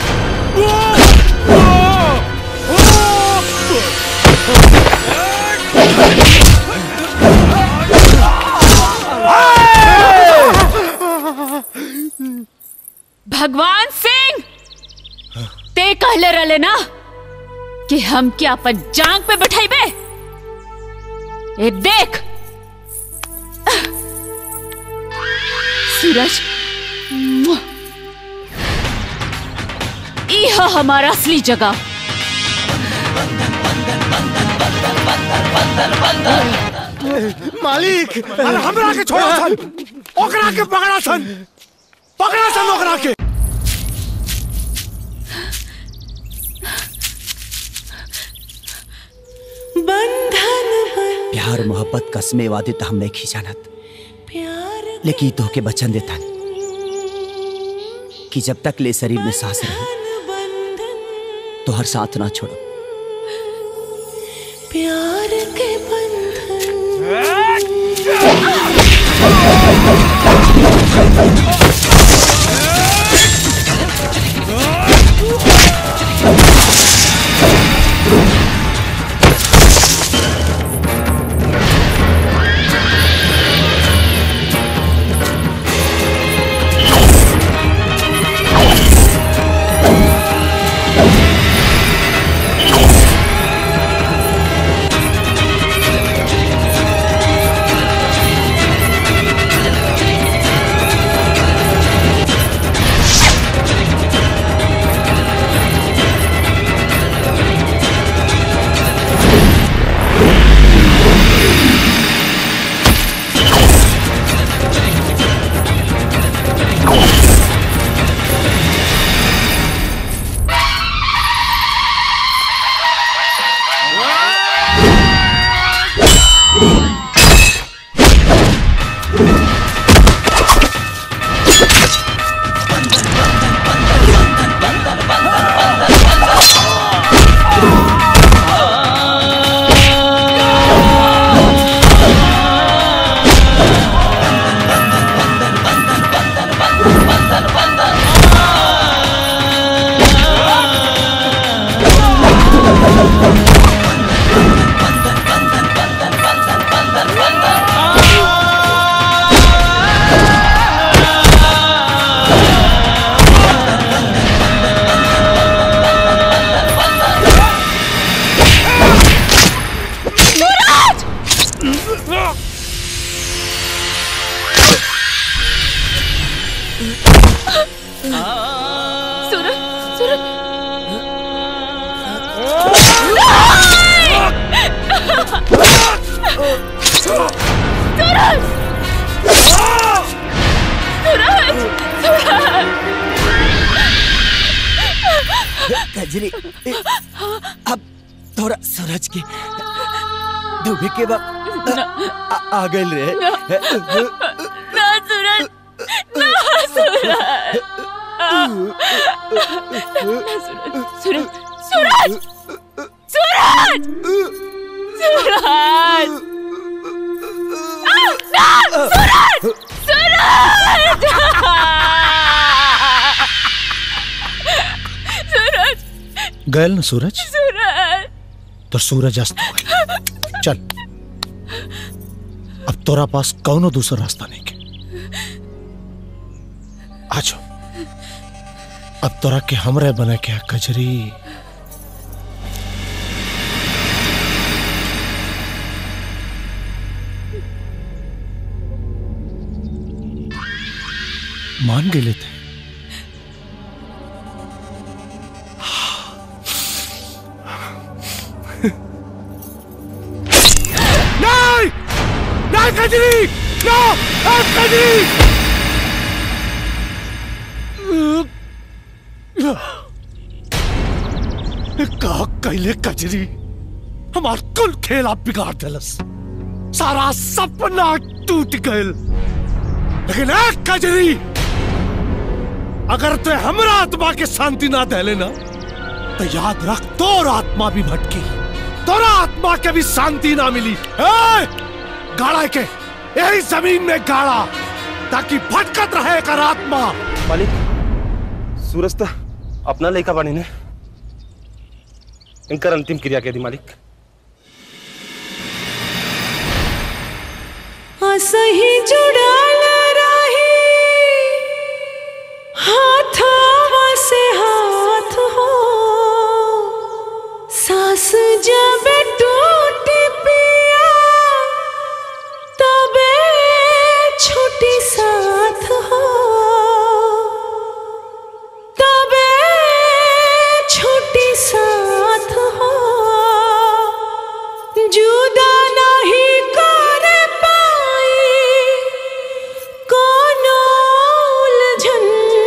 भगवान सिंह ते कहले रले ना कि हम क्या अपन जांग पे बैठाइबे ए देख सूरज ई है हमारा असली जगह मालिक अरे हमरा के छोड़ा सन ओकरा के पकड़ा सन पकड़ा सन ओकरा के बंधन प्यार मोहब्बत कसमे वादे तो हम नहीं खींचानत लेकिन ई तोहके बचन देता कि जब तक ले शरीर में सांस रहे तो हर साथ ना छोड़ो प्यार के बंधन सूरज सूरज सूरज सूरज कजरी अब थोड़ा सूरज की डूबे के बाद आ, आ गए रे ना सूरज ना सूरज ना सूरज सूरज सूरज सूरज सूरज ना सूरज सूरज सूरज गैल न सूरज सूरज तो सूरज अस्त हो गई चल अब तोरा पास कौनो दूसरा रास्ता नहीं के आ जाओ अब तोरा के हमरे बने के है कजरी मान गेले थे नहीं नहीं कजरी नो ए, कजरी का कैले कजरी हमार कुल खेल आप बिगाड़ दिलस सारा सपना टूट गयल लेकिन एक कजरी अगर ते हमरा आत्मा के शांति ना दे लेना तो याद रख तोर आत्मा भी भटकी तोरा आत्मा के भी शांति ना मिली ए! गाड़ा के यही जमीन में गाड़ा ताकि भटकत रहे कर आत्मा मालिक सूरज तो अपना लेखा बानी ने इनकर अंतिम क्रिया के दी मालिक असही जुड़ाल रही हाथवा से हाथ हो सांस जब टूट पिया तबे छुट्टी साथ हो तबे छुट्टी साथ हो जुदा नहीं कर पाई कोनो उलझन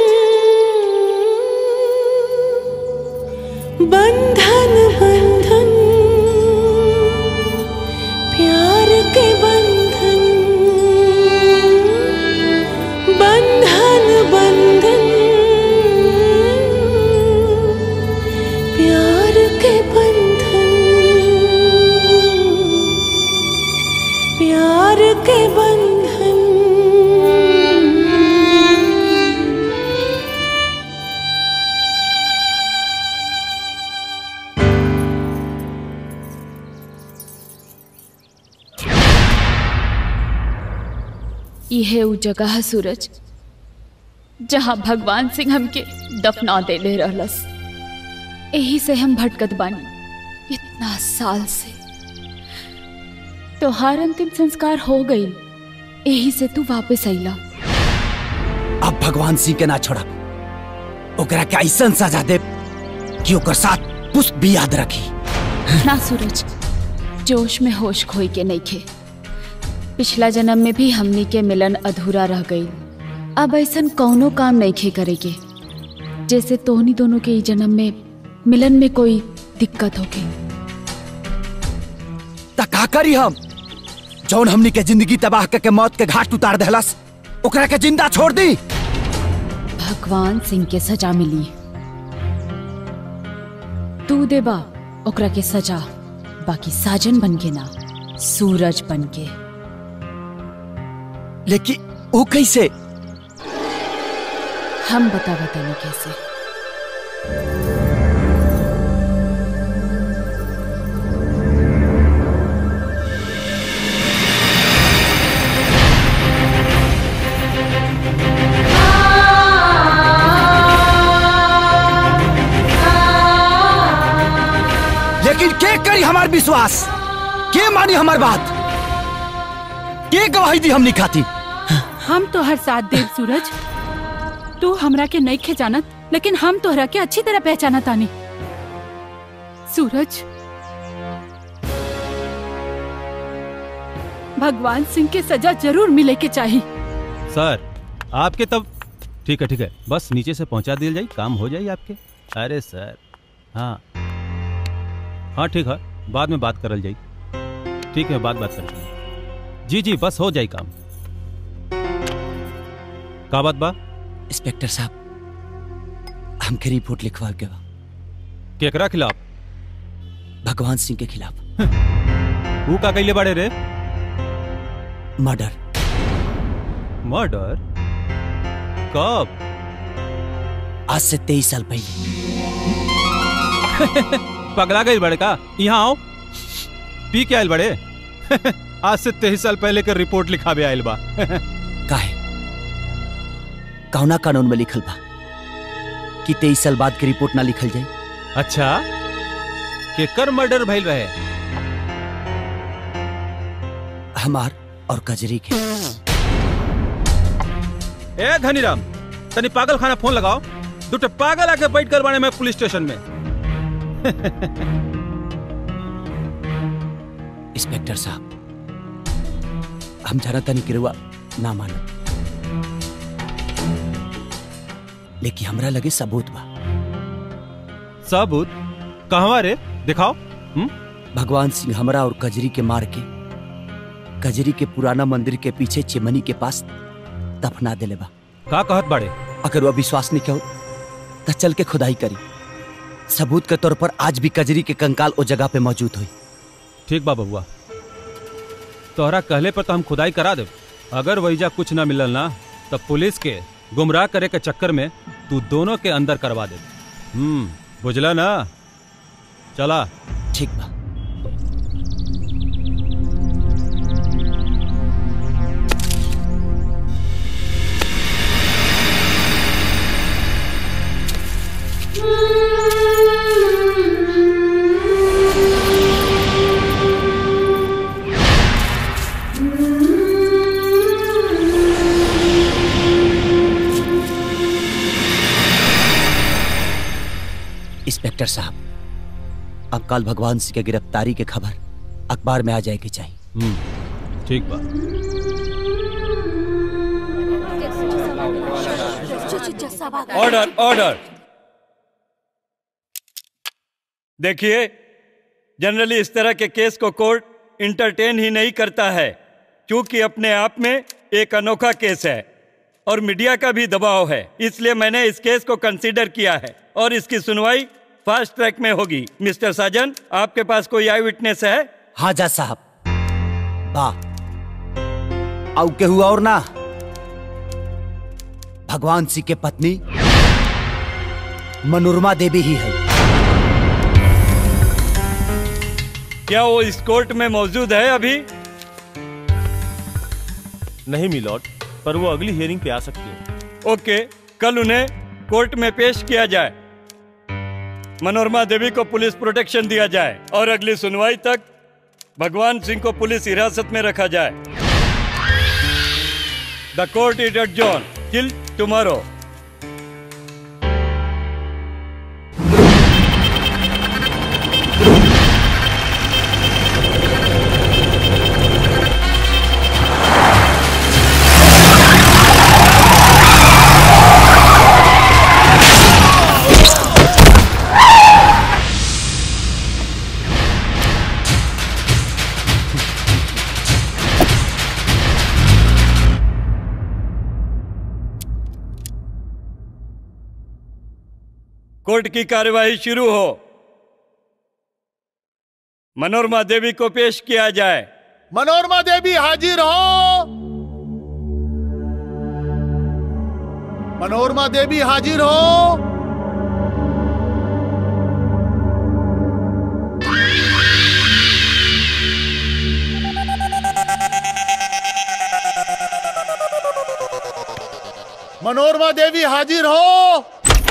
बंधन बंधन प्यार के बंधन बंधन बंधन प्यार के बंधन प्यार के बंधन यह उ जगह है सूरज जहाँ भगवान सिंह हमके दफना देले रहलस यही से हम भटकत बानी इतना साल से तोहार अंतिम संस्कार हो गई यही से तू वापस अइला अब भगवान सिंह के ना छोड़ा ओकरा के ऐसा सजा दे कि ओकर साथ पुष्प भी याद रखी ना सूरज जोश में होश खोई के नहीं खे पिछला जन्म में भी हमनी के मिलन अधूरा रह गई अब ऐसा कौनो काम नहीं खे करे के जैसे तोहनी दोनों के ई जन्म में मिलन में कोई दिक्कत हो गई त का करी हम जौन हमनी के जिंदगी तबाह करके मौत के घाट उतार देहलस ओकरा के जिंदा छोड़ दी भगवान सिंह के सजा मिली तू देबा ओकरा के सजा बाकी साजन बन के ना सूरज बन के लेकिन वो कैसे हम बता बताने कैसे लेकिन के करी हमार विश्वास के मानी हमार बात के गवाही दी हमनी खाती हम तो हर साथ देव सूरज तू हमरा के नहीं खे जानत लेकिन हम तोहरा के अच्छी तरह पहचाना तानी सूरज भगवान सिंह के सजा जरूर मिले के चाहिए सर आपके तब ठीक है ठीक है बस नीचे से पहुंचा दिया जाए काम हो जाए आपके अरे सर हाँ हाँ ठीक है बाद में बात करल जाई ठीक है बाद बात कर जी जी बस हो जाए काम का बात बा इंस्पेक्टर साहब हमके रिपोर्ट लिखवा के बा केकरा खिलाफ भगवान सिंह के खिलाफ वो का कैले बाड़े रे मर्डर मर्डर कब आज से तेईस साल पहले पगला गई बड़े का यहाँ आओ पी के आयल बड़े आज से तेईस साल पहले के रिपोर्ट लिखावे आयल बा काहे कौना कानून में लिखल बा कि तेईस साल बाद की रिपोर्ट ना लिखल जाए अच्छा केकर मर्डर भइल रहे हमार और कजरी के ए धनीराम तनी पागल खाना फोन लगाओ दुटे पागल आके बैठ कर बाने में पुलिस स्टेशन में इंस्पेक्टर साहब हम जाना तनी गिरुआ ना मानो लेकिन हमरा लगे सबूत बा सबूत कहवा रे दिखाओ भगवान सिंह हमरा और कजरी के मार के कजरी के पुराना मंदिर के पीछे चिमनी के पास दफना देले बा का कहत बाड़े अगर वो विश्वास नहीं कहो तो चल के खुदाई करी सबूत के तौर पर आज भी कजरी के कंकाल ओ जगह पे मौजूद हुई ठीक बा बबुआ तोहरा कहले पर तो हम खुदाई करा दे अगर वहीजा कुछ ना मिलल ना तब पुलिस के गुमराह करे के चक्कर में तू दोनों के अंदर करवा दे हम्म बुझला ना चला ठीक बा इंस्पेक्टर साहब अब कल भगवान सिंह के गिरफ्तारी के खबर अखबार में आ जाएगी चाहिए हम्म ठीक बा ऑर्डर ऑर्डर देखिए जनरली इस तरह के केस को कोर्ट इंटरटेन ही नहीं करता है क्योंकि अपने आप में एक अनोखा केस है और मीडिया का भी दबाव है इसलिए मैंने इस केस को कंसीडर किया है और इसकी सुनवाई फास्ट ट्रैक में होगी मिस्टर साजन आपके पास कोई आई विटनेस है हाँ जज साहब बा आउ केहू और ना भगवान सिंह के पत्नी मनोरमा देवी ही है क्या वो इस कोर्ट में मौजूद है अभी नहीं मिलॉर्ड पर वो अगली हियरिंग पे आ सकती है ओके कल उन्हें कोर्ट में पेश किया जाए मनोरमा देवी को पुलिस प्रोटेक्शन दिया जाए और अगली सुनवाई तक भगवान सिंह को पुलिस हिरासत में रखा जाए the court is adjourned till tomorrow court की कार्यवाही शुरू हो मनोरमा देवी को पेश किया जाए मनोरमा देवी हाजिर हो मनोरमा देवी हाजिर हो मनोरमा देवी हाजिर हो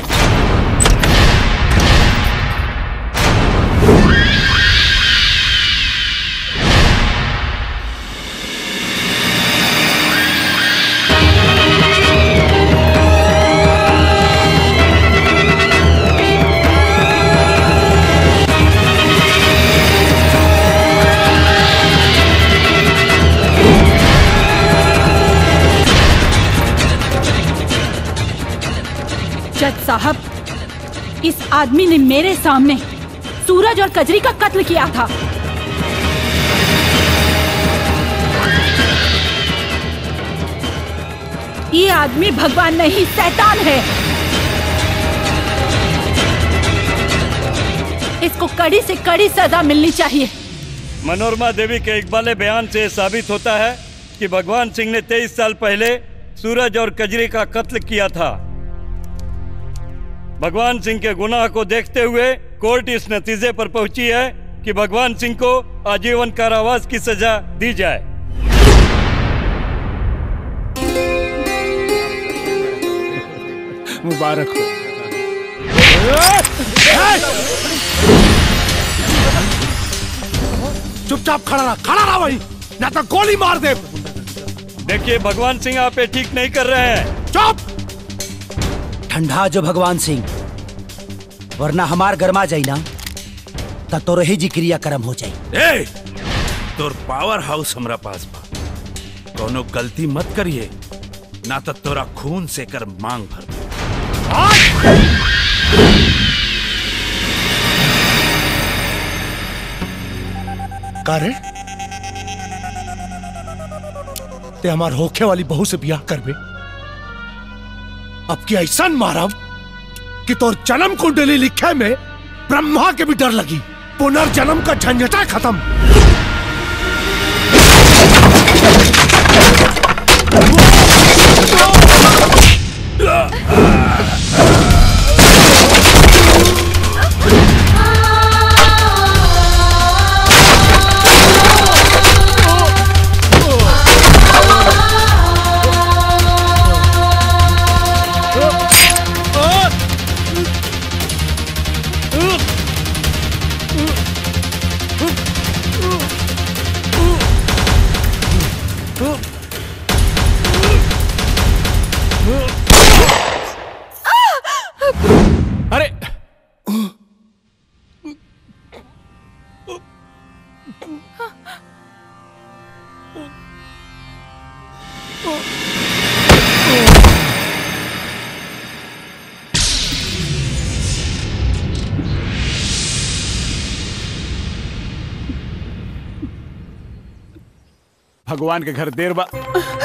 जज साहब इस आदमी ने मेरे सामने सूरज और कजरी का कत्ल किया था ये आदमी भगवान नहीं शैतान है इसको कड़ी से कड़ी सजा मिलनी चाहिए मनोरमा देवी के इकबाले बयान से साबित होता है कि भगवान सिंह ने 23 साल पहले सूरज और कजरी का कत्ल किया था भगवान सिंह के गुनाह को देखते हुए कोर्ट इस नतीजे पर पहुंची है कि भगवान सिंह को आजीवन कारावास की सजा दी जाए मुबारक हो चुपचाप खड़ा रहा खड़ा रहा वही ना तो गोली मार दे देखिए भगवान सिंह आप ये ठीक नहीं कर रहे हैं चुप ठंडा जो भगवान सिंह वरना हमार गरमा जाई ना त तोर ही जी क्रिया कर्म हो जाई ए तोर पावर हाउस हमरा पास बा कोनो गलती मत करिए ना तो तोरा खून से कर मांग भर दे। का रे ते हमार होखे वाली बहू से ब्याह करबे अब की ऐसा मारब कि तोर जन्म कुंडली लिखे में ब्रह्मा के भी डर लगी पुनर्जन्म का झंझटा खत्म अरे भगवान के घर देर बा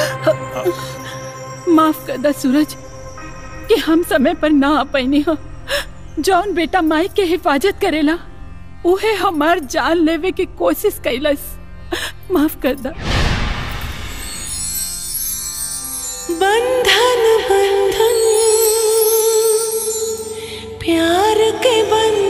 माफ कर दा सूरज कि हम समय पर ना आ पैनी हो जौन बेटा माई के हिफाजत करेला उहे हमार जान लेवे की कोशिश कैलस माफ कर दा बंधन बंधन प्यार के बंधन